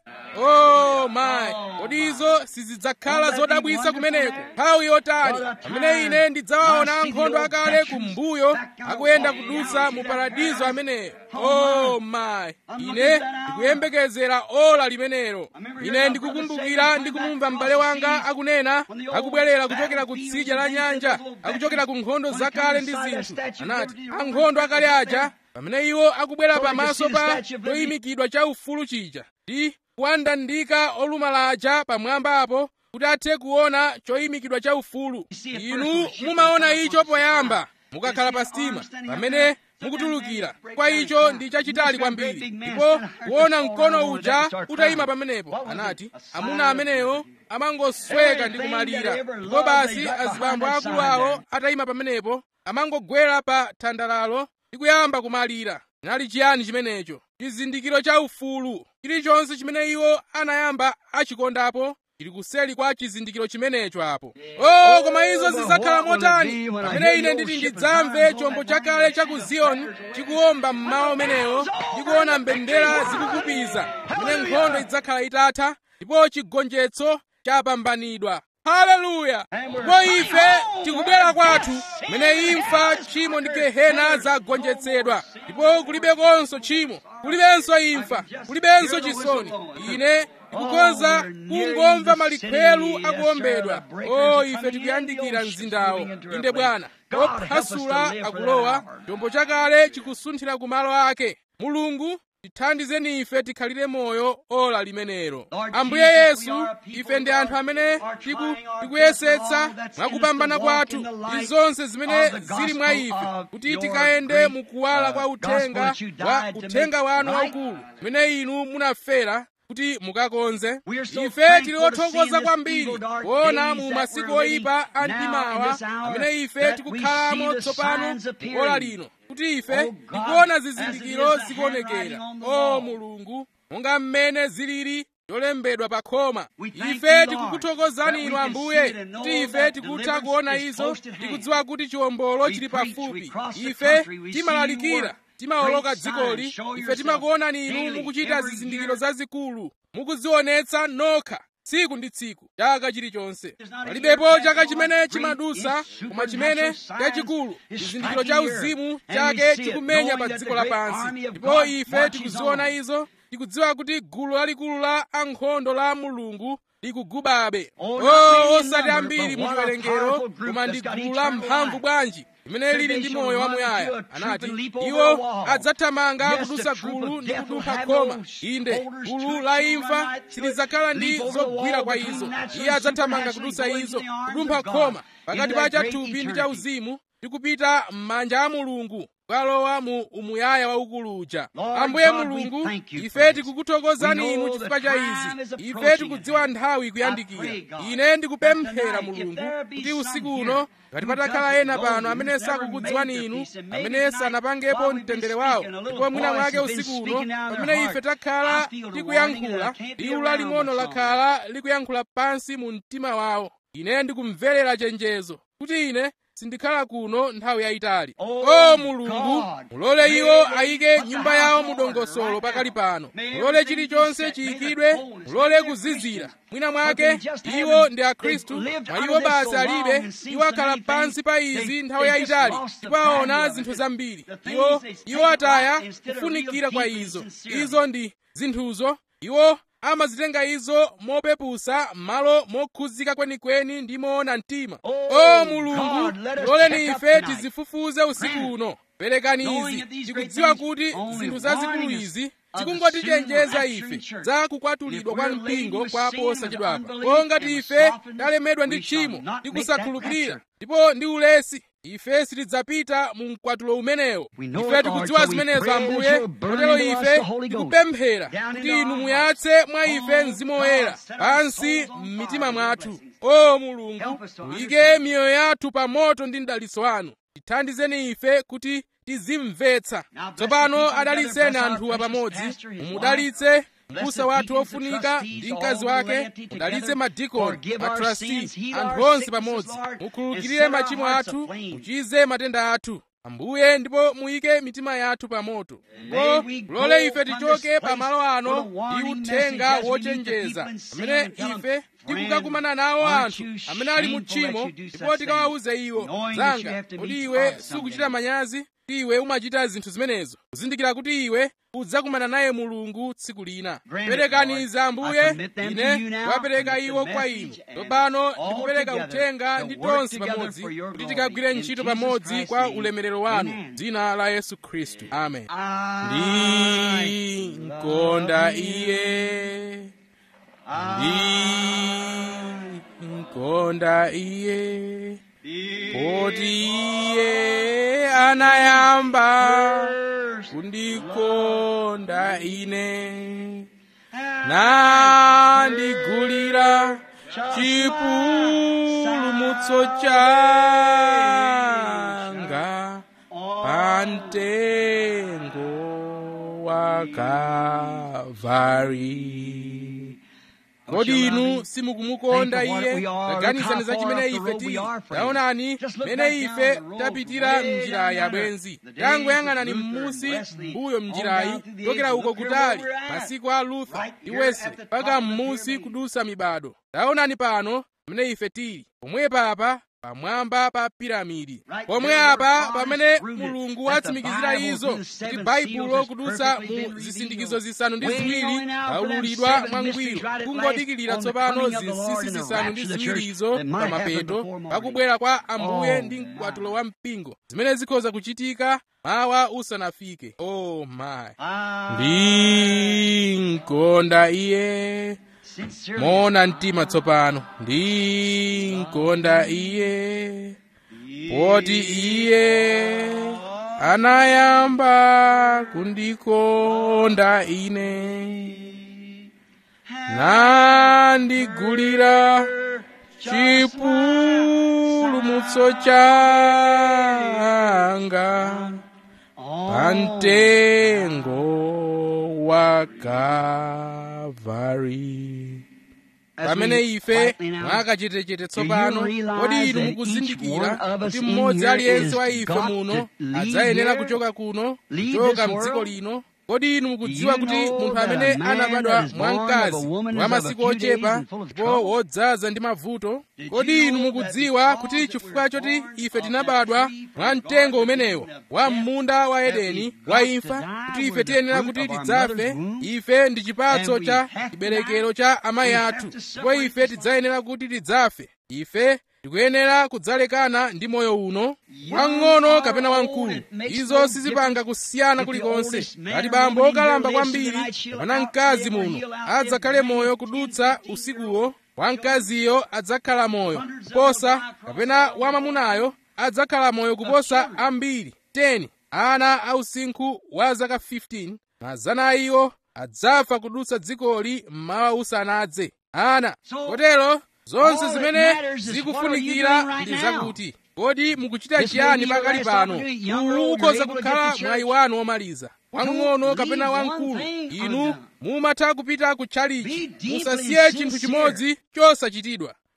oh mayi kodi izo sizidzakhala zodabwitsa kumeneko nthawi yotani pamene ine ndidzawaona ankhondo akale kumbuyo akuyenda kudutsa mu paradizo ameneyo oh mayi ine ndikuyembekezera ola limenelo ine ndikukumbukira ndikumumva m'bale wanga akunena akubwerera kuchokera ku tsidya la nyanja akuchokera ku nkhondo zakale ndi zinthu anati ankhondo akale aja pamene iwo akubwera pamaso pa choyimikidwa cha ufulu chija ndi kuwandandika olumalaja pamwamba apo kuti athe kuona choyimikidwa cha ufulu inu mumaona icho poyamba mukakhala pa sitima pamene mukutulukira kwa icho ndi chachitali kwambiri ndipo kuona mkono uja utayima pamenepo anati amuna amenewo amangosweka ndi kumalira ndipo basi azibambo akulu awo atayima pamenepo amangogwera pa thandalalo ndi kuyamba kumalira chinali chiyani chimenecho chizindikiro cha ufulu chilichonse chimene iwo anayamba achikondapo chili kuseli kwa chizindikiro chimenecho apo oh koma izo zidzakhala motani pamene ine nditi ndidzamve chombo chakale cha ku ziyoni chikuwomba mmawa umenewo ndikuona mbendera zikukupiza pamene nkhondo idzakhala itatha ndipo chigonjetso chapambanidwa haleluya ndipo ife tikubwera kwathu mene imfa tchimo ndi gehena zagonjetsedwa ndipo kulibekonso tchimo kulibenso imfa kulibenso chisoni ine tikukonza kungomva malikhwelu akuombedwa o ife tikuyandikira mzindawo inde bwana ophwasula akulowa chombo chakale chikusunthira ku malo ake mulungu tithandizeni ife tikhalire moyo ola limenelo ambuye yesu ife ndi anthu amene tiku tikuyesetsa mwakupambana kwathu ndi zonse zimene zili mwa ife kuti tikayende mukuwala kwa uthenga wa uthenga wanu waukulu umene inu munafera kuti mukakonze ife tili othokoza kwambiri kuona mu masiku oyipa a mdimawa amene ife tikukhalamo tsopano ola lino kuti ife tikuona zizindikiro zikuonekera o mulungu monga mmene zilili zolembedwa pa khoma ife tikukuthokozani inu ambuye kuti ife tikutha kuona izo tikudziwa kuti chiwombolo chili pafupi ife timalalikira timawoloka dzikoli ife timakuonani inu mukuchita zizindikiro zazikulu mukudzionetsa nokha tsiku ndi tsiku chaka chilichonse palibepo chaka chimene chimadusa koma chimene chachikulu chizindikiro cha uzimu chake chikumenya pa dziko lapansi ndipo ife tikuziona izo tikudziwa kuti gulu lalikulu la ankhondo la mulungu likugubabe o osati ambiri mu chiwerengero koma ndi gulu la mphamvu bwanji limene lili ndi moyo wamuyaya anati iwo adzathamanga kudusa gulu ndi kudumpha khoma inde gulu la imfa silidzakhala ndi zogwira kwa izo iye adzathamanga kudusa izo kudumpha khoma pakati pa chathupi ndi cha uzimu ndi kupita m'manja a mulungu kukalowa mu umuyaya waukulu uja ambuye mulungu ife tikukuthokozani inu chifukwa cha izi ife tikudziwa nthawi ikuyandikira ine ndikupemphera mulungu kuti usiku uno ngati patakhala ena pano amene sakukudziwani inu amene sanapangepo mtendere wawo ndipo mwina mwake usiku uno pamene ife takhala tikuyankhula liwu laling'ono lakhala likuyankhula pansi mu mtima wawo ine ndikumverera chenjezo kuti ine sindikhala kuno nthawi yayitali Oh, o mulungu God. mulole iwo May ayike put the nyumba house yawo in mu order dongosolo right pakali now. pano May mulole everything chilichonse be set. May the chiyikidwe bones, mulole may their kuzizira Christians. mwina But mwake they just iwo haven't- ndi akhristu they've lived mwa under iwo this basi so long alibe and seen iwo so akhala many pansi pa things. izi They- nthawi they just yayitali lost the ndipo aona value of it. zinthu zambiri The things iwo they take iwo ataya right instead of kufunikira real kwa deeply izo sincerely. izo ndi zinthuzo iwo amazitenga izo mopepusa m'malo mokhuzika kwenikweni ndi moona mtima Oh, o mulungu God, let us loleni check up ife tonight. tizifufuze usiku uno perekani Knowing izi that these tikudziwa great kuti things only zinthu zazikulu warning us izi of the tikungotichenjeza soon ife rapture in church. za kukwatulidwa If kwa we're laden mpingo with kwa sin posa and chidwapa unbelief ko ngati and ife softness, talemedwa ndi we shall tchimo not ndi make that kusakhulupirira rapture. ndipo ndi ulesi ife sitidzapita mu mkwatulo umenewo We know ife it, tikudziwa Lord, so we zimenezo pray that ambuye you'll burn kotero into us ife the Holy Ghost. tikupemphera Down kuti into inu our muyatse mwa ife Oh, mzimu God, woyera set our pansi souls on m'mitima fire with mwathu blessings. o mulungu Help us to muyike understand. miyoyo yathu pa moto ndi mdalitso wanu tithandizeni ife kuti tizimvetsa Now bless tsopano the people adalitseni together, bless anthuwa our precious pamodzi pastor, his mumudalitse Bless mbusa the wathu deacons, the ofunika trustees, ndi all mkazi the wake laity mudalitse together. madikoni Forgive our matrasti sins, heal anthu our onse sicknesses, pamodzi Lord, and mukhululukire set our machimo hearts athu aflame. muchize matenda athu ambuye ndipo muyike mitima yathu pa moto May ko we go lole ife upon tichoke this pa malo place ano with a warning ndi message uthenga as we meet the wochenjeza people in sin amene and tell them, ife "Friend, tikukakumana nawo aren't anthu you amene ali mu shameful that tchimo you do such ndipo tikawawuze things, iwo knowing that you zanga have to kuti meet iwe God sukuchita someday?" manyazi kuti iwe umachita zinthu zimenezo kuzindikira kuti iwe udzakumana naye mulungu tsiku lina Grant it, perekani Lord. izi I ambuye commit them to ine you now, wapereka commit the iwo kwa inu message and tsopano all ndikupereka together uthenga to ndi work tonse together pamodzi for your kuti glory. tikagwire In ntchito Jesus pamodzi Christ's kwa name. ulemerero wanu Amen. dzina la yesu khristu amen I ndi nkonda love iye ndi I nkonda iye Poti poti iye anayamba first kundikonda ine and nandigulira chipulumutso changa pamtengo wa Kalvari. kodi inu simukumukonda iye taganizani za chimene ife tili taonani mene ife tapitira mnjirayi abwenzi tangoyang'anani m'musi mbuyo mnjirayi tokera uko kutali masiku a luther ndi wesley mpaka m'musi kudusa mibado taonani pano mene ife tili pomwe papa pamwamba pa piramidi pomwe apa pamene mulungu watsimikizira izo kuti baibulo kudutsa mu zisindikizo zisanu ndi ziwiri laululidwa mwangwiro kungodikirira tsopano zinsinsi zisanu ndi ziwirizo pa mapeto pakubwera kwa ambuye ndi mkwatulo wa mpingo zimene zikhoza kuchitika mawa usanafike oh my ndi nkonda iye moona mtima tsopano ndi nkonda iye poti iye anayamba kundikonda ine nandigulira chipulumutso changa pamtengo wa Kalvari. pamene ife mwakachetechete tsopano kodi inu mukuzindikira kuti mmodzi aliyense wa ife muno adzayenera kuchoka kuno kuchoka mdziko lino kodi inu mukudziwa kuti munthu amene anabadwa mwa mkazi wa masiku ochepa ndipo wodzaza ndi mavuto kodi inu mukudziwa kuti chifukwa choti ife tinabadwa mwa mtengo umenewo wa munda wa edeni wa imfa kuti ife tiyenera kuti tidzafe ife ndi chipatso cha chiberekero cha amayi athu ndipo ife tidzayenera kuti tidzafe ife tikuyenera kudzalekana ndi moyo uno wang'ono kapena wamkulu izo sizipanga kusiyana kulikonse ngati bambo okalamba kwambiri kapena mkazi muno adzakhale moyo kudutsa usikuwo wamkaziyo adzakhala moyo kuposa kapena wamamunayo adzakhala moyo kuposa ambiri 10 ana ausinkhu wa zaka 15 mazana a iwo adzafa kudutsa dzikoli mmawa usanadze ana kotero zonse zimene zikufunikira ndi zakuti kodi mukuchita chiyani pakali pano uwu ukhoza kukhala mwayi wanu womaliza wang'ono kapena wamkulu inu mumatha kupita ku tchalichi musasiye chinthu chimodzi chosachitidwa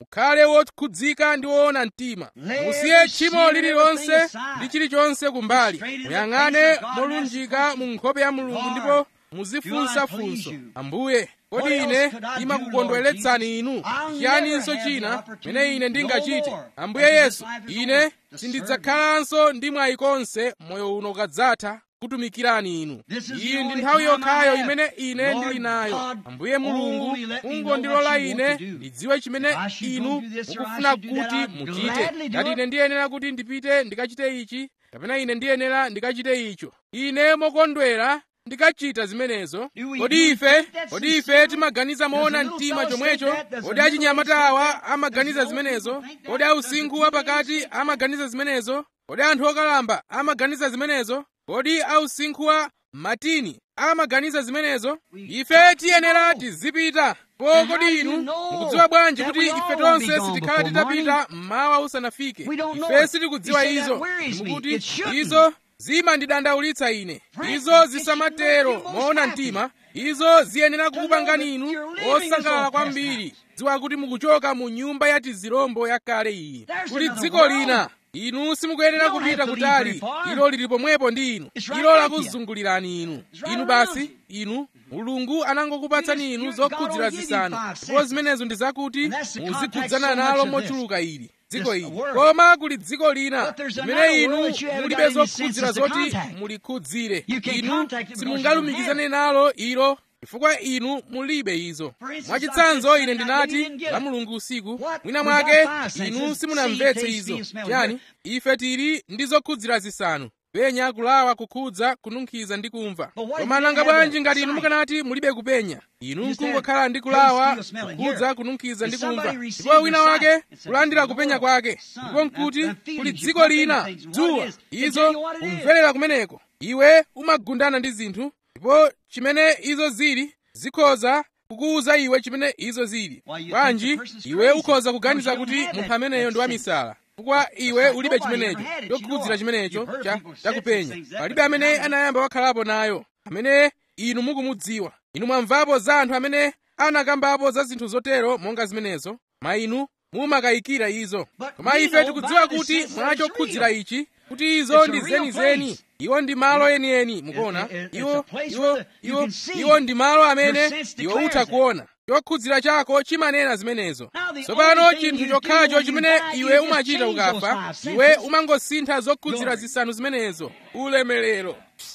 mukhale wokhudzika ndi woona mtima musiye tchimo lililonse ndi chilichonse kumbali muyang'ane molunjika mu nkhope ya mulungu ndipo muzifunsa funso ambuye kodi ine ndimakukondweretsani inu chiyaninso china chimene ine ndingachite ambuye yesu ine sindidzakhalanso ndi mwayi konse moyo uno ukadzatha kutumikirani inu iyi ndi nthawi yokhayo imene ine ndili nayo ambuye mulungu mungondilola ine ndidziwe chimene inu mukufuna kuti muchite ngati ine ndiyenera kuti ndipite ndikachite ichi kapena ine ndiyenera ndikachite icho ine mokondwera ndikachita zimenezo kodi ife kodi ife timaganiza moona mtima chomwecho kodi achinyamata awa amaganiza zimenezo kodi ausinkhu wapakati amaganiza zimenezo kodi anthu okalamba amaganiza zimenezo kodi ausinkhu wa matini amaganiza zimenezo ife tiyenera tizipita po kodi inu mukudziwa bwanji kuti ife tonse sitikhala titapita mmawa usanafike ife sitikudziwa izo mukuti izo zimandidandaulitsa ine izo zisamatero moona mtima izo ziyenera kukupangani inu osangalala kwambiri dziwa kuti mukuchoka mu nyumba ya tizirombo yakale iyi kuli dziko lina inu simukuyenera kupita kutali ilo lili pomwepo ndi inu ilo lakuzungulirani inu inu basi inu mulungu anangokupatsani inu zokhudzira zisanu ndipo zimenezo ndi zakuti muzikhudzana nalo mochuluka ili dziko ili koma kuli dziko lina limene inu mulibe zokhudzira zoti mulikhudzire inu simungalumikizane nalo ilo chifukwa inu mulibe izo mwachitsanzo ine ndinati la mulungu usiku mwina mwake inu simunamvetse izo chiyani ife tili ndi zokhudzira zisanu penya kulawa kukhudza kununkhiza ndi kumva koma nanga bwanji ngati inu mukanati mulibe kupenya inu nkungokhala ndi kulawa kukhudza kununkhiza ndi kumva ndipo wina wake kulandira kupenya kwake ndipo nkuti kuli dziko lina dzuwa izo kumverera kumeneko iwe umagundana ndi zinthu ndipo chimene izo zili zikhoza kukuwuza iwe chimene izo zili bwanji iwe ukhoza kuganiza kuti munthu ameneyo ndi wamisala chifukwa iwe ulibe chimenecho chokhudzira chimenecho chakupenya palibe amene anayamba wakhalapo nayo amene inu mukumudziwa inu mwamvapo za anthu amene anakambapo za zinthu zotero monga zimenezo ma inu mumakayikira izo koma ife tikudziwa kuti mwachokhudzira ichi kuti izo ndi zenizeni iwo ndi malo enieni mukuona iwo iwo iwo iwo ndi malo amene iwo utha kuona chokhudzira chako chimanena zimenezo tsopano chinthu chokhacho chimene iwe umachita ukafa iwe umangosintha zokhudzira zisanu zimenezo ulemerero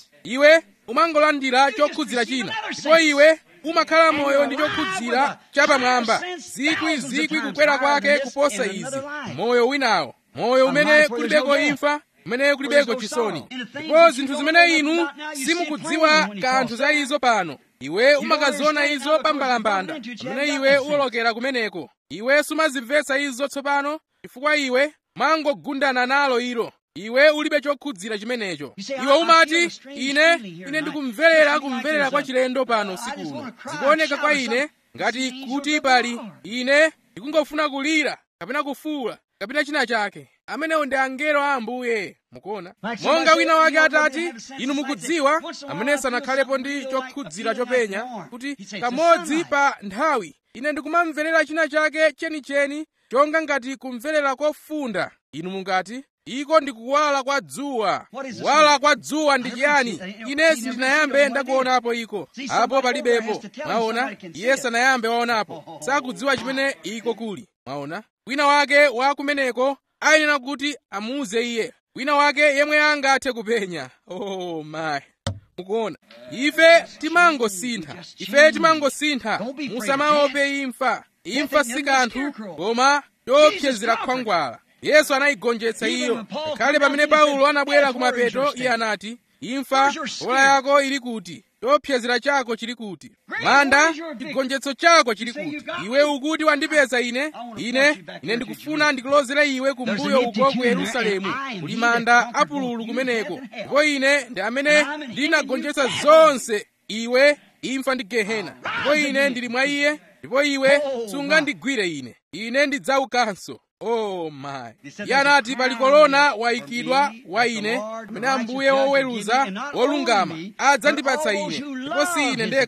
iwe umangolandira chokhudzira china ndipo iwe umakhala moyo ndi chokhudzira chapamwamba zikwi zikwi kukwera kwake kuposa izi moyo winawo moyo umene kulibeko imfa kumene kulibeko chisoni ndipo zinthu zimene inu simukudziwa kanthu za izo pano iwe umakaziona izo pambalambanda pamene iwe uwolokera kumeneko iwe sumazimvetsa izo tsopano chifukwa iwe mwangogundana nalo ilo iwe ulibe chokhudzira chimenecho iwe umati ine ine ndikumverera kumverera kwa chilendo pano usiku uno zikuoneka kwa ine ngati kuti pali ine ndikungofuna kulira kapena kufuula kapena china chake amenewo ndi angelo a ambuye mukuona monga wina wake atati inu mukudziwa amene sanakhalepo ndi chokhudzira chopenya kuti kamodzi pa nthawi ine ndikumamverera china chake chenicheni chonga ngati kumverera kofunda inu mungati iko ndi kuwala kwa dzuwa kuwala kwa dzuwa ndi chiyani ine sindinayambe ndakuonapo iko apo palibepo mwaona iye sanayambe waonapo sakudziwa chimene iko kuli mwaona wina wake wa kumeneko ayenera kuti amuuze iye wina wake yemwe angathe kupenya oh my mukuona ife timangosintha ife timangosintha musamaope imfa imfa si kanthu koma chopsezera khwangwala yesu anayigonjetsa iyo ngakhale pamene paulo anabwera kumapeto iye anati imfa ola yako ili kuti chopsezera chako chili kuti manda chigonjetso chako chili kuti iwe ukuti wandipeza ine ine ine ndikufuna ndikulozere iwe kumbuyo uko ku yerusalemu kuli manda apululu kumeneko ndipo ine ndi amene ndinagonjetsa zonse iwe imfa ndi gehena ndipo ine ndili mwa iye ndipo iwe sungandigwire ine ine ndidzaukanso oh my iye anati pali kolona wayikidwa wa ine amene ambuye woweruza wolungama adzandipatsa ine ndipo si ine ndekha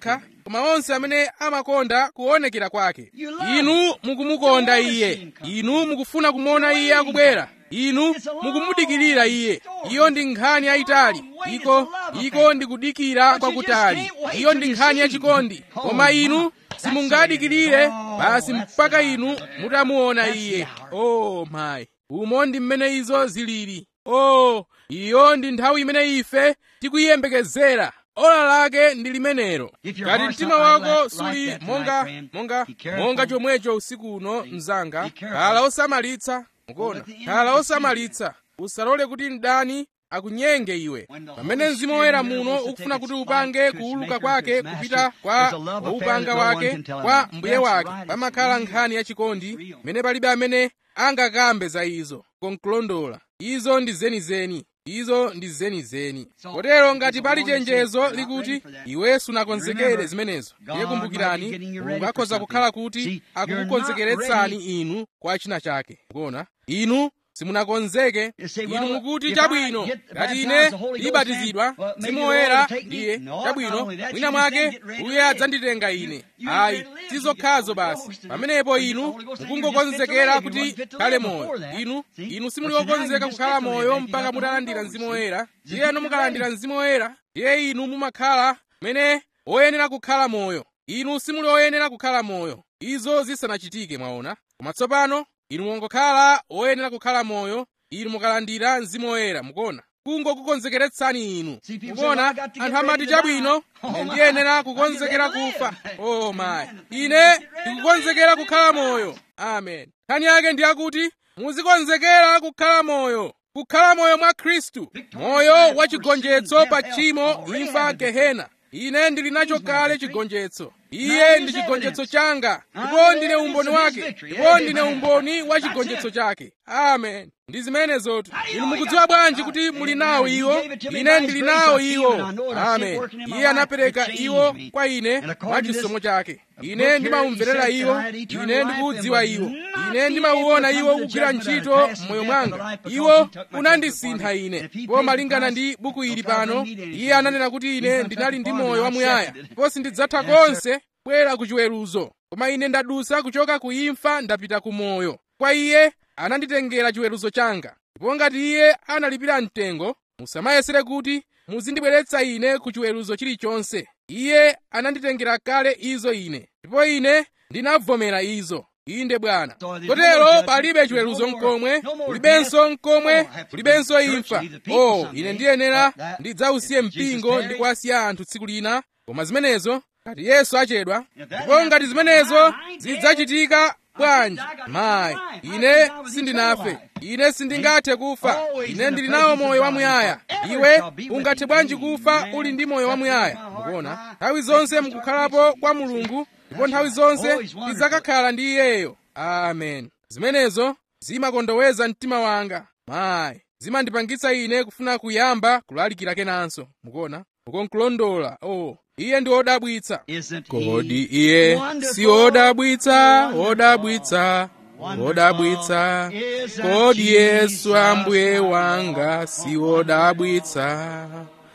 koma onse amene amakonda kuonekera kwake inu mukumukonda iye inu mukufuna kumuona iye akubwera inu mukumudikirira iye iyo ndi nkhani yayitali iko iko ndikudikira kwakutali iyo ndi nkhani yachikondi koma inu simungadikirire basi mpaka inu mutamuona iye oh my umo ndi mmene izo zilili oh iyo ndi nthawi imene ife tikuyiyembekezera ola lake ndi limenelo ngati mtima wako suli monga monga monga chomwecho usiku uno mzanga khala osamalitsa mukuona khala osamalitsa usalole kuti mdani akunyenge iwe pamene mzimu woyera muno ukufuna kuti upange kuuluka kwake kupita kwa waupanga wake kwa mbuye wake pamakhala nkhani yachikondi mene palibe amene angakambe za izo konkulondola izo ndi zenizeni izo ndi zenizeni kotero ngati pali chenjezo likuti iwe sunakonzekere zimenezo ndiye kumbukirani mulungu akhoza kukhala kuti akukukonzekeretsani inu kwa china chake kuona inu simunakonzeke inu mukuti chabwino ngati ine ndibatizidwa mzimu woyera ndiye chabwino mwina mwake uye adzanditenga ine ayi sizokhazo basi pamenepo inu mukungokonzekera kuti kale moyo inu inu simuli okonzeka kukhala moyo mpaka mutalandira mzimu woyera ndiyeno mukalandira mzimu woyera ndiye inu mumakhala mene oyenera kukhala moyo inu simuli oyenera kukhala moyo izo zisanachitike mwaona koma tsopano inu mungokhala oyenera kukhala moyo inu mukalandira mzimu woyera mukuona kungokukonzekeretsani inu mukuona anthu amati chabwino ine ndiyenera kukonzekera kufa oh my ine ndikukonzekera kukhala moyo amen nkhani yake ndi yakuti muzikonzekera kukhala moyo kukhala moyo mwa khristu moyo wa chigonjetso pa tchimo imfa gehena ine ndili nacho kale chigonjetso iye ndi chigonjetso changa ndipo ndine umboni wake ndipo ndine umboni wa chigonjetso chake amen ndi zimenezotu inu mukudziwa bwanji kuti muli nawo iwo ine ndili nawo iwo amen iye anapereka iwo kwa ine mwa chisomo chake ine ndimawumverera iwo ine ndikuudziwa iwo ine ndimauona iwo kugwira ntchito m'moyo mwanga iwo unandisintha ine ndipo malingana ndi buku ili pano iye ananena kuti ine ndinali ndi moyo wamuyaya ndipo sindidzatha konse kubwera ku chiweruzo koma ine ndadusa kuchoka ku imfa ndapita ku moyo kwa iye ananditengera chiweruzo changa ndipo ngati iye analipira mtengo musamayesere kuti muzindibweretsa ine ku chiweruzo chilichonse iye ananditengera kale izo ine ndipo ine ndinavomera izo inde bwana kotero palibe chiweruzo mkomwe kulibenso mkomwe kulibenso imfa oh ine ndiyenera ndidzausiye mpingo ndi kuwasiya anthu tsiku lina koma zimenezo ngati yesu achedwa ndipo ngati zimenezo zidzachitika bwanji mayi ine sindinafe ine sindingathe kufa ine ndili nawo moyo wamuyaya iwe ungathe bwanji kufa uli ndi moyo wamuyaya mukuona nthawi zonse mukukhalapo kwa mulungu ndipo nthawi zonse tidzakakhala ndi iyeyo amen zimenezo zimakondoweza mtima wanga mayi zimandipangitsa ine kufuna kuyamba kulalikira kenanso mukuona ukonkulondola oh iye ndi wodabwitsa kodi iye si wodabwitsa wodabwitsa wodabwitsa kodi yesu ambuye wanga si wodabwitsa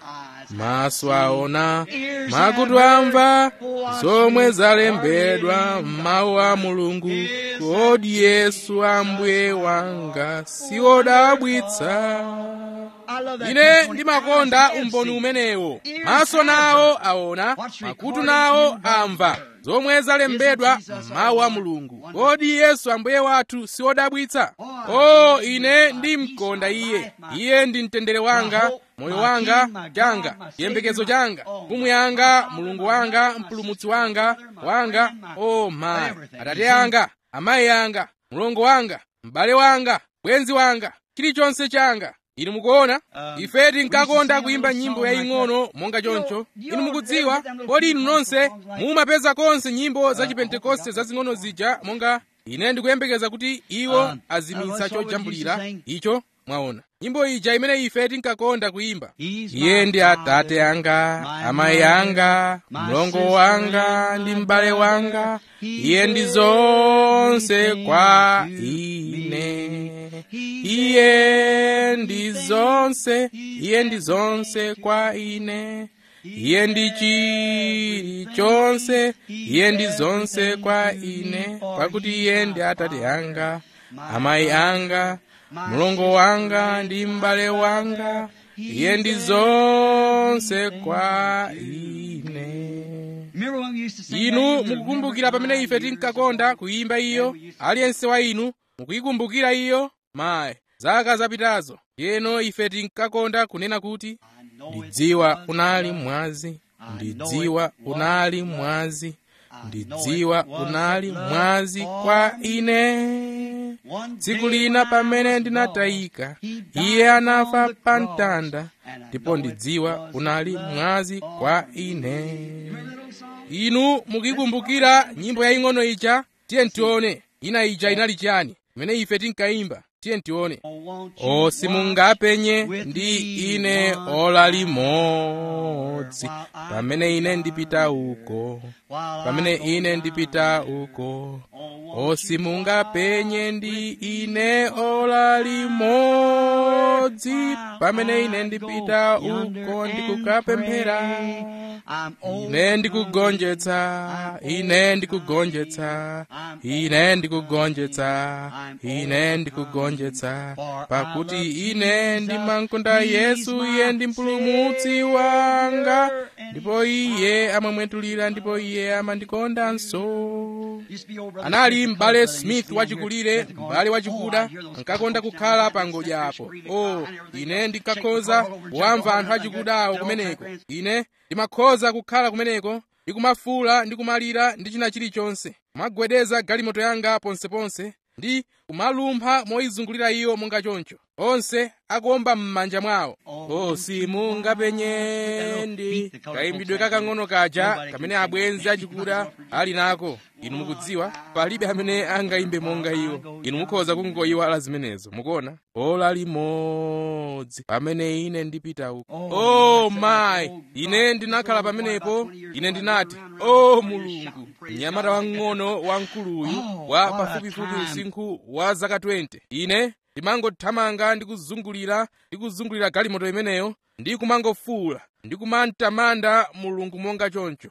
maso aona makutu amva zomwe zalembedwa m'mawu a mulungu kodi yesu ambuye wanga si wodabwitsa ine ndimakonda umboni umenewo maso nawo aona makutu nawo amva zomwe zalembedwa m'mawu a mulungu kodi yesu ambuye wathu si wodabwitsa o ine ndimkonda iye iye ndi mtendere wanga moyo wanga changa chiyembekezo changa mfumu yanga mulungu wanga mpulumutsi wanga wanga o mayi atate anga amayi anga mlongo wanga m'bale wanga bwenzi wanga chilichonse changa inu mukuona ife tinkakonda kuyimba nyimbo yaying'ono monga choncho inu mukudziwa kodi inu nonse mumapeza konse nyimbo za chipentekoste zazing'ono zija monga ine ndikuyembekeza kuti iwo azimitsa chojambulira icho mwaona nyimbo ija imene ife tinkakonda kuyimba iye ndi atate anga amayi anga mlongo wanga ndi m'bale wanga iye ndi zonse kwa ine iye ndi zonse iye ndi zonse kwa ine iye ndi chilichonse iye ndi zonse kwa ine pakuti iye ndi atate anga amayi anga mlongo wanga ndi m'bale wanga iye ndi zonse kwa ine inu mukukumbukira pamene ife tinkakonda kuyimba iyo aliyense wa inu mukuyikumbukira iyo mayi zaka zapitazo yeno ife tinkakonda kunena kuti ndidziwa unali mwazi ndidziwa unali mwazi ndidziwa unali mwazi kwa ine tsiku lina pamene ndinatayika iye anafa pa mtanda ndipo ndidziwa unali mwazi kwa ine inu mukikumbukira nyimbo yaying'ono ija tiye ntione ina ija inali chani imene ife tinkayimba tiye ntione o simungapenye ndi ine ola limodzi pamene ine ndipita uko pamene ine ndipita uko o simungapenye ndi ine ola limodzi pamene ine ndipita uko ndikukapemphera ine ndikugonjetsa ine ndikugonjetsa ine ndikugonjetsa ine ndikugonjetsa pakuti ine ndimamkonda yesu iye ndi mpulumutsi wanga ndipo iye amamwetulira ndipo iye amandikondanso anali m'bale smith wachikulire m'bale wachikuda ankakonda kukhala pa ngodya apo o ine ndinkakhoza kuwamva anthu achikudawo kumeneko ine ndimakhoza kukhala kumeneko ndikumafuula ndi kumalira ndi china chilichonse kumagwedeza galimoto yanga ponseponse ndi kumalumpha moyizungulira iyo monga choncho onse akuomba m'manja mwawo o simungapenye ndi kayimbidwe kakang'ono kaja kamene abwenzi achikuda ali nako inu mukudziwa palibe amene angayimbe monga iwo inu mukhoza kungoyiwala zimenezo mukuona ola limodzi pamene ine ndipita uko o mayi ine ndinakhala pamenepo ine ndinati o mulungu mnyamata wang'ono wamkuluyu wa pafupifupi usinkhu wa zaka 20 ine ndimangothamanga ndi kuzungulira ndi kuzungulira galimoto imeneyo ndi kumangofuula ndi kumantamanda mulungu monga choncho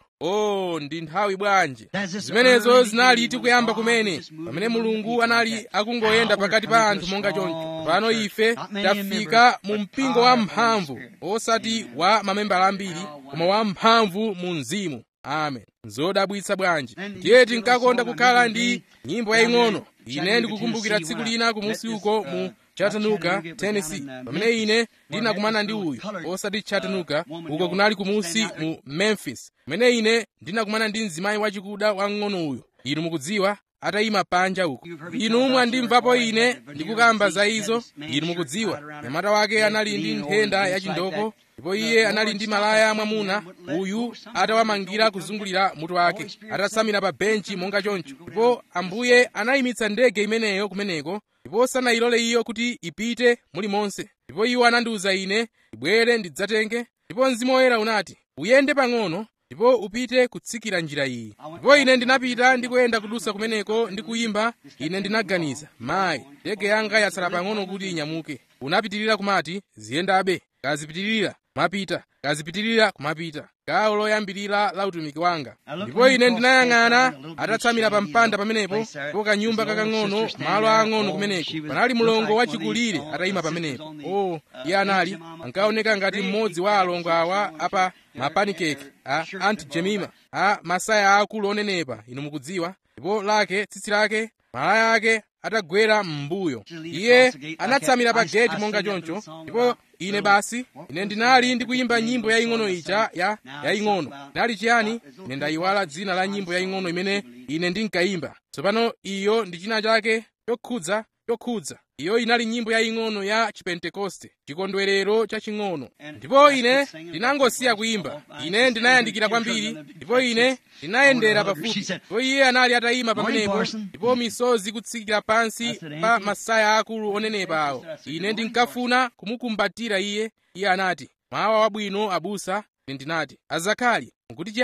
o ndi nthawi bwanji zimenezo zinali tikuyamba kumene pamene mulungu anali akungoyenda pakati pa anthu monga choncho pano ife tafika mu mpingo wa mphamvu osati wa mamembala ambiri koma wa mphamvu mu mzimu amen zodabwitsa bwanji ndiye tinkakonda kukhala ndi nyimbo yaying'ono ine ndikukumbukira tsiku lina kumusi uko mu chattanooga tennessee pamene ine ndinakumana ndi uyu osati chattanooga uko kunali kumusi mu memphis pamene ine ndinakumana ndi mzimayi wachikuda wang'ono uyu inu mukudziwa atayima panja uko inu mwandimvapo ine ndikukamba za izo inu mukudziwa nyamata wake anali ndi nthenda yachindoko ndipo iye anali ndi malaya mwamuna uyu atawamangira kuzungulira mutu wake atasamira pa benchi monga choncho ndipo ambuye anayimitsa ndege imeneyo kumeneko ndipo sanayilole iyo kuti ipite mulimonse ndipo iwo anandiwuza ine ibwere ndidzatenge ndipo mzimu woyera unati uyende pang'ono ndipo upite kutsikira njira iyi ndipo ine ndinapita ndikuyenda kudusa kumeneko ndi kuyimba ine ndinaganiza mayi ndege yanga yatsala pang'ono kuti inyamuke unapitirira kumati ziyendabe kazipitirira kumapita kazipitirira kumapita gawo loyambirira la utumiki wanga ndipo ine ndinayang'ana atatsamira pa mpanda pamenepo ndipo kanyumba kakang'ono malo ang'ono kumeneko panali mlongo wachikulire atayima pamenepo o iye anali ankaoneka ngati mmodzi wa alongo awa apa mapanikeke a anti jemima a masaya akulu onenepa inu mukudziwa ndipo lake tsitsi lake malaya ake atagwera m'mbuyo iye anatsamira pa geti monga choncho ndipo ine basi ine ndinali ndikuyimba nyimbo yaying'ono ija ya yaying'ono inali chiyani ine ndayiwala dzina la nyimbo yaying'ono imene ine ndinkayimba tsopano iyo ndi china chake chokhudza chokhudza iyo inali nyimbo yaying'ono ya chipentekoste chikondwerero chaching'ono ndipo ine ndinangosiya kuyimba ine ndinayandikira kwambiri ndipo ine ndinayendera pafupi ndipo iye anali atayima pamenepo ndipo misozi kutsikira pansi pa masaya akulu onenepa awo ine ndinkafuna kumukumbatira iye iye anati mawa wabwino abusa ine ndinati azakhali mukuti chiyani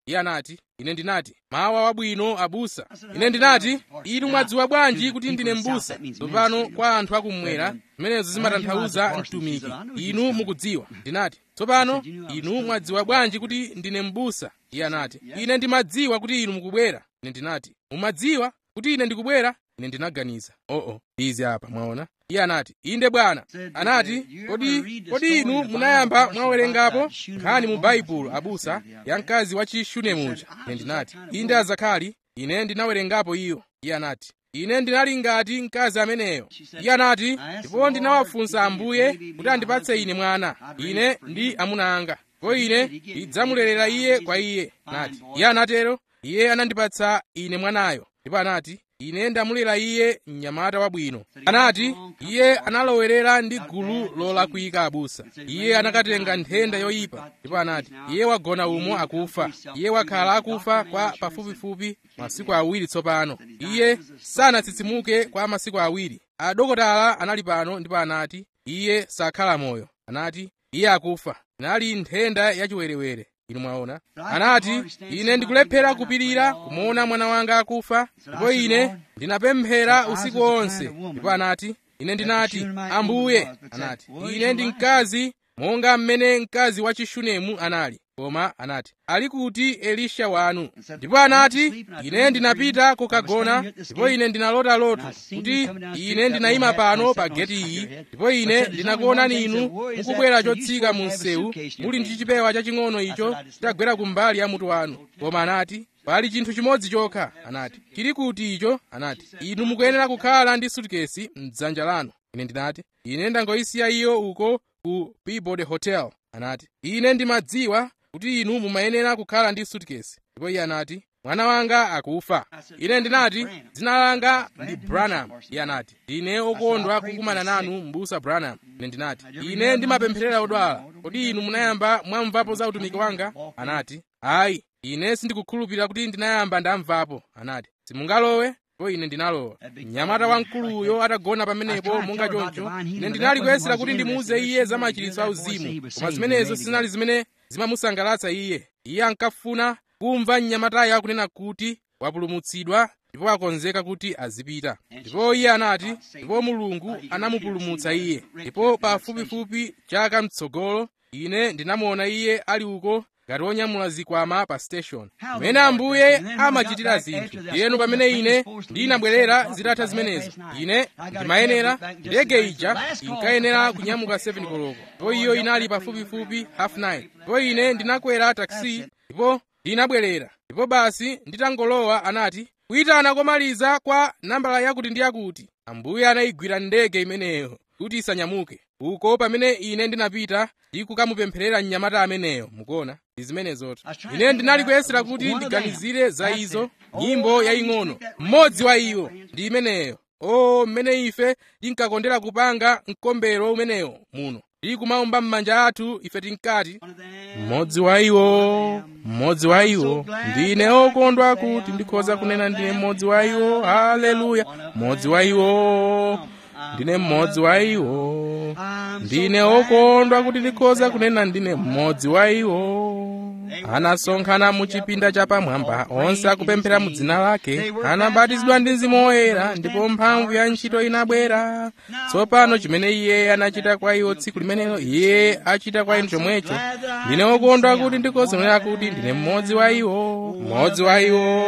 iye anati ine ndinati mawa wabwino abusa ine ndinati inu mwadziwa bwanji kuti ndine m'busa tsopano kwa anthu akumwera zimenezo zimatanthauza mtumiki inu mukudziwa ndinati tsopano inu mwadziwa bwanji kuti ndine m'busa iye anati ine ndimadziwa kuti inu mukubwera ine ndinati mumadziwa kuti ine ndikubwera ine ndinaganiza oo oh, oh, izi apa mwaona iye anati inde bwana anati kodi kodi inu munayamba mwawerengapo nkhani mu baibulo abusa ya mkazi wa chishunemuja ine ndinati inde azakhali ine ndinawerengapo iyo iye anati ine ndinali ngati mkazi ameneyo iye anati ndipo ndinawafunsa ambuye kuti andipatse ine mwana ine ndi amuna anga ndipo ine ndidzamulerera iye kwa iye anati iye anatero iye anandipatsa ine mwanayo ndipo anati ine ndamulera iye mnyamata wabwino anati iye analowerera ndi gulu lolakwika abusa iye anakatenga nthenda yoyipa ndipo anati iye wagona umo akufa iye wakhala akufa kwa pafupifupi masiku awiri tsopano iye sanatsitsimuke kwa masiku awiri adokotala anali pano ndipo anati iye sakhala moyo anati iye akufa inali nthenda yachiwerewere inu mwaona anati ine ndikulephera kupirira kumuona mwana wanga akufa ndipo ine ndinapemphera usiku wonse ndipo anati ine ndinati ambuye anati ine ndi mkazi monga mmene mkazi wa chishunemu anali koma anati ali kuti elisha wanu ndipo anati ine ndinapita kukagona ndipo ine ndinalota loto kuti ine ndinayima pano pa geti iyi ndipo ine ndinakuonani inu mukubwera chotsika mu msewu muli ndi chipewa chaching'ono icho chitagwera kumbali ya mutu wanu koma anati pali chinthu chimodzi chokha anati chili kuti icho anati inu mukuyenera kukhala ndi sutikesi m'dzanja lanu ine ndinati ine ndangoyisiya iyo uko ku peabody hotel anati ine ndimadziwa kuti inu mumayenera kukhala ndi sutikesi ndipo iye anati mwana wanga akufa ine ndinati dzina langa ndi branham iye anati ndine okondwa kukumana nanu m'busa branham ine ndinati ine ndimapempherera odwala kodi inu munayamba mwamvapo za utumiki wanga anati ayi ine sindikukhulupirira kuti ndinayamba ndamvapo anati simungalowe ndipo ine ndinalowa mnyamata wamkuluyo atagona pamenepo monga choncho ine ndinali kuyesera kuti ndimuuze iye za machiritso auzimu koma zimenezo sizinali zimene zimamusangalatsa iye iye ankafuna kumva mnyamatayo akunena kuti wapulumutsidwa ndipo akonzeka kuti azipita ndipo iye anati ndipo mulungu anamupulumutsa iye ndipo pafupifupi chaka mtsogolo ine ndinamuona iye ali uko ngati wonyamula zikwama pa station mmene ambuye amachitira zinthu ndiyenu pamene ine ndinabwerera zitatha zimenezo ine ndimayenera ndege ija inkayenera kunyamuka 7 koloko ndipo iyo inali pafupifupi half 9 ndipo ine ndinakwera taxi ndipo ndinabwerera ndipo basi nditangolowa anati kuyitana komaliza kwa nambala yakuti ndi yakuti ambuye anayigwira ndege imeneyo kuti isanyamuke uko pamene ine ndinapita ndi kukamupempherera mnyamata ameneyo mukuona ndi zimenezoto ine ndinali kuyesera kuti ndiganizire za izo nyimbo yaying'ono mmodzi wa iwo ndi imeneyo o mmene ife tinkakondera kupanga mkombero umenewo muno ndi kumaumba m'manja athu ife tinkati mmodzi wa iwo mmodzi wa iwo ndine okondwa kuti ndikhoza kunena ndine mmodzi wa iwo haleluya mmodzi wa iwo ndine mmodzi wa iwo ndine okondwa kuti ndikhoza kunena ndine mmodzi wa iwo anasonkhana mu chipinda chapamwamba onse akupemphera mu dzina lake anabatizidwa ndi mzimu woyera ndipo mphamvu ya ntchito inabwera tsopano chimene iye anachita kwa iwo tsiku limenelo iye achita kwa inu chomwecho ndine okondwa kuti ndikhoza kunena kuti ndine mmodzi wa iwo mmodzi wa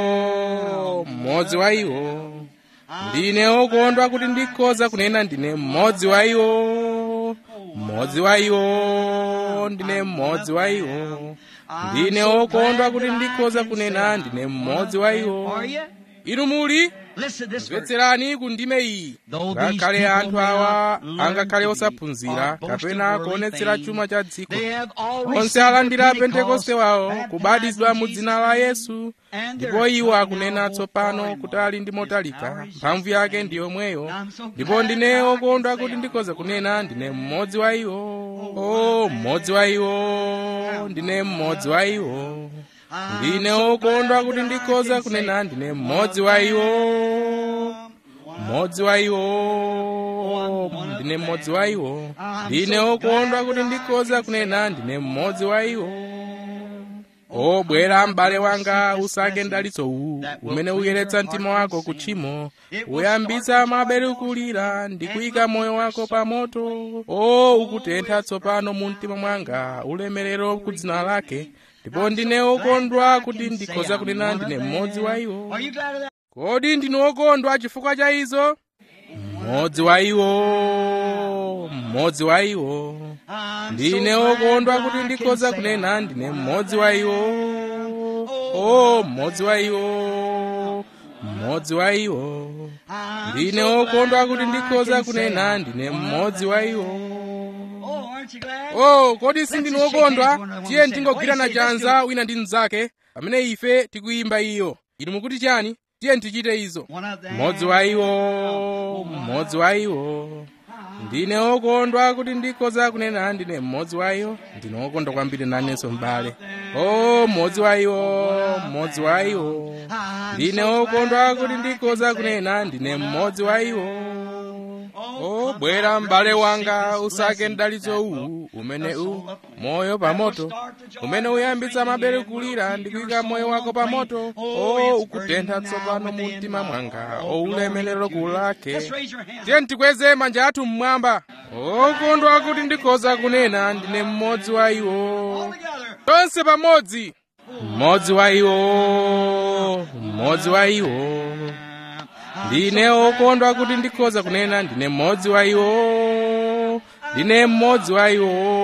iwo mmodzi wa iwo ndine okondwa kuti ndikhoza kunena ndine mmodzi wa iwo mmodzi wa iwo ndine mmodzi wa iwo ndine okondwa kuti ndikhoza kunena ndine mmodzi wa iwo inu muli mvetserani ku ndime iyi ngakhale anthu awa angakhale osaphunzira kapena kuonetsera chuma cha dziko onse alandira pentekoste wawo kubatizidwa mu dzina la yesu ndipo iwo akunena tsopano kuti ali ndi motalika mphamvu yake ndi yomweyo ndipo ndine okondwa kuti ndikhoza kunena ndine mmodzi wa iwo o mmodzi wa iwo ndine mmodzi wa iwo ndine okondwa kuti ndikhoza kunena ndine mmodzi wa iwo mmodzi wa iwo ndine mmodzi wa iwo ndine okondwa kuti ndikhoza kunena ndine mmodzi wa iwo obwera m'bale wanga usake mdalitso uwu umene uyeretsa mtima wako ku tchimo uyambitsa maberekulira ndi kuyika moyo wako pa moto o ukutentha tsopano mu mtima mwanga ulemerero ku dzina lake ndipo ndine wokondwa kuti ndikhoza kunena ndine mmodzi wa iwo Are you glad of that? kodi ndine wokondwa chifukwa cha izo mmodzi wa iwo mmodzi wa iwo I'm ndine so wokondwa glad kuti I ndikhoza can say kunena I'm ndine one of mmodzi wa them. iwo o mmodzi wa iwo mmodzi wa iwo I'm ndine so wokondwa glad kuti I ndikhoza can kunena say ndine I'm one of mmodzi wa them. iwo Oh, aren't you glad? o kodi sindinu Let's just shake wokondwa hands one another tiye and say, tingogwirana "What do you say? Let's chanza wina ndi mnzake pamene ife tikuyimba iyo inu mukuti chani tiye tichite izo One of them. mmodzi wa iwo mmodzi wa iwo ndine wokondwa kuti ndikhoza kunena ndine mmodzi wa iwo ndine wokondwa kwambiri nanenso m'bale o mmodzi wa iwo mmodzi wa iwo I'm ndine so wokondwa glad kuti I ndikhoza can kunena say ndine one of mmodzi wa them. iwo Oh, o bwera m'bale wanga sickness, usake blessing, mdalitso that uwu will umene the u soul up. moyo pa moto umene uyambitsa mabere kulira ndi kuyika moyo wako pa moto o ukutentha tsopano mu mtima mwanga o ulemerero kulake Let's raise your hands. tiye tikweze manja athu mmwamba okondwa kuti ndikhoza kunena ndine mmodzi wa iwo All together. tonse pamodzi mmodzi wa iwo mmodzi wa iwo ndine okondwa kuti ndikhoza kunena ndine mmodzi wa iwo ndine mmodzi wa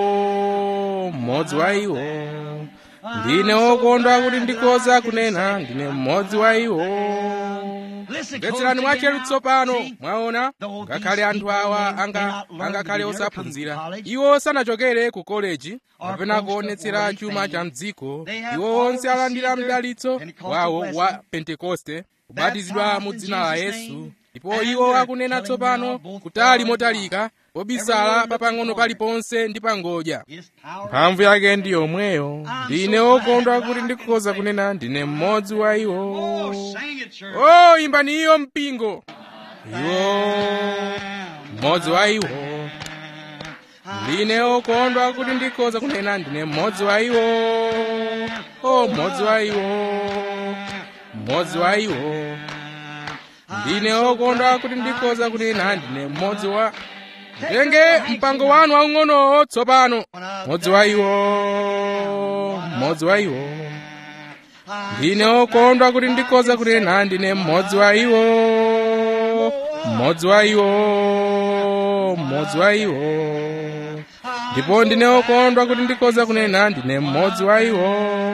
iwo mmodzi wa iwo ndine okondwa kuti ndikhoza kunena ndine mmodzi wa iwo Listen, mvetserani close mwachelu again now. tsopano See? mwaona Though ngakhale these anthu people awa may anga not learn angakhale to be never come osaphunzira to college, iwo sanachokere ku koleji or kapena post kuonetsera of chuma worldly cha things. mdziko They have iwo all onse alandira received their mdalitso Pentecostal wawo blessing. wa pentekoste kubatizidwa Baptized mu in dzina la Jesus' yesu name. ndipo And iwo they're akunena telling tsopano now both kutali far and motalika pobisala Everywhere papang'ono looking paliponse ndi pangodya His power. mphamvu yake ndi yomweyo ndine so okondwa glad kuti I ndikhoza can say- kunena ndine mmodzi wa iwo Oh, sing it, church. o imbani iyo mpingo iwo mmodzi wa iwo ndine okondwa kuti ndikhoza kunena ndine mmodzi wa iwo o mmodzi wa iwo mmodzi wa iwo ndine okondwa kuti ndikhoza kunena ndine mmodzi wa tenge mpango wanu waung'onowo tsopano mmodzi wa iwo mmodzi wa iwo ndine okondwa kuti ndikhoza kunena ndine mmodzi wa iwo mmodzi wa iwo mmodzi wa iwo ndipo ndine okondwa kuti ndikhoza kunena ndine mmodzi wa iwo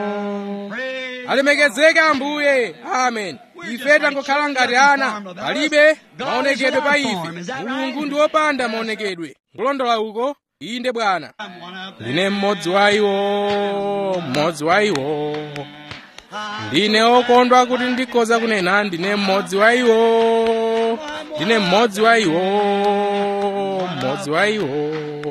alemekezeke ambuye amen ife tangokhala ngati ana palibe maonekedwe pa ife mulungu ndi wopanda maonekedwe kulondola uko inde bwana I'm one of them. ndine mmodzi wa iwo mmodzi wa iwo ndine okondwa kuti ndikhoza kunena ndine mmodzi wa iwo ndine mmodzi wa iwo mmodzi wa iwo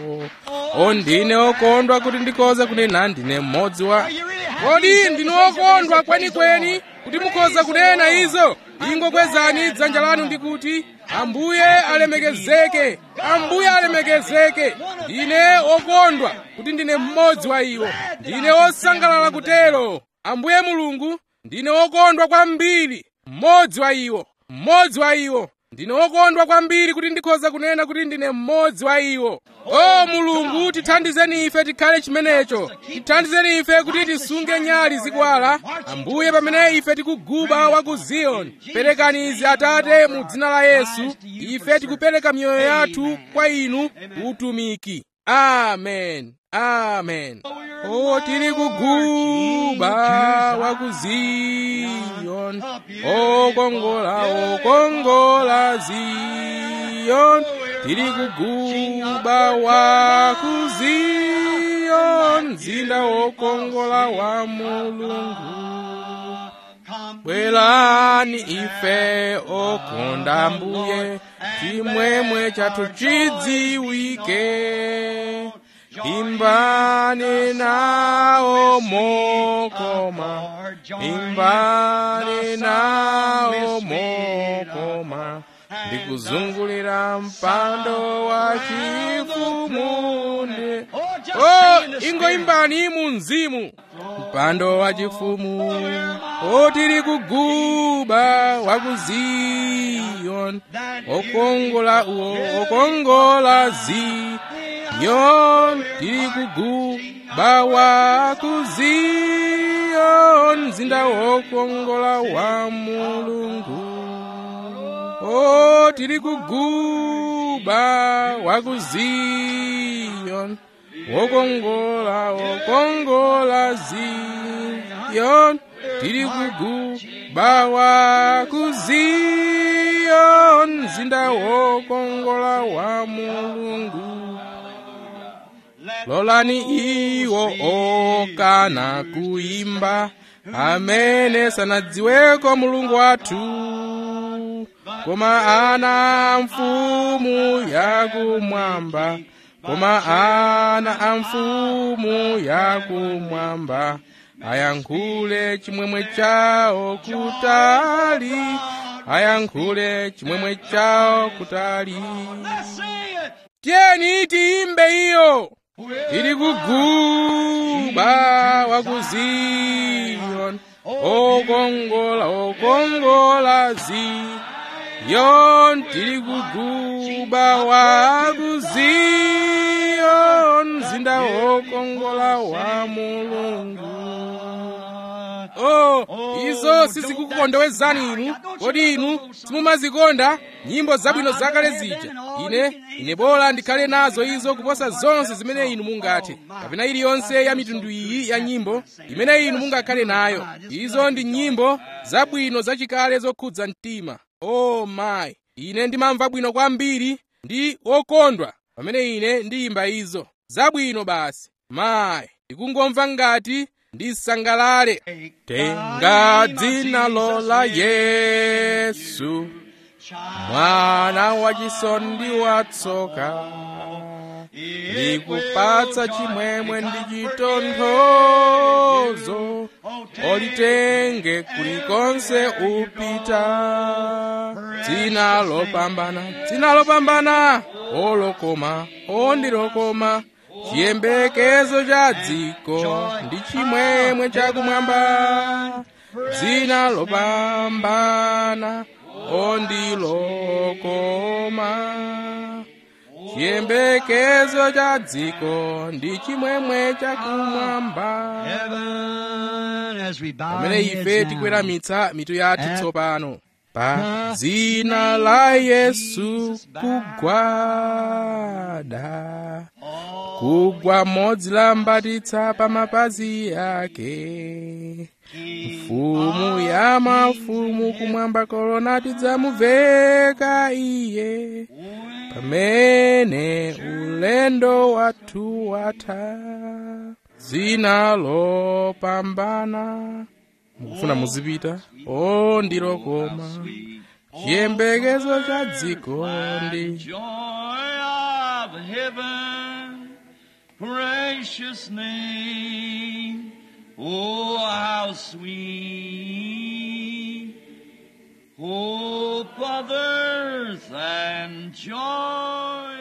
o ndine okondwa kuti ndikhoza kunena ndine mmodzi wa kodi ndine okondwa kwenikweni kuti mukhoza kunena izo ingokwezani dzanja lanu ndi kuti ambuye alemekezeke ambuye alemekezeke ndine okondwa kuti ndine mmodzi wa iwo ndine osangalala kutero ambuye mulungu ndine okondwa kwambiri mmodzi wa iwo mmodzi wa iwo ndine okondwa kwambiri kuti ndikhoza kunena kuti ndine mmodzi wa iwo o mulungu tithandizeni ife tikhale chimenecho tithandizeni ife kuti tisunge nyali zikwala ambuye pamene ife tikuguba wa ku ziyoni perekani izi atate mu dzina la yesu ife tikupereka miyoyo yathu kwa inu utumiki amen amen o tili kuguba wa ku ziyoni okongola okongola ziyoni tili kuguba wa ku ziyoni mzinda wokongola wa mulungu bwerani ife okonda mbuye chimwemwe chathu chidziwike imbani nawo mokoma imbani nawo mokoma ndikuzungulira mpando wa chifumu ndi o ingoimbani mu mzimu mpando wachifumu o tili kuguba wa ku ziyoni okongola uwo okongola ziyoni tili kuguba wa ku ziyoni mzinda wokongola wa mulungu o tili kuguba wa ku ziyoni wokongola wokongola ziyoni tili kuguba wa ku ziyoni mzinda wokongola wa mulungu lolani iwo okana kuimba amene sanadziweko mulungu wathu koma ana a mfumu yakumwamba koma ana a mfumu yakumwamba ayankhule chimwemwe chawo kutali ayankhule chimwemwe chawo kutali tiyeni tiyimbe iyo tili kuguba wa ku ziyoni okongola okongola ziyoni tili kuguba wa ku ziyoni mzinda wokongola wa mulungu oh izo sizikukukondowezani inu kodi inu simumazikonda nyimbo zabwino zakale zija ine ine bola ndikhale nazo izo kuposa zonse zimene inu mungathe kapena iliyonse ya mitundu iyi ya nyimbo imene inu mungakhale nayo izo ndi nyimbo zabwino zachikale zokhudza mtima oh mayi ine ndimamva bwino kwambiri ndi wokondwa pamene ine ndiyimba izo zabwino basi mayi ndikungomva ngati ndisangalale tenga dzina lola yesu mwana wachisoni watsoka ndikupatsa chimwemwe ndi chitonthozo olitenge kulikonse upita dzina lopambana dzina lopambana olokoma ondilokoma chiyembekezo cha dziko ndi chimwemwe chakumwamba dzina lopambana ondilokoma chiyembekezo cha dziko ndi chimwemwe chakumwamba pamene ife tikweramitsa mitu yathu tsopano pa dzina la yesu kugwada kugwa modzi lambatitsa pa mapazi yake mfumu ya mafumu kumwamba kolona tidzamuveka iye pamene ulendo wathu watha dzina lopambana mukufuna muzipita o ndilokoma chiyembekezo cha dziko ndi Precious name, oh how sweet, hope of earth and joy